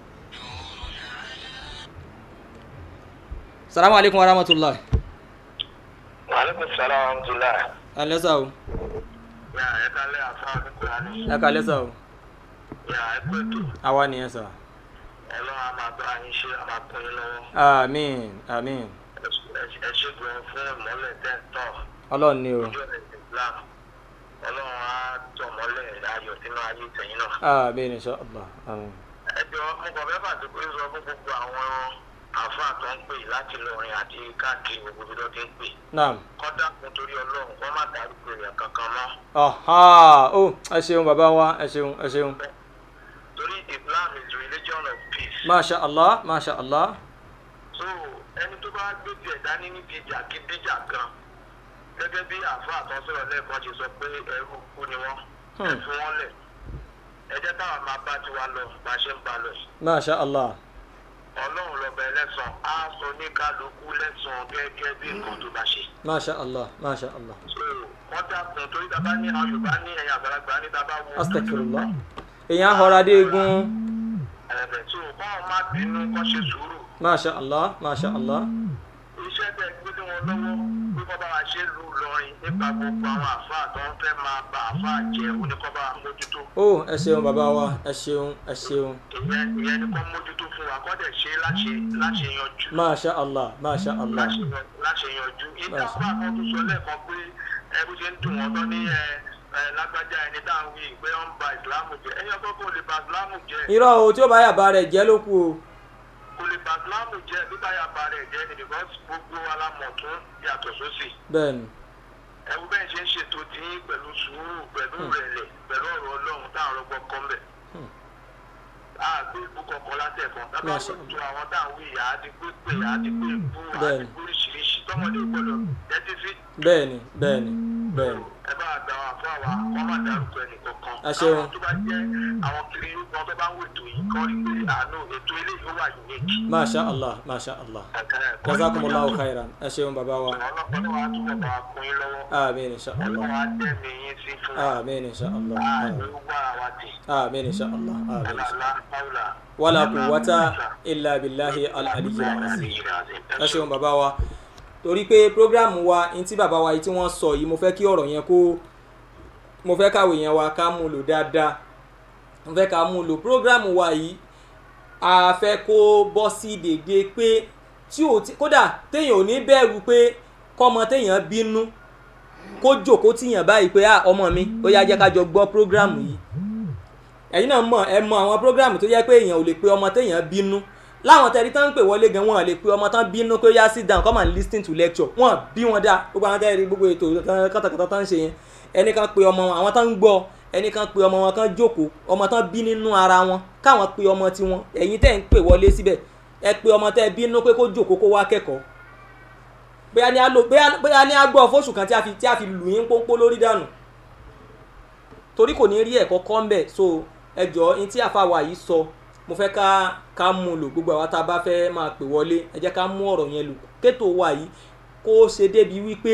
Speaker 3: salamu aleykum wa rahmatulahi.
Speaker 8: Aleykum salaam wa rahmatulah.
Speaker 3: alẹ́ sá o.
Speaker 8: Yà ẹ kálẹ̀ àfa àdúgbò ni.
Speaker 3: ẹ kálẹ́ sá o.
Speaker 8: Yà ẹ pé tó.
Speaker 3: àwa nìyẹn sá.
Speaker 8: Ọlọ́run á máa bá yín ṣe, á máa kún yín lọ́wọ́.
Speaker 3: àmín àmín.
Speaker 8: Ẹ ṣe gbọ́n fún ìmọ́lẹ̀ tẹ́ ń tọ̀.
Speaker 3: ọlọ́run ni o.
Speaker 8: Ojú ọ̀nà Islam. Ọlọ́run á tọ̀ mọ́lẹ̀ ayọ̀ sínú ayé tẹ̀yìn náà.
Speaker 3: àmín insha Allah àmín.
Speaker 8: Ẹjọ́ mo kàn fẹ́ fàdúgbò sọ fún gbogbo àwọn àáfàá tó ń pè láti lọrin àti káàkiri gbogbo ibi tó ti ń pè.
Speaker 3: naam.
Speaker 8: Kọ́dà kún torí Ọlọ́run kọ́ má dárúkọ èèyàn kankan mọ́.
Speaker 3: ọ̀há ó ẹ ṣeun bàbá wa ẹ ṣeun ẹ ṣeun.
Speaker 8: Torí Islam is religion of peace.
Speaker 3: masha Allah masha Allah.
Speaker 8: so ẹni tó bá gbé tiẹ̀ dání níbi ìjàkídíjà kan gẹ́gẹ́ bí àáfàá tó ń sọ̀rọ̀ lẹ́ẹ̀kan ṣe sọ pé ẹrú kú ni wọ́n ẹ
Speaker 3: Hmm.
Speaker 8: fi wọ́n lẹ̀ ẹ jẹ́ táwọn máa bá tiwa lọ bá a ṣe ń ba lọ yìí
Speaker 3: masha Allah.
Speaker 8: ọlọ́run lọ́bẹ̀ ẹlẹ́sàn á sọ ní kálukú lẹ́sàn gẹ́gẹ́ bí nǹkan tó bá ṣe.
Speaker 3: masha Allah masha Allah.
Speaker 8: so wọ́n dákun torí tá a bá ní àwọn Yorùbá ní ẹ̀yìn àgbàlagbà ní tá a bá wo
Speaker 3: astaghfirullah. èèyàn ahọ́ra dé egun.
Speaker 8: ẹ̀rẹ̀ tó
Speaker 6: bínú kọ́ ṣe sùúrù
Speaker 3: masha allah masha allah
Speaker 6: iṣẹ́ tẹ̀ gbé lé wọn lọ́wọ́ pé kọ́ bá wa ṣe lù lọrin nípa gbogbo àwọn àfáà tó ń fẹ́ máa ba àfáà jẹ́ oníkọ́ bá wa mójútó
Speaker 3: ó ẹ ṣeun bàbá wa ẹ ṣeun ẹ ṣeun
Speaker 6: ìyẹn ìyẹn ni kọ́ mójútó fún wa kọ́ dẹ̀ ṣe láṣẹ láṣẹ yanjú
Speaker 3: masha allah masha allah
Speaker 6: láṣẹ yan- láṣẹ yanjú ìdá
Speaker 3: Masha.
Speaker 6: àfáà kan tó sọ lẹ́ẹ̀kan pé ẹ bó ṣe ń dùn wọ́n tán ní ẹ ẹ lágbájá ẹni tá à ń wí pé wọ́n ń ba ìsìlámù jẹ́ ẹ̀yìn ọkọ̀ kò lè ba ìsìlámù jẹ́
Speaker 3: irọ́ o tí ó bá yàbá rẹ̀ jẹ́ ló kù o
Speaker 6: kò lè ba ìsìlámù jẹ́ bíbá yàgbá rẹ̀ jẹ́ ni because gbogbo alámọ̀ tún yàtọ̀ sósì
Speaker 3: bẹ́ẹ̀ ni
Speaker 6: ẹ̀wù bẹ́ẹ̀ ṣe ń ṣètò tí yín pẹ̀lú sùúrù pẹ̀lú rẹ̀lẹ̀ pẹ̀lú ọ̀rọ̀ ọlọ́run táwọn ọlọ́gbọ́n kọ́ mbẹ̀. a gbé ìbú kankan látẹ̀kọ́ tábà
Speaker 3: Masha
Speaker 6: wò tó àwọn táwọn wí ìyá á ti gbé pé ìyá á ti gbé ìbú á ti
Speaker 3: Bẹ́ẹ̀ni.
Speaker 6: gbé oríṣiríṣi tọmọdé gbọdọ̀ tẹ́tí sí.
Speaker 3: bẹ́ẹ̀ ni bẹ́ẹ̀ ni bẹ́ẹ̀ ni
Speaker 6: ẹ bá gbà wá fún àwa kọ́ má dárúkọ ẹnì kankan.
Speaker 3: Ẹ ṣeun.
Speaker 6: àwọn tó bá jẹ́ àwọn kiri yóò kan tó bá ń wò ètò yìí kọ́ rí pé àánú ètò eléyìí ó wà unique.
Speaker 3: masha allah masha allah
Speaker 6: Ẹ̀kẹ́ ẹ̀kọ́
Speaker 3: jazakumullahu khairan ẹ ṣeun bàbá wa
Speaker 6: ọlọ́pàá wa túbọ̀ bá wa kún yín lọ́wọ́.
Speaker 3: amin insha allah
Speaker 6: ọlọ́wọ́ á dẹ́mi yín sí fún wa.
Speaker 3: amin insha allah
Speaker 6: àánú wà wá tì.
Speaker 3: amin insha allah amin insha allah
Speaker 6: Alá Paula.
Speaker 3: wala quwwata illa billahi al-aliyyil azim ẹ ṣeun bàbá wa torí pé programu wa ní tí bàbá wa yìí tí wọ́n sọ yìí mo fẹ́ kí ọ̀rọ̀ yẹn kó mo fẹ́ káwé yẹn wa ká mú lò dáadáa mo fẹ́ ká mú lò programu wa yìí a fẹ́ kó bọ́ sí dédé pé tí ò tí kódà téèyàn ò ní bẹ̀rù pé kọ́mọ téèyàn bínú kó jòkó tíyàn báyìí pé ah ọmọ mi ó yá jẹ́ ká jọ gbọ́ programu yìí ẹ̀yin náà mọ̀ ẹ mọ àwọn programu tó yẹ pé èèyàn ò lè pe ọmọ téèyàn bínú láwọn tẹ̀rí tán ń pè wọlé gan wọn lè pe ọmọ tán bínú pé ó yá sit down come and lis ten to lecture wọn bí wọn dá gbogbo àwọn tẹ̀rí gbogbo ètò kátàkátà tán ń ṣe yẹn ẹnìkan pe ọmọ wọn àwọn tán ń gbọ́ ẹnìkan pe ọmọ wọn kan jókòó ọmọ tán bí nínú ara wọn káwọn pe ọmọ tiwọn ẹ̀yin tẹ̀ ń pè wọlé síbẹ̀ ẹ pe ọmọ tẹ́ bínú pé kó jókòó kó wá kẹ́kọ̀ọ́ bóyá ní a lò bóyá bóyá ní a gbọ́ fóṣù kan tí a fi tí a fi lù yín pónpó lórí dànù torí kò ní rí ẹ̀kọ́ kọ́ ń bẹ̀ so ẹ jọ ní tí àfàwà yìí sọ mo fẹ́ ká ká mú un lò gbogbo àwa tá a bá fẹ́ máa pè wọlé ẹ jẹ́ ká mú ọ̀rọ̀ yẹn lò kétò wa yìí kó ṣe débi wípé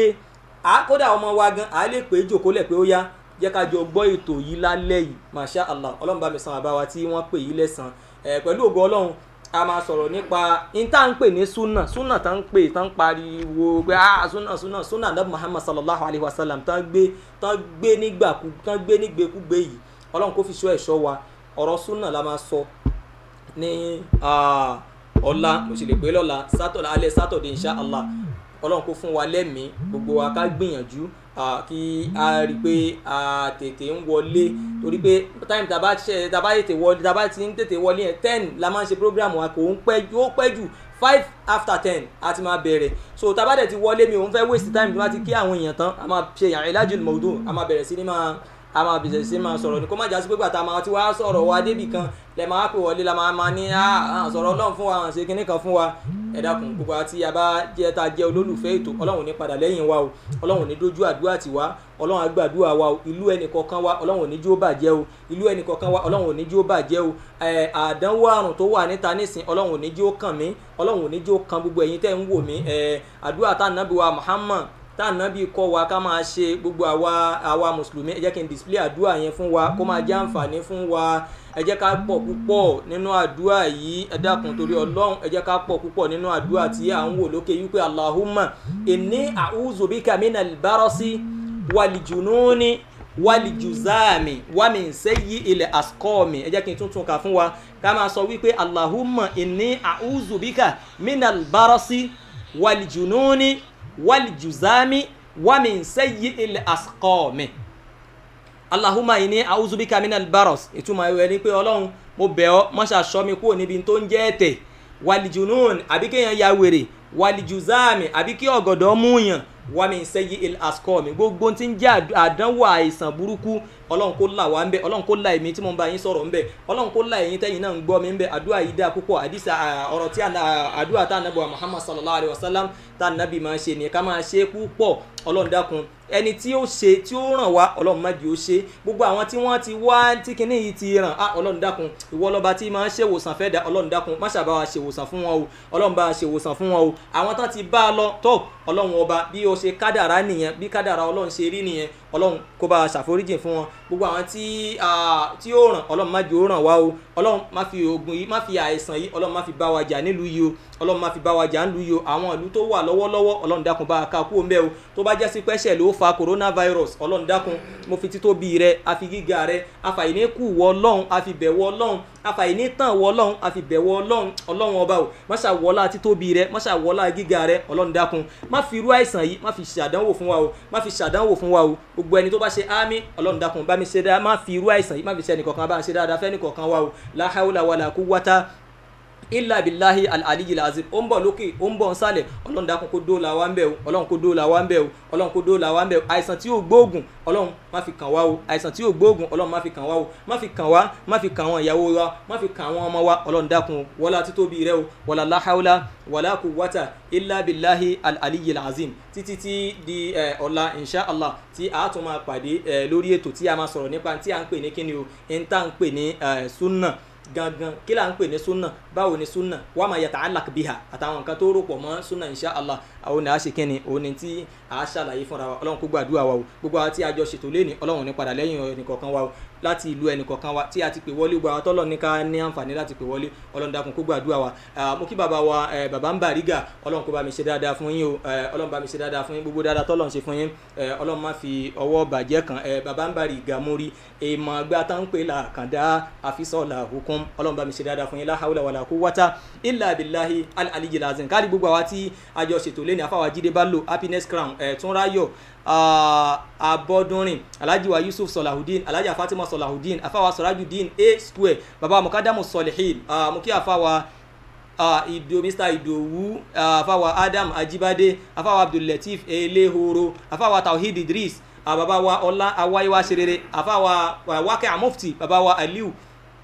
Speaker 3: à kódà ọmọ wa gan à lè pè é jòkólẹ̀ pé ó yá jẹ́ ká jọ gbọ́ ètò yìí lálẹ́ yìí masha allah ọlọ́run bá mi san àbá wa tí wọ́n pè yìí lẹ́sàn ẹ̀ pẹ̀lú ògo ọlọ́run a máa sọ̀rọ̀ nípa in tá à ń pè ní súnà súnà tá ń pè tá ń pariwo pé ah súnà súnà súnà nàbí muhammad sallallahu alayhi wa sallam tá ń gbé tá ń gbé nígbàkú tá ń gbé nígbèkúgbè yìí ọlọ́run kó fi ṣọ́ ẹ̀ṣọ́ wa ọ̀rọ̀ súnà la máa sọ ní ah, ọ̀la mo sì lè pé lọ́la sátọ̀dẹ̀ alẹ́ sátọ̀dẹ̀ insha allah ọlọ́run kó fún wa lẹ́mìí gbogbo wa ká gbìyànjú ah, kí a rí i pé a tètè ń wọlé torí pé time tá a bá ṣe tá a bá tètè wọlé tá a bá ti ń tètè wọlé yẹn ten la máa ń ṣe program wa kò ń pẹ́ ju ó pẹ́ jù five after ten a ti máa bẹ̀rẹ̀ so tá a bá dẹ̀ ti wọlé mi ò ń fẹ́ waste time tí wọ́n ti kí àwọn èèyàn tán a máa ṣe yàrá ìlàjì mọ̀ọ́dù a máa bẹ̀rẹ̀ sí ní máa a máa bẹ̀rẹ̀ sí máa sọ̀rọ̀ ní kó má jásí pé gbàtà máa ti wá sọ̀rọ̀ wa débì kan lẹ máa pè wọlé la máa máa ní à sọ̀rọ̀ ọlọ́run fún wa à ń ṣe kinní kan fún wa ẹ dákun gbogbo àti àbá jẹ́ ta jẹ́ olólùfẹ́ ètò ọlọ́run ní padà lẹ́yìn wa o ọlọ́run ní dójú àdúrà tì wá ọlọ́run àgbàdúrà wa o ìlú ẹnì kọ̀ọ̀kan wa ọlọ́run ní jí ó bàjẹ́ o ìlú ẹnì kọ̀ọ̀kan wa ọlọ́run ní jí ó bàjẹ́ o ẹ̀ àdánwò àrùn tó wà níta nísìn ọlọ́run ní jí ó kàn mí ọlọ́run ní jí ó kan gbogbo ẹ̀yin tẹ́ ń wò mí ẹ̀ àdúrà tá nàbí wa Muhammad tá ànábì kọ́ wa ká máa ṣe gbogbo àwa àwa mùsùlùmí ẹ jẹ́ kí n display àdúrà yẹn fún wa kó máa jẹ́ àǹfààní fún wa ẹ jẹ́ ká pọ̀ púpọ̀ nínú àdúrà yìí ẹ dákun torí ọlọ́run ẹ jẹ́ ká pọ̀ púpọ̀ nínú àdúrà tí à ń wò lókè wípé Allahumma inni a'udhu bika minal barasi walijununi walijuzami wamin sayyi'il asqami ẹ jẹ́ kí n tún tún kà fún wa ká máa sọ wípé Allahumma inni a'udhu bika minal barasi walijununi walijuzami wamin sayyi'il asqami allahumma inni a'udhu bika minal baros ìtumọ̀ ìwé ni pé ọlọ́run mo bẹ̀ ọ́ mọ́ṣá ṣọ́ mi kúrò níbi tó ń jẹ́ ẹ̀tẹ̀ walijunun àbí kéèyàn ya wèrè walijuzami àbí kí ọ̀gọ̀dọ̀ múyàn wamin sayyi'il asqami gbogbo tí ń jẹ́ àdánwò àìsàn burúkú ọlọ́run kó là wá ń bẹ ọlọ́run kó là èmi tí mo bá yín sọ̀rọ̀ ń bẹ ọlọ́run kó là ẹ̀yin tẹ́yin náà ń gbọ́ mi ń bẹ àdúrà yìí dáa púpọ̀ àdìsá ọ̀rọ̀ tí àdúrà tá ànábì wa muhammad sallallahu alayhi wa sallam tá ànábì máa ṣe ni ká máa ṣe púpọ̀ ọlọ́run dákun ẹni tí ó ṣe tí ó ràn wá ọlọ́run má di ó ṣe gbogbo àwọn tí wọ́n ti wá tí kinní yìí ti ràn á ọlọ́run dákun ìwọ lọ́ba tí máa ń ṣe ìwòsàn fẹ́ da ọlọ́run dákun má ṣàbá wa ṣe ìwòsàn fún wọn o ọlọ́run bá wa ṣe ìwòsàn fún wọn o àwọn tán ti bá a lọ tó ọlọ́run ọba bí o ṣe kádàrá nìyẹn bí kádàrá ọlọ́run ṣe rí nìyẹn ọlọ́run kó bá a ṣàforíjì fún wọn gbogbo àwọn tí ah, tí ó ràn ọlọ́run má jẹ́ ó ràn wá o ọlọ́run má fi oògùn yìí má fi àìsàn yìí ọlọ́run má fi bá wa jà nílùú yìí o ọlọ́run má fi bá wa jà nílùú yìí o àwọn ìlú tó wà lọ́wọ́lọ́wọ́ ọlọ́run dákun bá a ká kú òǹbẹ́ o tó bá jẹ́ sí pẹ́ṣẹ̀ ló fa coronavirus ọlọ́run dákun mo fi títóbi rẹ àfi gíga rẹ àfàìní kù wọ ọlọ́run àfi bẹ̀wọ̀ ọlọ́run àfàìní tàn wọ ọlọ́run àfi bẹ̀wọ̀ ọlọ́run ọlọ́run ọba o má ṣàwọlá títóbi rẹ má ṣàwọlá gíga rẹ ọlọ́run dákun má fi irú àìsàn yìí má fi ṣàdánwò fún wa o má fi ṣàdánwò fún wa o gbogbo ẹni tó bá ṣe ámì ọlọ́run dákun bá mi ṣe dáa má fi irú àìsàn yìí má fi ṣe ẹnìkọ̀kan bá ṣe dáadáa fẹ́ ẹnìkọ̀kan wa o la hawla wala quwwata illa billahi al-aliyyil azim ó ń bọ̀ lókè ó ń bọ̀ nsàlẹ̀ ọlọ́run dákun kó dóòlà wa ń bẹ̀ o ọlọ́run kó dóòlà wa ń bẹ̀ o ọlọ́run kó dóòlà wa ń bẹ̀ o àìsàn tí yóò gbóògùn ọlọ́run má fi kàn wá o àìsàn tí yóò gbóògùn ọlọ́run má fi kàn wá o má fi kàn wá má fi kàn àwọn ìyàwó wa má fi kàn àwọn ọmọ wa ọlọ́run dákun wọlá títóbi rẹ o wọlá la hawla wàlá quwwata illa billahi al-aliyyil azim títí tí di ẹ, ọ̀la inshallah tí a tún máa pàdé ẹ, lórí ètò tí a máa sọ̀rọ̀ nípa tí a ń pè ní kíni o ń tà ń pè ní ẹ, sunna gangan kí là ń pè ní sunna báwo ni sunna wàá máa yàtọ̀ alak biha àtàwọn nǹkan tó rò pọ̀ mọ́ sunna insha allah àwọn ni a ṣe kíni òun ni tí a ṣàlàyé fúnra wa ọlọ́run kó gbàdúrà wa o gbogbo àwọn tí a jọ ṣètò léni ọlọ́run ní padà lẹ́yìn ẹnìkọ̀ọ̀kan wa o láti ìlú ẹnìkọ̀ọ̀kan wa tí a ti pè wọlé gbogbo àwọn tọ́lọ̀ ní ká ní àǹfààní láti pè wọlé ọlọ́run dákun kó gbàdúrà wa Ah, mo kí bàbá wa eh, bàbá ń bàrígà ọlọ́run kó bá mi ṣe dáadáa fún yín o Eh, ọlọ́run bá mi ṣe dáadáa fún yín gbogbo dáadáa tọ́lọ̀ ń ṣe fún yín Eh, ọlọ́run má fi ọwọ́ bàjẹ́ kan Eh, bàbá ń bàrígà mórí èèmọ̀ àgbà tá ń pè là kàndá àfisọ́ọ̀là hukum ọlọ́run bá mi ṣe dáadáa fún yín la hawla wala quwwata illa billahi al-aliyyil azim káàdì gbogbo àwa tí a jọ ṣètò lẹ́ni àfàwà jíde bá lò happiness crown ẹ̀ túnráyọ̀ abọ́dúnrin alhaji wa yusuf salahudeen alhaji fatima salahudeen àfàwà sọ̀rájùdeen a square baba mukadamu solihin mo kí àfàwà uh, ido mr idowu uh, afawa adam ajibade afawa abdullateef elehoro afawa tawhid idris uh, baba wa ọlá awáyéwá serere afawa uh, wákẹ́ amufti baba wa aliu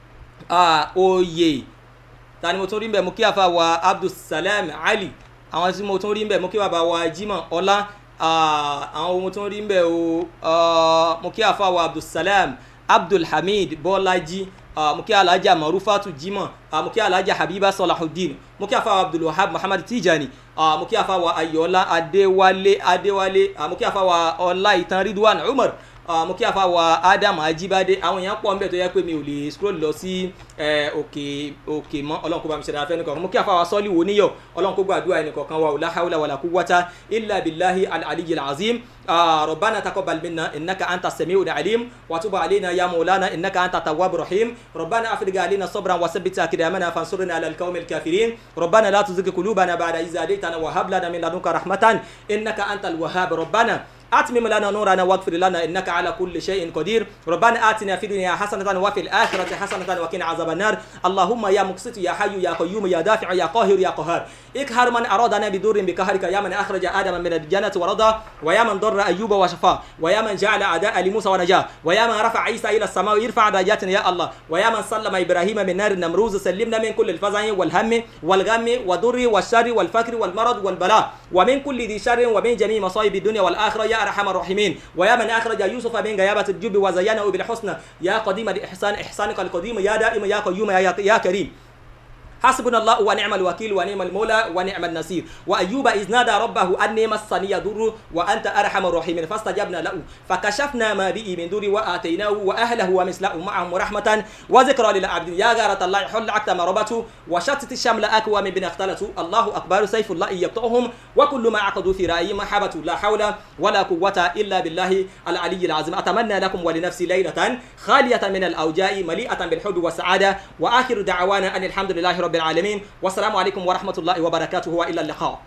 Speaker 3: uh, oyè tani mo tún rí mbẹ mo kí afawa abdulsalam ali àwọn tí mo tún rí mbẹ mo kí baba wa jimoh ọlá uh, àwọn mo tún rí mbẹ o uh, mo kí afawa abdulsalam abdulhamid bọ́lájí uh, mo kí alhaja marufatu jimoh uh, mo kí alhaja habiba salahudeen mo kí afawa abdulwahab muhammad tijani uh, mo kí afawa ayọ̀ọ́lá adéwálé adéwálé uh, mo kí afawa ọláìtàn ridwan umar uh, mo kí afawa adam ajibade àwọn èèyàn pọ̀ nbẹ̀ tó yẹ pé mi ò lè scroll lọ sí eh, òkè òkè mọ́ ọlọ́run kó bá mi ṣe dára fẹ́ nìkan mo kí afawa sọ́ọ́lì wo níyọ̀ ọlọ́run kó gbàdúrà ẹnìkọ̀ọ̀kan wa la hawla wala quwwata illa billahi al-aliyyil azim آه ربنا تقبل منا انك انت السميع العليم وتب علينا يا مولانا انك انت التواب الرحيم ربنا افرغ علينا صبرا وثبت اقدامنا فانصرنا على القوم الكافرين ربنا لا تزغ قلوبنا بعد إذ هديتنا وهب لنا من لدنك رحمة انك انت الوهاب ربنا أتمم لنا نورنا واغفر لنا إنك على كل شيء قدير ربنا آتنا في الدنيا حسنة وفي الآخرة حسنة وقنا عذاب النار اللهم يا مقسط يا حي يا قيوم يا دافع يا قاهر يا قهار اقهر من أرادنا بدور بقهرك يا من أخرج آدم من الجنة ورضى ويا من ضر أيوب وشفاه ويا من جعل أعداء لموسى ونجاه ويا من رفع عيسى إلى السماء يرفع درجاتنا يا الله ويا من سلم إبراهيم من نار النمروز سلمنا من كل الفزع والهم والغم والضر والشر والفقر والمرض والبلاء ومن كل ذي شر ومن جميع مصائب الدنيا والآخرة يا أرحم الراحمين ويا من أخرج يوسف من غيابة الجب وزينه بالحسنى يا قديم الإحسان إحسانك القديم يا دائم يا قيوم يا, يا كريم حسبنا الله ونعم الوكيل ونعم المولى ونعم النصير وايوب اذ نادى ربه اني مسني ضر وانت ارحم الراحمين فاستجبنا له فكشفنا ما به من ضر واتيناه واهله ومثله معهم رحمه وذكرى للعبد يا غارة الله حل عقد مربته وشتت الشمل اكوى من بن اختلته الله اكبر سيف الله يقطعهم وكل ما عقدوا في رايي محبه لا حول ولا قوه الا بالله العلي العظيم اتمنى لكم ولنفسي ليله خاليه من الاوجاع مليئه بالحب والسعاده واخر دعوانا ان الحمد لله رب العالمين والسلام عليكم ورحمة الله وبركاته وإلى اللقاء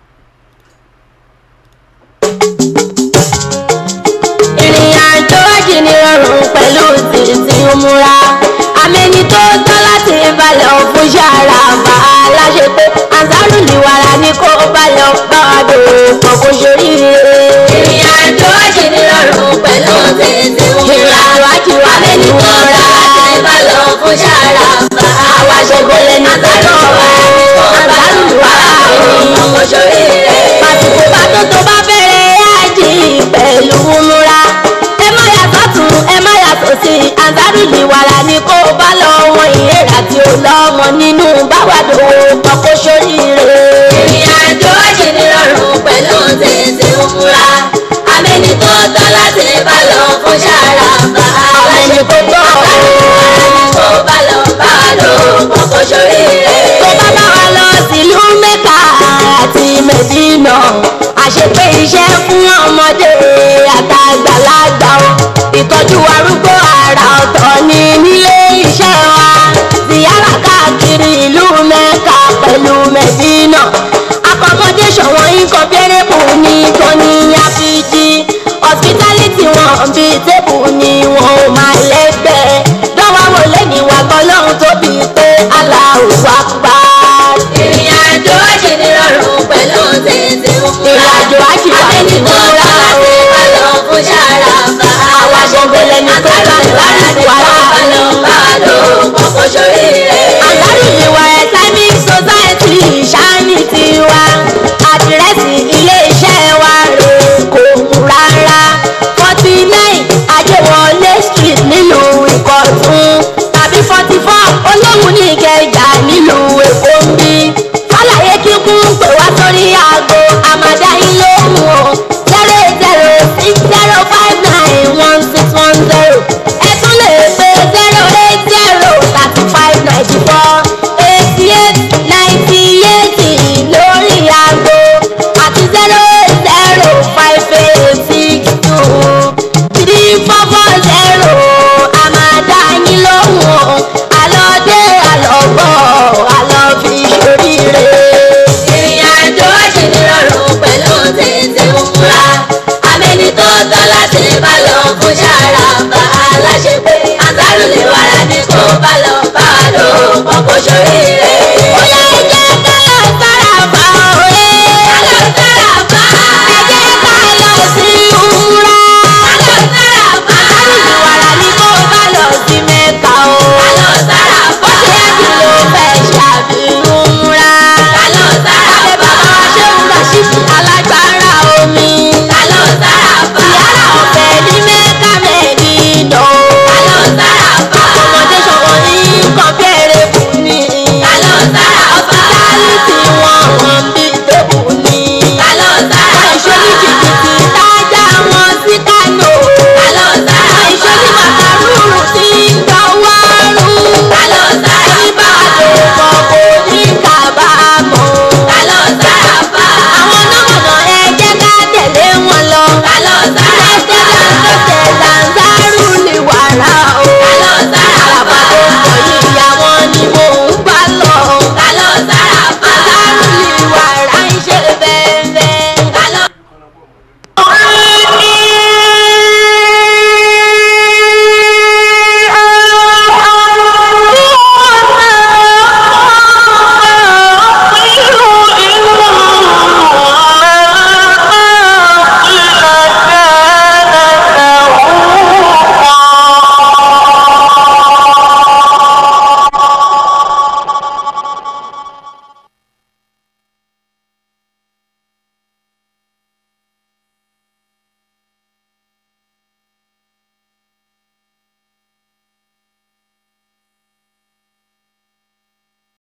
Speaker 2: ìrìn àjò àjì ní rọrùn pẹ̀lú títí múra àmẹ́ni tó tán láti balẹ̀ òfin ṣàrà bá a láṣẹ pé àǹsárù nìwàrà ni kó balẹ̀ bá wa dòwò pọ̀ kó ṣoríire. ìrìn àjò àjì ní rọrùn pẹ̀lú títí múra ìrìn àjò àjì wà àmẹ́ni tó tán láti balẹ̀ òfin ṣàrà bá a wá ṣe gbọ́lẹ̀ ní àǹsárù àǹsárù nìwàrà pọ̀ kó ṣoríire. pàtùkù pàtó tó bá bẹ̀rẹ̀ àjì pẹ̀lú múra ẹ má yàtọ̀ tún ẹ má yàtọ̀ sí i àǹsárùlì wàrà ni kó o bá lọ wọn ìhèrà tí ó lọ́mọ nínú báwàdò pọ̀kó sóríire. ìrìn àjò àjìnirọ̀rùn pẹ̀lú títí múra àmẹ́ni tó tọ́ láti bá lọ bíi tébù